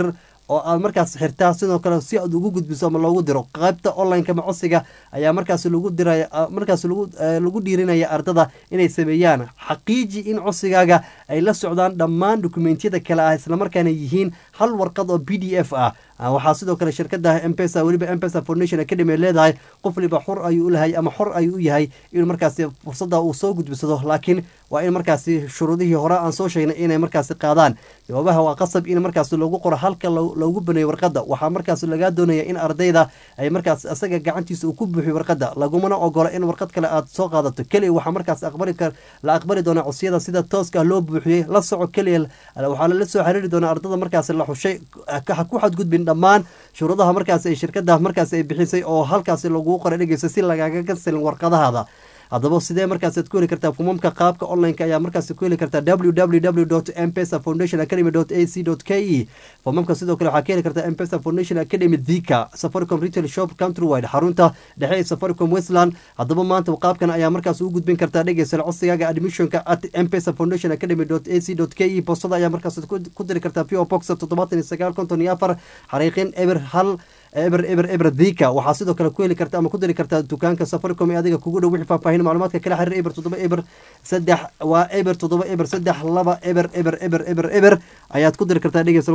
oo aad markaas xirtaa sidoo kale si aad ugu gudbiso ama loogu diro qaybta online-ka ama codsiga ayaa markaas lagu diraya markaas lagu lagu dhiirinaya ardada inay sameeyaan xaqiiji in codsigaaga ay la socdaan dhammaan dokumentiyada kale ah islamarkaana yihiin hal warqad oo b d f ah waxaa sidoo kale shirkada mpesa weliba mpesa foundation academy leedahay qof waliba xor ayuu ulahay ama xor ayuu u yahay in markaasi fursada uu soo gudbisado laakiin waa in markaasi shuruudihii hore aan soo sheegnay inay markaasi qaadaan jawaabaha waa qasab in markaasi loogu qoro halka loogu baneeyo warqada waxaa markaas lagaa doonaya in ardayda ay markaas isaga gacantiisa uu ku buuxiyo warqada lagumana ogola in warqad kale aad soo qaadato keliya waxaa markaas aqbali la aqbali doona codsiyada sida tooska loo buuxiyey la soco keliya waxaa lala soo xiriiri doona ardada markaas la xushay ku xadgudbin dhammaan shuruudaha markaas ay shirkada markaas ay bixisay oo halkaasi lagu qoray dhegeysa si lagaaga kasilin warqadahaada haddaba sidee markaasaad ku heli kartaa fumamka qaabka online-ka ayaa markaas ku heli kartaa www mpesa foundation academy ac k e fumamka sidoo kale waxaa ka heli kartaa mpesa foundation academy dhika safaricom retail shop countrywide xarunta dhexe ee safaricom westland haddaba maanta qaabkan ayaa markaas ugu gudbin kartaa dhegeysa codsigaaga admissionka at mpesa foundation academy ac k e boostada ayaa markaas ku diri kartaa po box toddobaatan iyo sagaal konton iyo afar xariiqin eber hal eber eber eber dhika waxaa sidoo kale ku heli karta ama ku diri kartaa dukaanka safaricom ee adiga kugu dhow wixii faahfaahin macluumaadka kala xiriir eber toddoba eber saddex waa eber toddoba eber saddex laba eber eber eber eber eber ayaad ku diri kartaa dhegeysa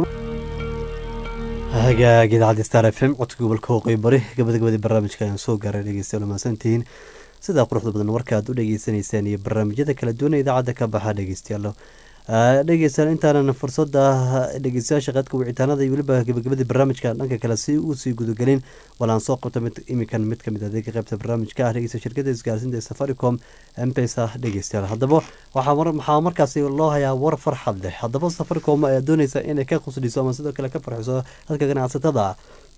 hagaag idaacadda star f m codka gobolka waqooyi bari gabadagabadii barnaamijka ayaan soo gaaray dhegeystayaal mahadsantihiin sidaa quruxda badan warka aad u dhegeysaneysaan iyo barnaamijyada kala duwan ee idaacadda ka baxa dhegeystayaal dhegeystayaal intaanan fursada dhegeystayaasha qaadka wicitaanada iyo weliba gabagabadii barnaamijka dhanka kale si usii gudagelin walaan soo qabta mid imikan mid kamid adeega qaybta barnaamijka ah dhegeysta shirkada isgaarsiinta ee safaricom mpesa dhegeystayaal haddaba waxaa markaasi loo hayaa war farxad leh haddaba safaricom ayaa dooneysa inay ka qusliso ama sidoo kale ka farxiso dadka ganacsatada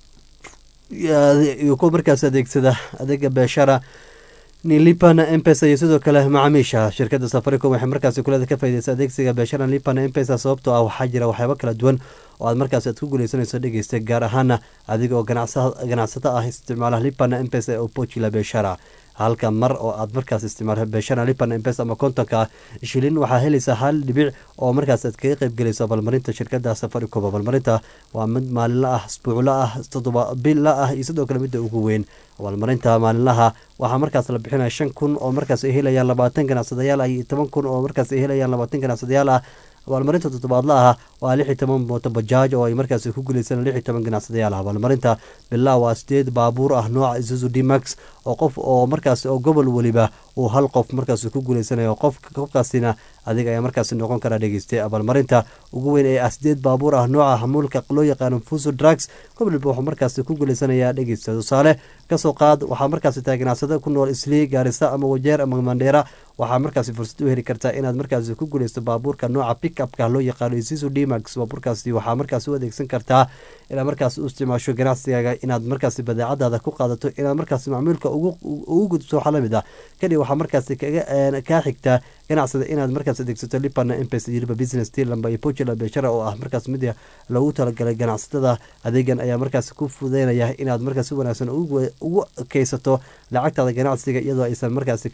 iyo kuwa markaas adeegsada adeega beeshara nilipana mpesa iyo sidoo kale macaamiisha shirkada safaricom waxay markaasi kulada ka faideysa adeegsiga beeshara nilipana mpesa sababtoo ah waxaa jira waxyaabo kala duwan oo aad markaas aad ku guuleysanayso dhegeysta gaar ahaana adiga oo ganacsato ah isticmaala lipana mpesa oo pochila beeshara halka mar oo aad markaas isticmaal beeshana lipan mpesa ama kontonka shilin waxaa helaysaa hal dhibic oo markaas aad kaga qeybgelayso abaalmarinta shirkada safaricom abaalmarinta waa mid maalinla ah isbuucla ah todoba billa ah iyo sidoo kale midda ugu weyn abaalmarinta maalinlaha waxaa markaas la bixinaya shan kun oo markaas ay helayaan labaatan ganacsadayaal ah iyo toban kun oo markaas ay helayaan labaatan ganacsadayaal ah abaalmarinta toddobaadla ah waa lix iyo toban mooto bajaaj oo ay markaas ku guuleysaan lix iyo toban ganacsadayaal ah abaalmarinta bilaa waa sideed baabuur ah nooca isuzu dmax oo qof oo markaas oo gobol weliba uu hal qof markaas ku guuleysanayo qof qofkaasina adiga ayaa markaas noqon kara dhegeystay abaalmarinta ugu weyn ee ah sideed baabuur ah nooca hamuulka loo yaqaano fuso drugs gobolba wuxuu markaas ku guuleysanayaa dhegeysta tusaale kasoo qaad waxaa markaas tahay ganacsada ku nool islii gaarisa ama wajeer ama mandheera waxaa markaasi fursad u heli kartaa inaad markaasi ku guuleysto baabuurka nooca pickupka loo yaqaano isisu dmax baabuurkaasi waxaa markaas u adeegsan kartaa inaad markaas u isticmaasho ganacsigaaga inaad markaasi badeecadaada ku qaadato inaad markaas macmuulka ugu gudubto waxaa lamid ah kadib waxaa markaasi kaa xigtaa ganacsada inaad markaas adeegsato lipana mpes iyo liba business tilamba iyo pojula beshara oo ah markaas mid loogu talagalay ganacsatada adeegan ayaa markaas ku fudeynaya inaad markaas si wanaagsan ugu keysato lacagtaada ganacsiga iyadoo aysan markaasi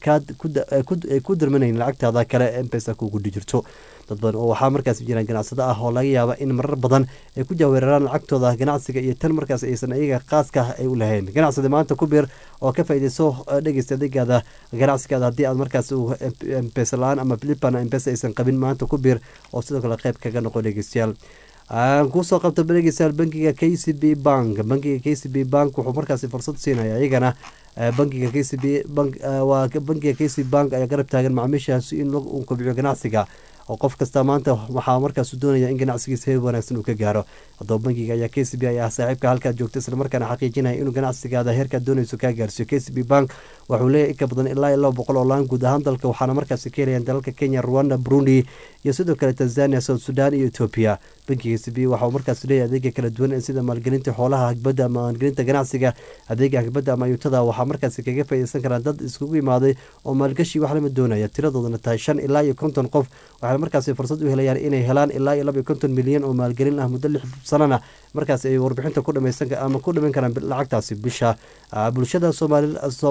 ku dirmanayn lacagtaada kale mpesa kugu dhijirto dad badan oo waxaa markaas jiraan ganacsado ah oo laga yaaba in marar badan ay ku jaaweeraraan lacagtooda ganacsiga iyo tan markaas aysan iyaga qaaska ay u lahayn ganacsada maanta ku biir oo ka faaideyso dhegeysta adeegaada ganacsigaada haddii aad markaas mpesa la-aan ama filipana mpesa aysan qabin maanta ku biir oo sidoo kale qayb kaga noqo dhegeystayaal aan kusoo qabta dhegeystayaal bankiga k c b bank bankiga k c b bank wuxuu markaasi fursad siinaya iyagana bankiga k c b waa bankiga k c bank ayaa garab taagan macaamiishaasi in uu kobciyo ganacsiga oo qof kasta maanta waxaa markaas doonaya in ganacsigiisa heer wanaagsan uu ka gaaro haddaba bankiga ayaa k c b ay ah saaxiibka halkaad joogta islamarkaana xaqiijinaya inuu ganacsigaada heerkaad doonayso kaa gaarsiiyo k c b bank wuxuu leeyahy inka badan ilaa iyo laba boqol oo laan guud ahaan dalka waxaana markaasi ka helayaan dalalka kenya rwanda burundi iyo sidoo kale tanzania south sudan iyo etoobiya bankiga k c b waxa uu markaas leeyahay adeega kala duwan sida maalgelinta xoolaha hagbadda ama maalgelinta ganacsiga adeega hagbadda ama ayuutada waxaa markaasi kaga faaideysan karaan dad iskugu imaaday oo maalgashi wax lama doonaya tiradoodana tahay shan ilaa iyo konton qof waxaana markaasi fursad u helayaan inay helaan ilaa iyo laba iyo konton milyan oo maalgelin ah muddo lix sanana markaas ay warbixinta ku dhamaysan ama ku dhaman karaan lacagtaasi bisha bulshada soomaaliyeed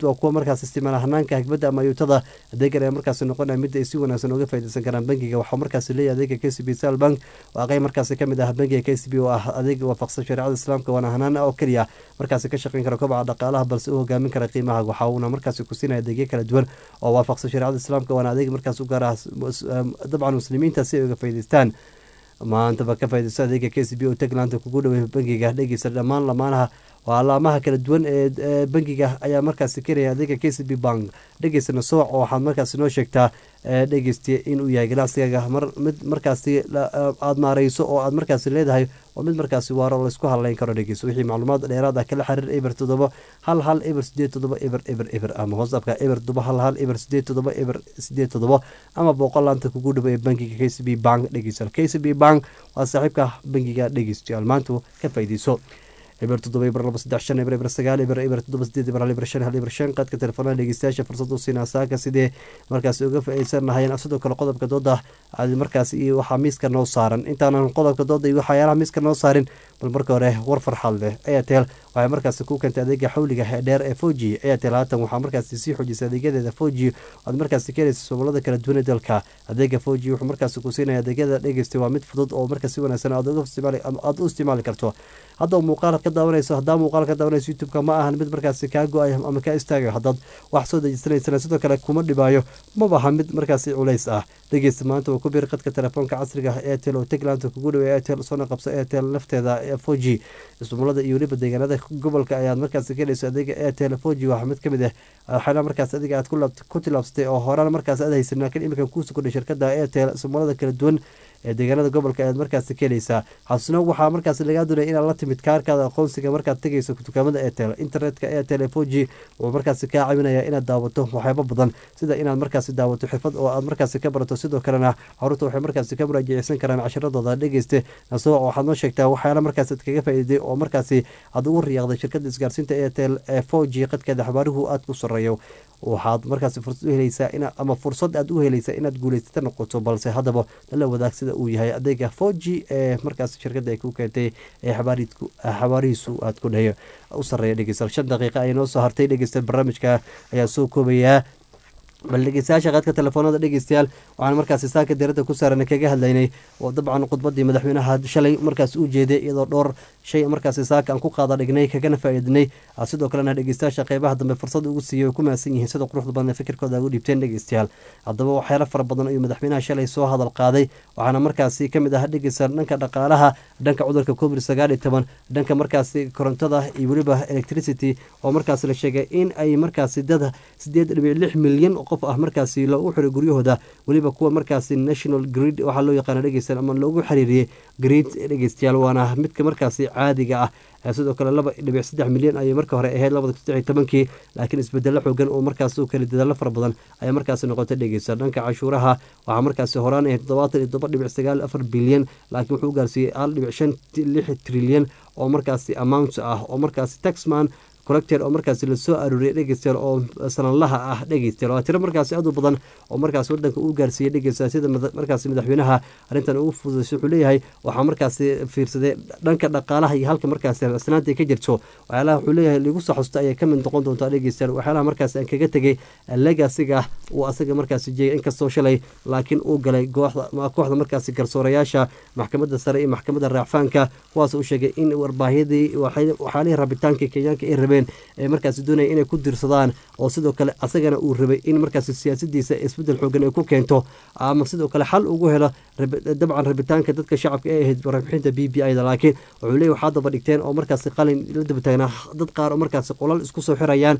waa kuwa markaas isticmaala hanaanka hagbadda ama ayuutada adeegan ayaa markaasi noqonaya mid ay si wanaagsan uga faaideysan karaan bangiga waxaa markaasi leeyahay adeega k c b sal bank waa qeyb markaasi kamid ah bangiga k c b oo ah adeeg waafaqsan shareecada islaamka waana hanaan oo keliya markaasi ka shaqeyn kara kobaca dhaqaalaha balse u hogaamin kara qiimaha waxa uuna markaasi kusinaya adeegyo kala duwan oo waafaqsan shareecada islaamka waana adeeg markaas u gaar ah dabcan muslimiinta si ay uga faa'idaystaan maantaba ka faaideysto adeega k c b oo taglaanta kugu dhawey bangiga dhegeysa dhammaan lamaanaha waa alaamaha kala duwan ee bangiga ayaa markaasi keenaya adeega k c b bank dhegeysana sooc oo waxaad markaasi noo sheegtaa dhegeystiya inuu yahay ganacsigaaga mid markaasi aada maareyso oo aad markaasi leedahay oo mid markaasi waaro laysku hadleyn karo dhegeyso wixii macluumaad dheeraad ah kala xiriir eber toddoba hal hal eber sideed toddoba eber eber eber ama hoosabka eber toddoba hal hal eber sideed toddoba eber sideed toddoba ama boqol laanta kugu dhabo ee bangiga k c b bank dhegeystayaal k c b bank waa saaxiibka bangiga dhegeystayaal maantu ka faa'iideyso eber toddoba eber laba saddex shan eber eber sagaal eber eber toddoba sideed eber hal eber shan hal eber shan qaadka telefoonada dhegeystayaasha fursad u siinaa saaka sidee markaasi uga faa'iideysan lahayeen sidoo kale qodobka dooda aad markaasi iyo waxaa miiska noo saaran intaanan qodobka dooda iyo waxyaalaha miiska noo saarin bal marka hore war farxad leh airtel waxay markaasi ku keentay adeega xawliga dheer ee foji airtel haatan waxaa markaasi sii xoojisay adeegyadeeda foji aad markaasi ka helaysa sobolada kala duwan ee dalka adeega foji wuxuu markaasi ku siinaya adeegyada dhegeystay waa mid fudud oo marka si wanaagsan aad u isticmaali karto hadda muuqaal ka daawanayso haddaa muuqaal ka daawanayso youtube-ka ma ahan mid markaasi kaa go-ay ama kaa istaagayo haddaad wax soo dejisanaysana sidoo kale kuma dhibaayo mabaha mid markaasi culays ah dhegeysta maanta waa ku biir qadka telefoonka casriga ah airtel oo taglaanta kugu dhawey airtel soona qabsa airtel lafteeda four g ismulada iyo weliba deegaanada gobolka ayaad markaasi ka helayso adeega airtel four g waxaa mid kamid ah waxaana markaas adiga aad ku tilaabsatay oo horaan markaas aad haysan laakiin iminkan kuusu kordhay shirkada airtel ismulada kala duwan ee deegaanada gobolka ayaad markaasi ka helaysaa xasno waxaa markaasi lagaa doonaya inaad la timid kaarkaada aqoonsiga markaad tegayso dukaamada airtel internetka airtel four g wuxuu markaasi kaa caawinaya inaad daawato waxyaabo badan sida inaad markaasi daawato xirfad oo aad markaasi ka barato sidoo kalena caruurta waxay markaasi ka muraajaceysan karaan cashiradooda dhegeyste nasoo waxaad noo sheegtaa waxyaala markaasi ad kaga faa'iiday oo markaasi aad ugu riyaaqday shirkada isgaarsiinta airtel ee four g qadkeeda xabaaruhu aad ku sareeyo waxaad markaasi fursad u helaysaa in ama fursad aad u helaysaa inaad guuleysata noqoto balse haddaba lala wadaag sida uu yahay adeega four g ee markaasi shirkadda ay ku keentay ee xabaarihiisu aad ku dhayo u sareeya dhegeystayaal shan daqiiqa ayay noo soo hartay dhegeystayaal barnaamijka ayaa soo koobayaa bal dhegeystayaasha qaadka telefoonada dhegeystayaal waxaan markaasi saaka diradda ku saaran kaga hadlaynay oo dabcan khudbadii madaxweynaha shalay markaas u jeeday iyadoo dhowr shay markaasi saaka aan ku qaada dhignay kagana faa'iidnay sidoo kalena dhegeystayaasha qeybaha dambe fursad ugu siiyey ku mahadsan yihiin sida quruxda badan ee fikirkooda ugu dhiibteen dhegeystayaal haddaba waxyaalo fara badan ayuu madaxweynaha shalay soo hadal qaaday waxaana markaasi kamid ah dhegeysta dhanka dhaqaalaha dhanka cudurka covid sagaal iyo toban dhanka markaasi korontada iyo weliba electricity oo markaasi la sheegay in ay markaasi dad sideed dhibic lix milyan qof ah markaasi loogu xiray guryahooda weliba kuwa markaasi national grid waxaa loo yaqaana dhegeystayaal ama loogu xiriiriyey grid dhegeystayaal waana midka markaasi caadiga ah sidoo kale laba dhibic saddex milyan ayay marka hore ahayd labada kun saddex iyo tobankii laakiin isbedelo xoogan oo markaas u kala dadaalo fara badan ayaa markaasi noqotay dhegeysta dhanka cashuuraha waxaa markaasi horaan ahayd toddobaatan iyo todoba dhibic sagaal afar bilyan laakiin wuxuu u gaarsiiyey hal dhibic shan lix trilyan oo markaasi amount ah oo markaasi taxman collector oo markaasi lasoo arooriyay dhegeystayaal oo sanadlaha ah dhegeystayaal waa tiro markaasi aad u badan oo markaasi wadanka uu gaarsiiyey dhegeystayaal sida markaasi madaxweynaha arrintan ugu fududaysay wuxuu leeyahay waxaa markaasi fiirsaday dhanka dhaqaalaha iyo halka markaasi asnaanta ka jirto waxyaalaha wuxuu leeyahay ligu soo xusta ayay kamid noqon doontaa dhegeystayaal waxyaalaha markaasi aan kaga tegay legasiga uu asaga markaasi jeegay inkastoo shalay laakiin uu galay kooxda markaasi garsoorayaasha maxkamadda sare iyo maxkamadda raacfaanka kuwaas uu sheegay in warbaahiyadii waxyaalihii rabitaankii kenyaanka ay rabeen ee markaasi doonaya inay ku dirsadaan oo sidoo kale asagana uu rabay in markaasi siyaasadiisa isbedel xoogan ay ku keento ama sidoo kale xal ugu helo dabcan rabitaanka dadka shacabka ee ahayd warbixinta b b i da laakiin wuxuu leeyahy waxaa daba dhigteen oo markaasi qalin la daba taagnaa dad qaar oo markaasi qolal isku soo xirayaan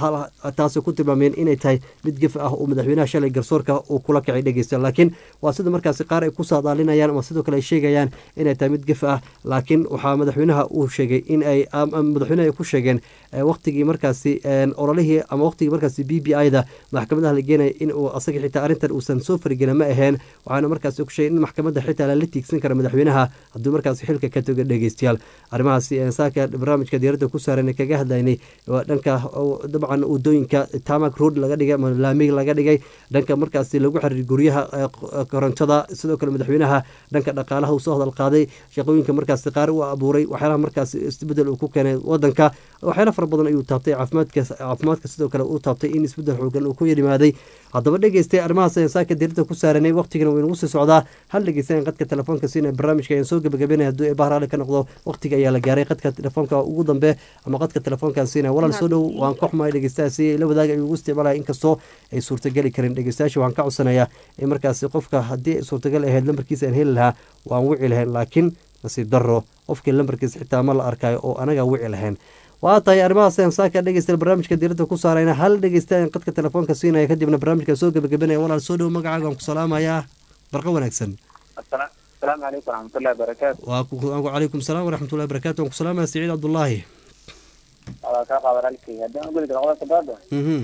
taasi ku tilmaameen inay tahay mid gef ah oo madaxweynaha shalay garsoorka uu kula kacay dhegeysta laakiin waa sida markaasi qaar ay ku saadaalinayaan ama sidoo kale ay sheegayaan inay tahay mid gef ah laakiin waxaa madaxweynaha uu sheegay in ay madaxweynaha ay ku sheegeen waqtigii markaasi ololihii ama waqtigii markaasi b b i da maxkamadaha la geenaya in uu asaga xitaa arrintan uusan soo farigelin ma aheen waxaana markaasi ku sheegay in maxkamadda xitaa lala tiigsan kara madaxweynaha hadduu markaasi xilka ka toga dhegeystayaal arrimahaasi saaka barnaamijka diyaaradda ku saaran kaga hadlaynay waa dhanka dabcan wadooyinka tamak road laga dhigay ama laamig laga dhigay dhanka markaasi lagu xiriir guryaha korontada sidoo kale madaxweynaha dhanka dhaqaalaha uu soo hadal qaaday shaqooyinka markaasi qaar u abuuray waxyaalaha markaasi isbedel uu ku keenay wadanka waxyaala fara badan ayuu taabtay caafimaadka caafimaadka sidoo kale uu taabtay in isbeddel xoogan uu ku yimaaday haddaba dhegeystay arrimahaas ayaan saaka dirinta ku saaranay waqtigana waynagu sii socdaa hal dhegeystayan qadka telefoonka siina barnaamijka ayaan soo gebagabenaya hadduu eebahar ali ka noqdo waqtiga ayaa la gaaray qadka telefoonka ugu dambe ama qadka telefoonkan siina walaal soo dhow waan ka xumahay dhegeystayaasi la wadaaga ayuu ugu isticmaalaya inkastoo ay suurtageli karin dhegeystayaasha waxaan ka codsanayaa in markaasi qofka haddii ay suurtagal ahayd lambarkiisa aan heli lahaa waan wici lahayn laakiin nasiib darro qofkii lambarkiisa xitaa ma la arkayo oo anaga wici lahayn waa tahay arrimahaas ayaan saaka dhegeysta barnaamijka diiradda ku saarayna hal dhegeystayan qadka telefoonka siinaya kadibna barnaamijka soo gebagabenaya walaal soo dhow magacaaga waan ku salaamayaa barqa wanaagsan asalaamu calaykum waraxmatullahi wabarakaatu waa ku calaykum salaam waraxmatullahi wabarakatu waan ku salaamaya siciid cabdullaahi waa kaa qaada walaalkay haddaan u geli karo qodobka baada mhm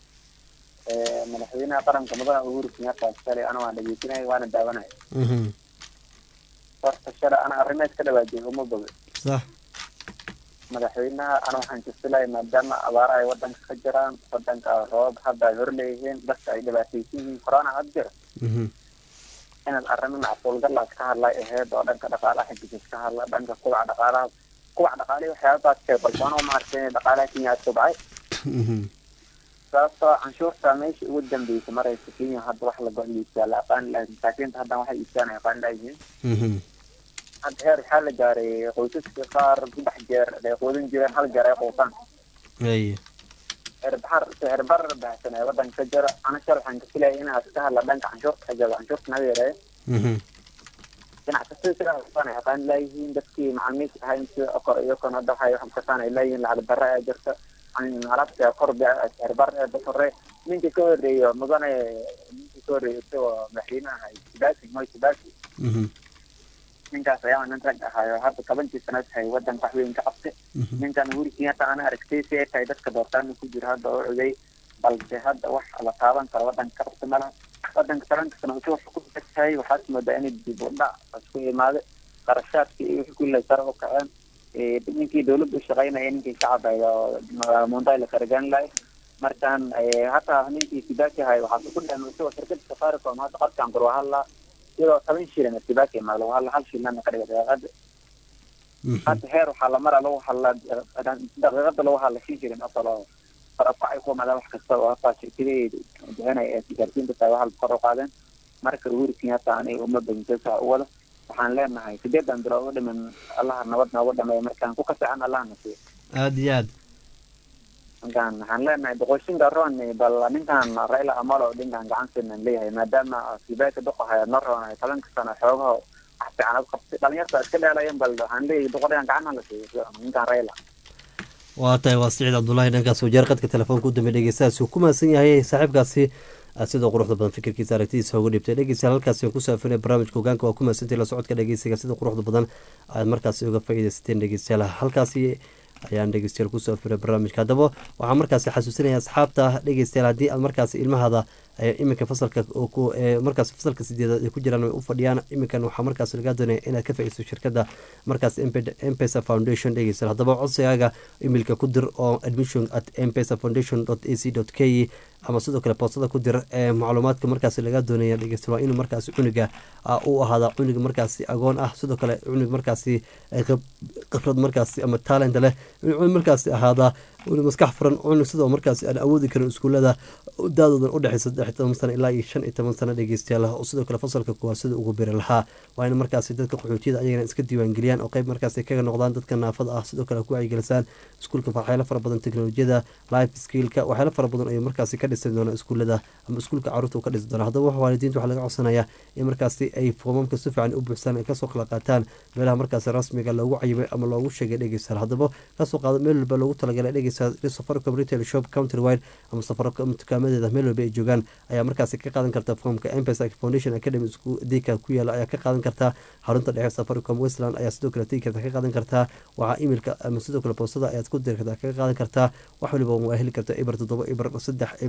madaxweynaha qaranka mudane uhuru kenyatta shalay ana waan dhegeysanay waana daawanay mhm horta shalay ana arrimeed ka dhawaajiyay uma boga sax madaxweynaha ana waxaan jasilahay maadaama abaara ay wadanka ka jiraan wadanka roob hadda ay hor leeyihiin dadka ay dhibaataysan yihiin corona had jiro mhm inaad arrimo macquulgalaad ka hadlay aheyd oo dhanka dhaqaalaha xigis ka hadla dhanka kubaca dhaqaalaha kubaca dhaqaalihi waxyaababaad sheeg balse anoo maaragtay inay dhaqaalaha kenya aad kobcay mhm sababtoo canshuurta meesha ugu dambeysay maraysa kenya hadda wax la go-iibsaa la aqaani lahay masaakiinta haddan waxay iibsaan ay aqaani layihiin mhm hadda heer waxaa la gaaray qoysaska qaar saddex jeer ay quudin jireen hal jeer ay quutaan aye cirbaxar cirbar baahsan ee wadanka ka jira ana shal waxaan ka filayay inaad ka hadla dhanka canshuurta xajada canshuurta naga yareeyo mhm ganacsatada sidaa aqaan ay aqaani layihiin dadkii macalimiinta ahayn sida okor iyo kon hadda waxay wax kasaan ay leeyihiin lacag darre ee jirta alaabta kor cirbar ee hore ninka ka horeeyo mudane ninka ka horeeyo isagoo madaxweynaha kibaki moy kibaki mhm ninkaas ayaa nin rag ahaayo hadda tobankii sanad hay wadanka wax weyn ka qabtay ninkan uhuru kenyatta ana aragtay si ay tahay dadka doortaana ku jira hadda oo cogay balse hadda wax la taaban karo wadanka ka qabta malaha wadanka tobanka sano wuxuu wax ku tahay waxaad moodaa inay dib u dhac isku imaaday qarashaadkii iyo wixii kulle sare u kaceen ninkii dawladda u shaqaynaya ninkii shacabaya munday la karagaan lahay markaan hataa ninkii kibaki ahay waxaa ku dhahan isagoo shirkada safaricom hadda qabkaan kor hadlaa iyadoo toban shilin kibaki ma lagu hadla hal shilin ka dhiga daqiiqada hadda heer waxaa la maraa lagu hadlaa daqiiqada lagu hadla shan shilin oo kale farabkacay ku imaadaan wax kasta oo hataa shirkadaheeda bixinaya ee sigaarsiinta tahay waxaa kor u qaadeen marka uhuru kenyatta aniga uma badinsa u wada waxaan leenahay sideedan bilood u dhiman allaha nabad noogu dhameeya markaan ku kasacan allaha nasiiyo aada iyo aad markaan waxaan leenahay boqoshinka roon bal ninkan raila amolo dhinkan gacan siinaan leeyahay maadaama kibaki duqahaya no roon tobanka sano xoogaha wax fiican ad qabtay dhalinyarta iska dheelayan bal waxaan leeyahay duqadhigan gacan la siiyo ninkan raila waa tahay waa siciid cabdullaahi dhankaas wajeer qadka telefoonka u dambe dhegeystahaasi uu ku mahadsan yahay saaxiibkaasi sidoo quruxda badan fikirkiisa aragtidiisa uga dhibtay dhegeystayaal halkaasi aan ku saafinay barnaamijka hogaanka waa ku mahadsantahay la socodka dhegeysiga sida quruxda badan aad markaasi uga faa'iidaysateen dhegeystayaal halkaasi ayaan dhegeystayaal kusoo afiray barnaamijka haddaba waxaan markaasi xasuusinaya asxaabta dhegeystayaal haddii aad markaasi ilmahada iminka fasalka markaas fasalka sideedaad ay ku jiraan ay u fadhiyaan iminkan waxaa markaas lagaa doonaya inaad ka faa'iidayso shirkadda markaas mpesa foundation dhegeystayaal haddaba codsigaaga emailka ku dir oo admission at mpesa foundation dot a c dot k ama sidoo kale boostada ku dir ee macluumaadka markaasi laga doonaya dhegeystayaal waa inuu markaasi cunuga u ahaada cunug markaasi agoon ah sidoo kale cunug markaasi khibrad markaasi ama talent leh cunug markaasi ahaada cunug maskax furan cunug sidoo markaasi aan awoodi karin iskuulada daadoodan udhexeysa saddex toban sano ilaa iyo shan iyo toban sano dhegeystayaal oo sidoo kale fasalka kuwaad sida ugu biri lahaa waa in markaasi dadka qaxootiyada ayagana iska diiwaangeliyaan oo qeyb markaasi kaga noqdaan dadka naafada ah sidoo kale ku wacyigelisaan iskuulka waxyaalo fara badan teknolojiyada life skillka waxyaalo fara badan ayuu markaasi ka dhisi doona iskuulada ama iskuulka caruurta uu ka dhisi doona haddaba wax waalidiinta waxaa laga codsanayaa in markaasi ay foomamka si fiican u buuxsaan ay kasoo kala qaataan meelaha markaasi rasmiga loogu cayimay ama loogu sheegay dhegeystayaal haddaba kasoo qaado meel walba loogu talagalay dhegeystayaal safaricom retail shop county wide ama safaricom dukaamadeeda meel walba ay joogaan ayaa markaasi ka qaadan karta foomka mpesa foundation academy dika ku yaala ayaa ka qaadan kartaa xarunta dhexe safaricom westland ayaa sidoo kale tegi karta ka qaadan kartaa waxaa emailka ama sidoo kale boostada ayaad ku diri kartaa kaga qaadan kartaa wax waliba waa heli karta ibar toddoba ibar saddex ibar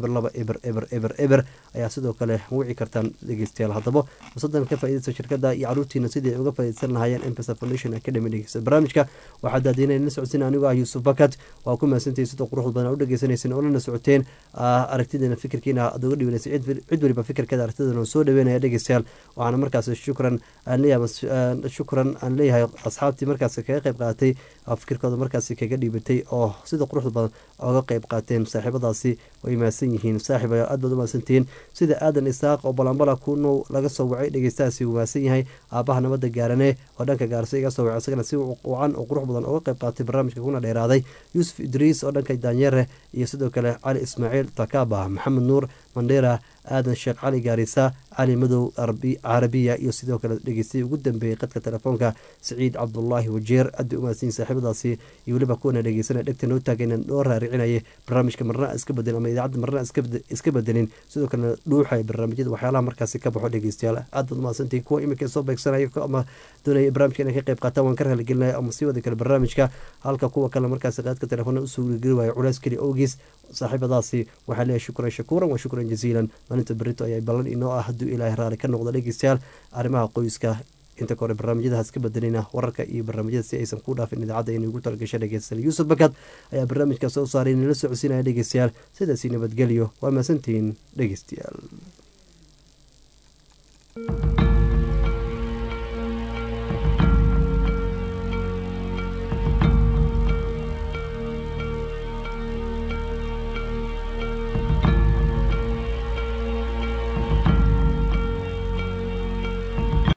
eber laba eber eber eber eber ayaa sidoo kale wici kartaan dhegeystayaal haddaba fursadan ka faaideysta shirkada iyo caruurtiina sidii ay uga faaideysan lahaayeen mpesa foundation academy dhegeysta barnaamijka waxaa daadiinay la socodsiin anigoo ah yuusuf bakat waa ku mahadsantahay sida quruxda badan u dhegeysanaysan oo lana socoteen aragtideena fikirkiina aad uga dhibanaysa cid weliba fikirkeeda aragtideena soo dhaweynaya dhegeystayaal waxaana markaas shukran aan leeyahay shukran aan leeyahay asxaabtii markaas kaga qayb qaadatay fikirkooda markaasi kaga dhiibatay oo sida quruxda badan oga qayb qaateen saaxiibadaasi way mahadsan yihiin saaxiib aad baad u mahadsantihiin sida aadan isaaq oo balambala kunow laga soo wacay dhegeystahaasi uu mahadsan yahay aabaha nabadda gaarane oo dhanka gaarsa iga soo wacay isagana si wacan oo qurux badan uga qayb qaatay barnaamijka kuna dheeraaday yuusuf idriis oo dhanka daanyere iyo sidoo kale cali ismaaciil takaba maxamed nuur mandheera aadan sheekh cali gaarisa cali madow carabiya iyo sidoo kale dhegeystay ugu dambeeyey qadka telefoonka saciid cabdulaahi wajeer aad bay u mahadsanyihin saaxiibadaasi iyo weliba kuwana dhegeysanaya dhegta noo taagayna noo raaricinayay barnaamijka marna iska bedelin ama idaacadda marna iska bedelin sidoo kalena dhuuxaya barnaamijyada waxyaalaha markaasi ka baxo dhegeystayaal aad baad umahadsantihin kuwa iminka soo beegsanaya ama doonaya barnaamijka inay ka qayb qaataan waan ka raaligelinaya ama sii wada kale barnaamijka halka kuwa kale markaasi qaadka telefoona usoo geli waayo culays keli owgiis saaxiibadaasi waxaa leeyahay shukran shakuuran wa shukran jaziilan maalinta berito ayaa ballan inoo ah hadduu ilaahay raali ka noqdo dhegeystayaal arrimaha qoyska inta ka hore barnaamijyadahaas ka bedelina wararka iyo barnaamijyada si aysan ku dhaafin idaacadda inay ugu talagasha dhegeystayaal yuusuf bakad ayaa barnaamijka soo saaray nala socodsiinaya dhegeystayaal sidaasi nabadgelyo waa mahadsantihiin dhegeystayaal